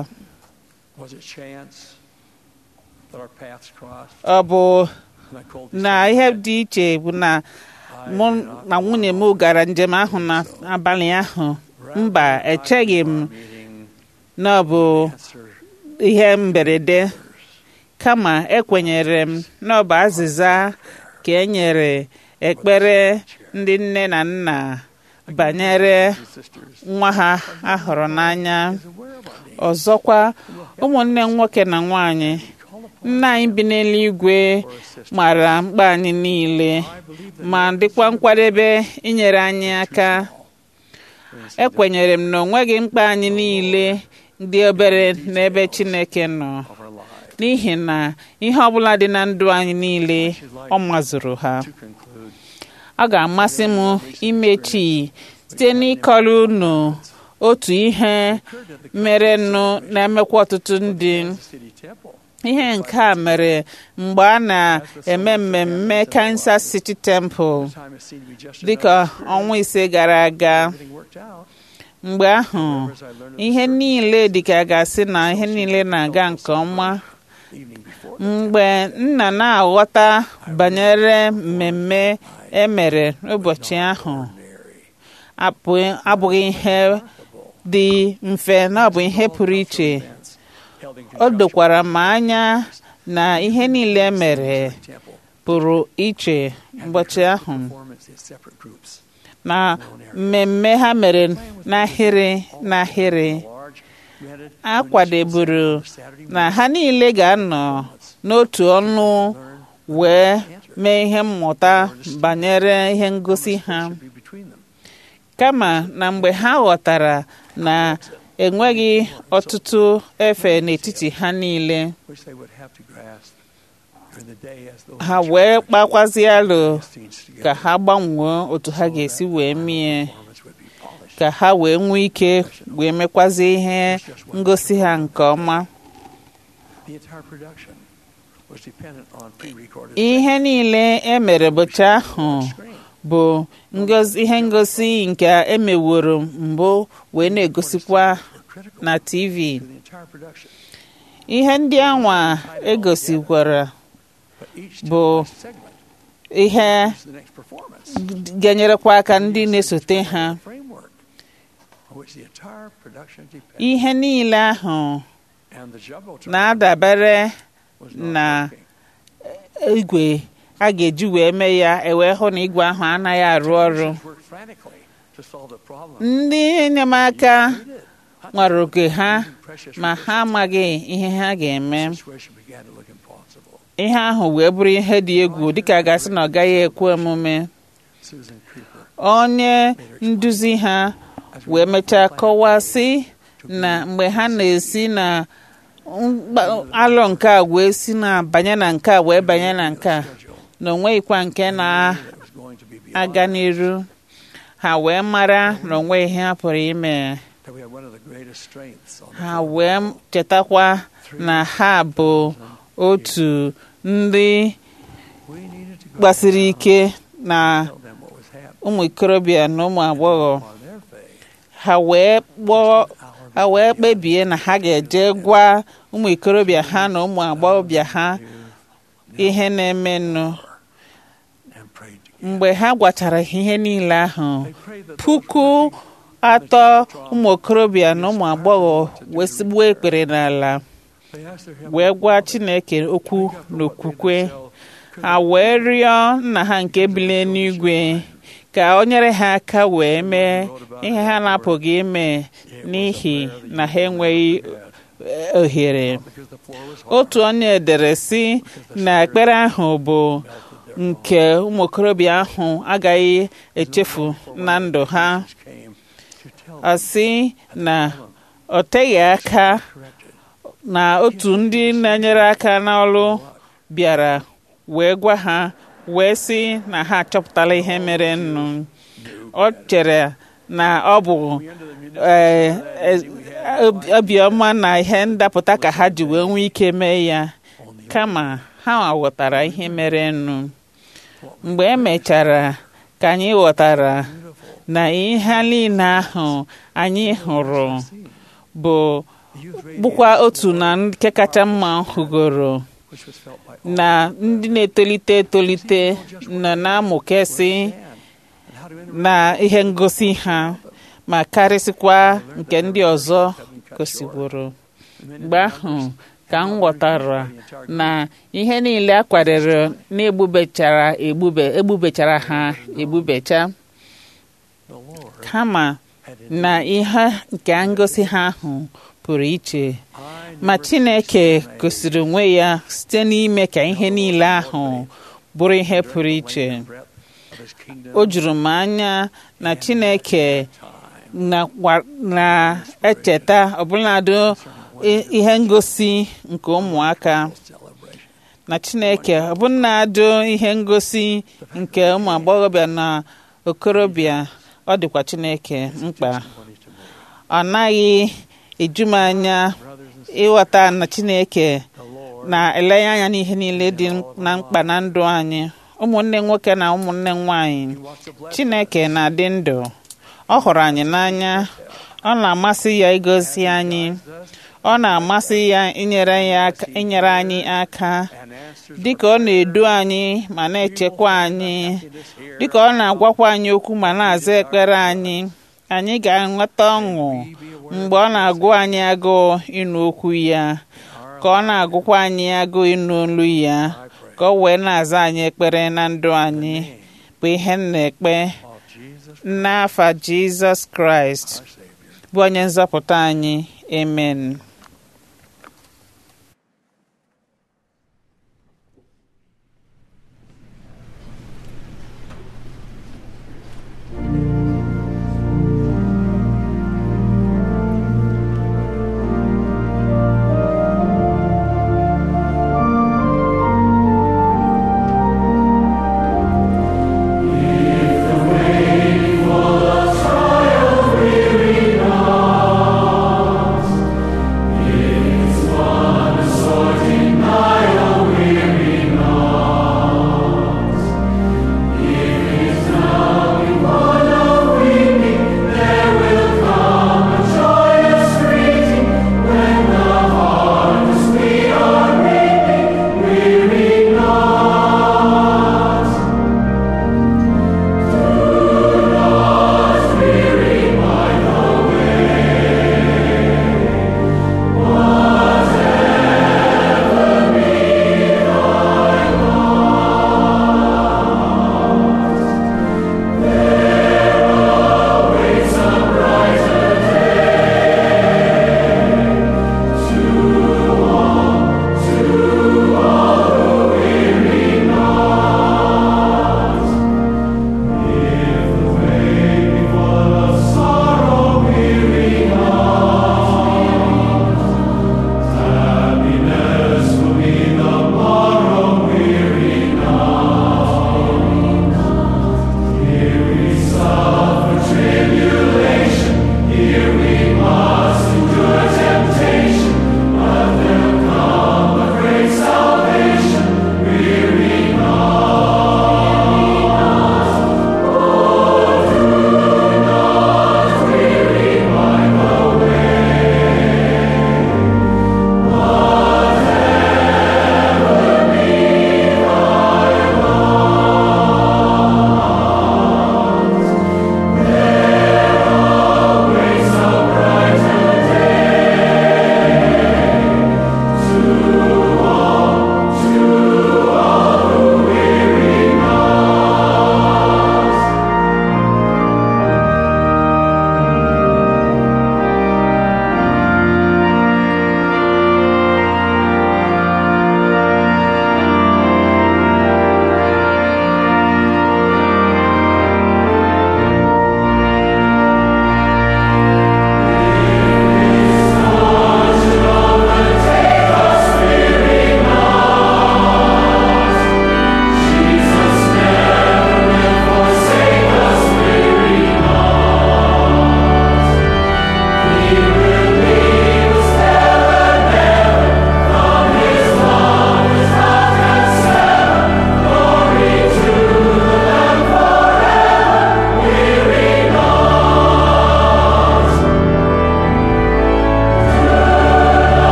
ọ bụ na ihe dị iche bụ na mụ na nwunye m gara njem ahụ n'abalị ahụ mba echeghị m na ọ bụ ihe mberede kama ekwenyere m na ọ bụ azịza ka e nyere ekpere ndị nne na nna banyere nwa ha ahụrụ n'anya ọzọkwa ụmụnne m nwoke na nwanyị nna anyị bi n'eluigwe mara mkpa anyị niile ma dịkwa nkwadebe inyere anyị aka ekwenyere m na onweghị mkpa anyị niile dị obere n'ebe Chineke nọ n'ihi na ihe ọbụla dị na ndụ anyị niile ọ mazụrụ ha ọ ga-amasị m imechi site n'ịkọrọ unu otu ihe merenụ na-emekwa ọtụtụ ndị ihe nke a mere mgbe a na-eme mmemme Kansas City Temple dịka ọnwa ise gara aga mgbe ahụ ihe niile dịka a ga-asị na ihe niile na-aga nke ọma mgbe nna na-aghọta banyere mmemme emere n'ụbọchị ahụ abụghị ihe dị mfe na ọ bụ ihe pụrụ iche o dokwara m anya na ihe niile mere pụrụ iche ụbọchị ahụ na mmemme ha mere n'ahịrị n'ahịrị a kwadeburu na ha niile ga-anọ n'otu ọnụ wee mee ihe mmụta banyere ihe ngosi ha kama na mgbe ha ghọtara na enweghị ọtụtụ efe n'etiti ha niile ha wee kpakwazie alụ ka ha gbanwee otu ha ga-esi wee mie ka ha wee nwee ike wee mekwazie ihe ngosi ha nke ọma ihe niile e mere bụcha ahụ bụ ihe ngosi nke emeworo mbụ wee na-egosikwa na TV ihe ndị anwa egosikwara bụ ihe ga-enyerekwa aka ndị na-esote ha ihe niile ahụ na-adabere na igwe a ga-eji wee mee ya ewee hụ na igwe ahụ anaghị arụ ọrụ ndị enyemaka nwere oke ha ma ha amaghị ihe ha ga-eme ihe ahụ wee bụrụ ihe dị egwu dịka a ga-asị na ọ gaghị ekwe omume onye nduzi ha wee mechaa kọwasị na mgbe ha na-esi na alụ nke a wee si na banye na nke a wee banye na nke a na onweghịkwa nke na-aga n'iru ha wee mara na onwe ihe ha pụrụ ime ha wee chetakwa na ha bụ otu ndị gbasiri ike na ụmụ ikorobịa na ụmụ agbọghọ ha wee kpọọ ha wee kpebie na ha ga-eje gwa ụmụ ikorobịa ha na ụmụ agbọghọbịa ha ihe na-emenụ mgbe ha gwachara ihe niile ahụ puku atọ ụmụ okorobịa na ụmụ agbọghọ wee sigbuo ekpere n'ala wee gwa Chineke okwu n'okwukwe ha wee rịọ nna ha nke bilie n'igwe ka o nyere ha aka wee mee ihe ha na-apụghị ime n'ihi na ha enweghị ohere otu onye edere sị na ekpere ahụ bụ nke ụmụ okorobịa ahụ agaghị echefu na ndụ ha asị na ọ teghị aka na otu ndị na-enyere aka n'ọrụ bịara wee gwa ha wee sị na ha achọpụtala ihe mere nnu ọ chere na ọ bụ obiọma na ihe ndapụta ka ha ji wee nwee ike mee ya kama ha ghọtara ihe mere nnu mgbe e mechara ka anyị ghọtara na ihe niile ahụ anyị hụrụ bụ bụkwa otu na nke kacha mma hụgoro na ndị na-etolite etolite nọ na-amụkesị na ihe ngosi ha ma karịsịkwa nke ndị ọzọ gosigboro mgbe ahụ ka m ghọtara na ihe niile a kwadoro na-egbubechara egbube egbubechara ha egbubecha kama na ihe nke ngosi ha ahụ pụrụ iche ma Chineke gosiri onwe ya site n'ime ka ihe niile ahụ bụrụ ihe pụrụ iche o juru m anya na Chineke na-echeta ọbụladị ihe ngosi nke ụmụaka na Chineke ọbụladị ihe ngosi nke ụmụ agbọghọbịa na okorobịa ọ dịkwa Chineke mkpa ọ naghị eju m anya ịghọta na Chineke na-elenye anya n'ihe niile dị na mkpa na ndụ anyị ụmụnne nwoke na ụmụnne nwanyị Chineke na-adị ndụ ọ hụrụ anyị n'anya ọ na-amasị ya igozi anyị ọ na-amasị ya inyere inyere anyị aka dịka ọ na-edu anyị ma na-echekwa anyị dịka ọ na-agwakwa anyị okwu ma na-aza ekpere anyị anyị ga-enweta ọṅụ mgbe ọ na-agụ anyị agụụ ịnụ okwu ya ka ọ na-agụkwa anyị agụụ ịnụ olu ya ka ọ wee na-aza anyị ekpere na ndụ anyị bụ ihe m na-ekpe n'afa Jizọs Kraịst bụ onye nzọpụta anyị amen
If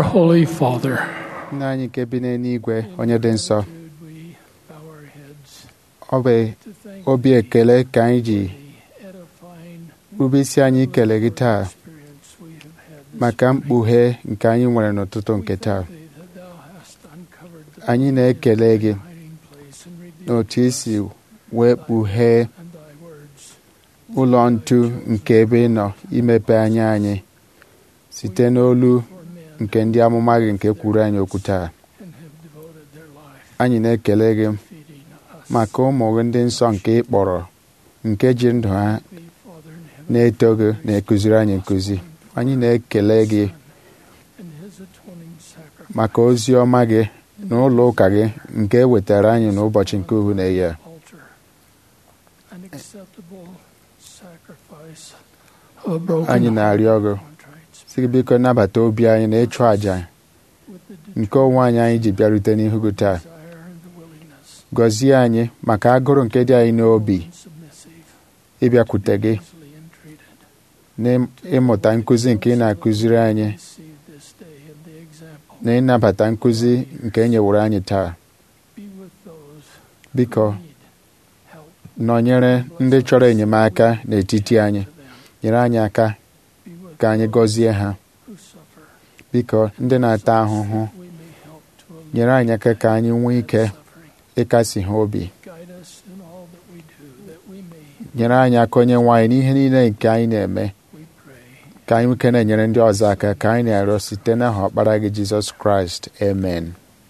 Holy Father,
nna anyị nke bi n'eluigwe onye dị nsọ
we bow our heads
ọ bụ
to thank
obi ekele ka anyị ji
the edifying
rube isi anyị ikele gị taa
experience we have had this
maka mkpughe nke anyị nwere n'ụtụtụ nke taa
day that thou hast uncovered the
anyị na-ekele gị
hiding place and revealed
n'otu isi wee kpughee
and thy words
ụlọ ntu nke ebe ị nọ imepe anya anyị site n'olu
for men
nke ndị amụma gị nke kwuru anyị okwu taa
and have devoted their life
anyị na-ekele gị
feeding us.
maka ụmụ gị ndị nsọ nke ị kpọrọ nke ji ndụ ha
Be Father in heaven
na-eto gị na-ekụziri anyị nkụzi anyị na-ekele gị
and his atoning sacrifice
maka ozi ọma gị na ụlọ ụka gị nke e wetara anyị n'ụbọchị nke uhu na ya
altar, an acceptable sacrifice of a broken
anyị na-arịọ gị
contrite
si gị biko nabata obi anyị na ịchụ àjà
with the
nke onwe anyị anyị ji bịarute n'ihu gị taa
desire and the willingness,
gọzie anyị maka agụrụ nke dị anyị n'obi
and submissive,
ịbịakwute gị
easily entreated.
n'ịmụta nkụzi nke ị na-akụziri anyị
Receive this day and the example.
na ịnabata nkụzi nke e nyewere anyị taa
Be with those
biko
who need help
nọnyere ndị chọrọ enyemaka n'etiti anyị
to them.
nyere anyị aka
Be with
ka anyị
those
gọzie ha
who suffer.
biko ndị na-ata ahụhụ
We may help to alleviate
nyere anyị aka ka anyị nwee ike
suffering.
ịkasi ha obi
Guide us in all that we do, that we may,
nyere anyị aka onye nwe anyị n'ihe niile nke anyị na-eme
we pray,
ka anyị nwee ike na-enyere ndị ọzọ aka ka anyị na-arịọ site n'aha ọkpara gị jizọs kraịst amen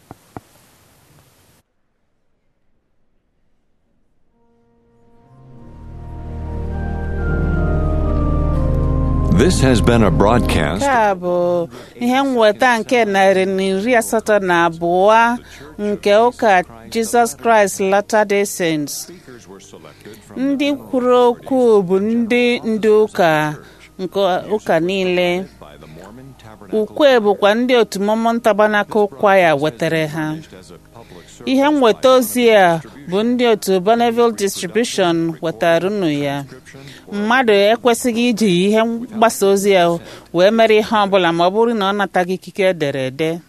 This has been a broadcast
nke a bụ ihe nweta nke narị na iri asatọ na abụọ nke ụka Jizọs Kraịst Latter-day Saints. ndị kwuru okwu bụ ndị ndu ụka nke ụka niile ukwe bụkwa ndị otu Mormon Tabernacle Choir wetara ha ihe nweta ozi a bụ ndị otu Bonneville Distribution wetara unu ya mmadụ ekwesịghị iji ihe mgbasa ozi ya wee mere ihe ọbụla ma ọ bụrụ na ọ nataghị ikike edere ede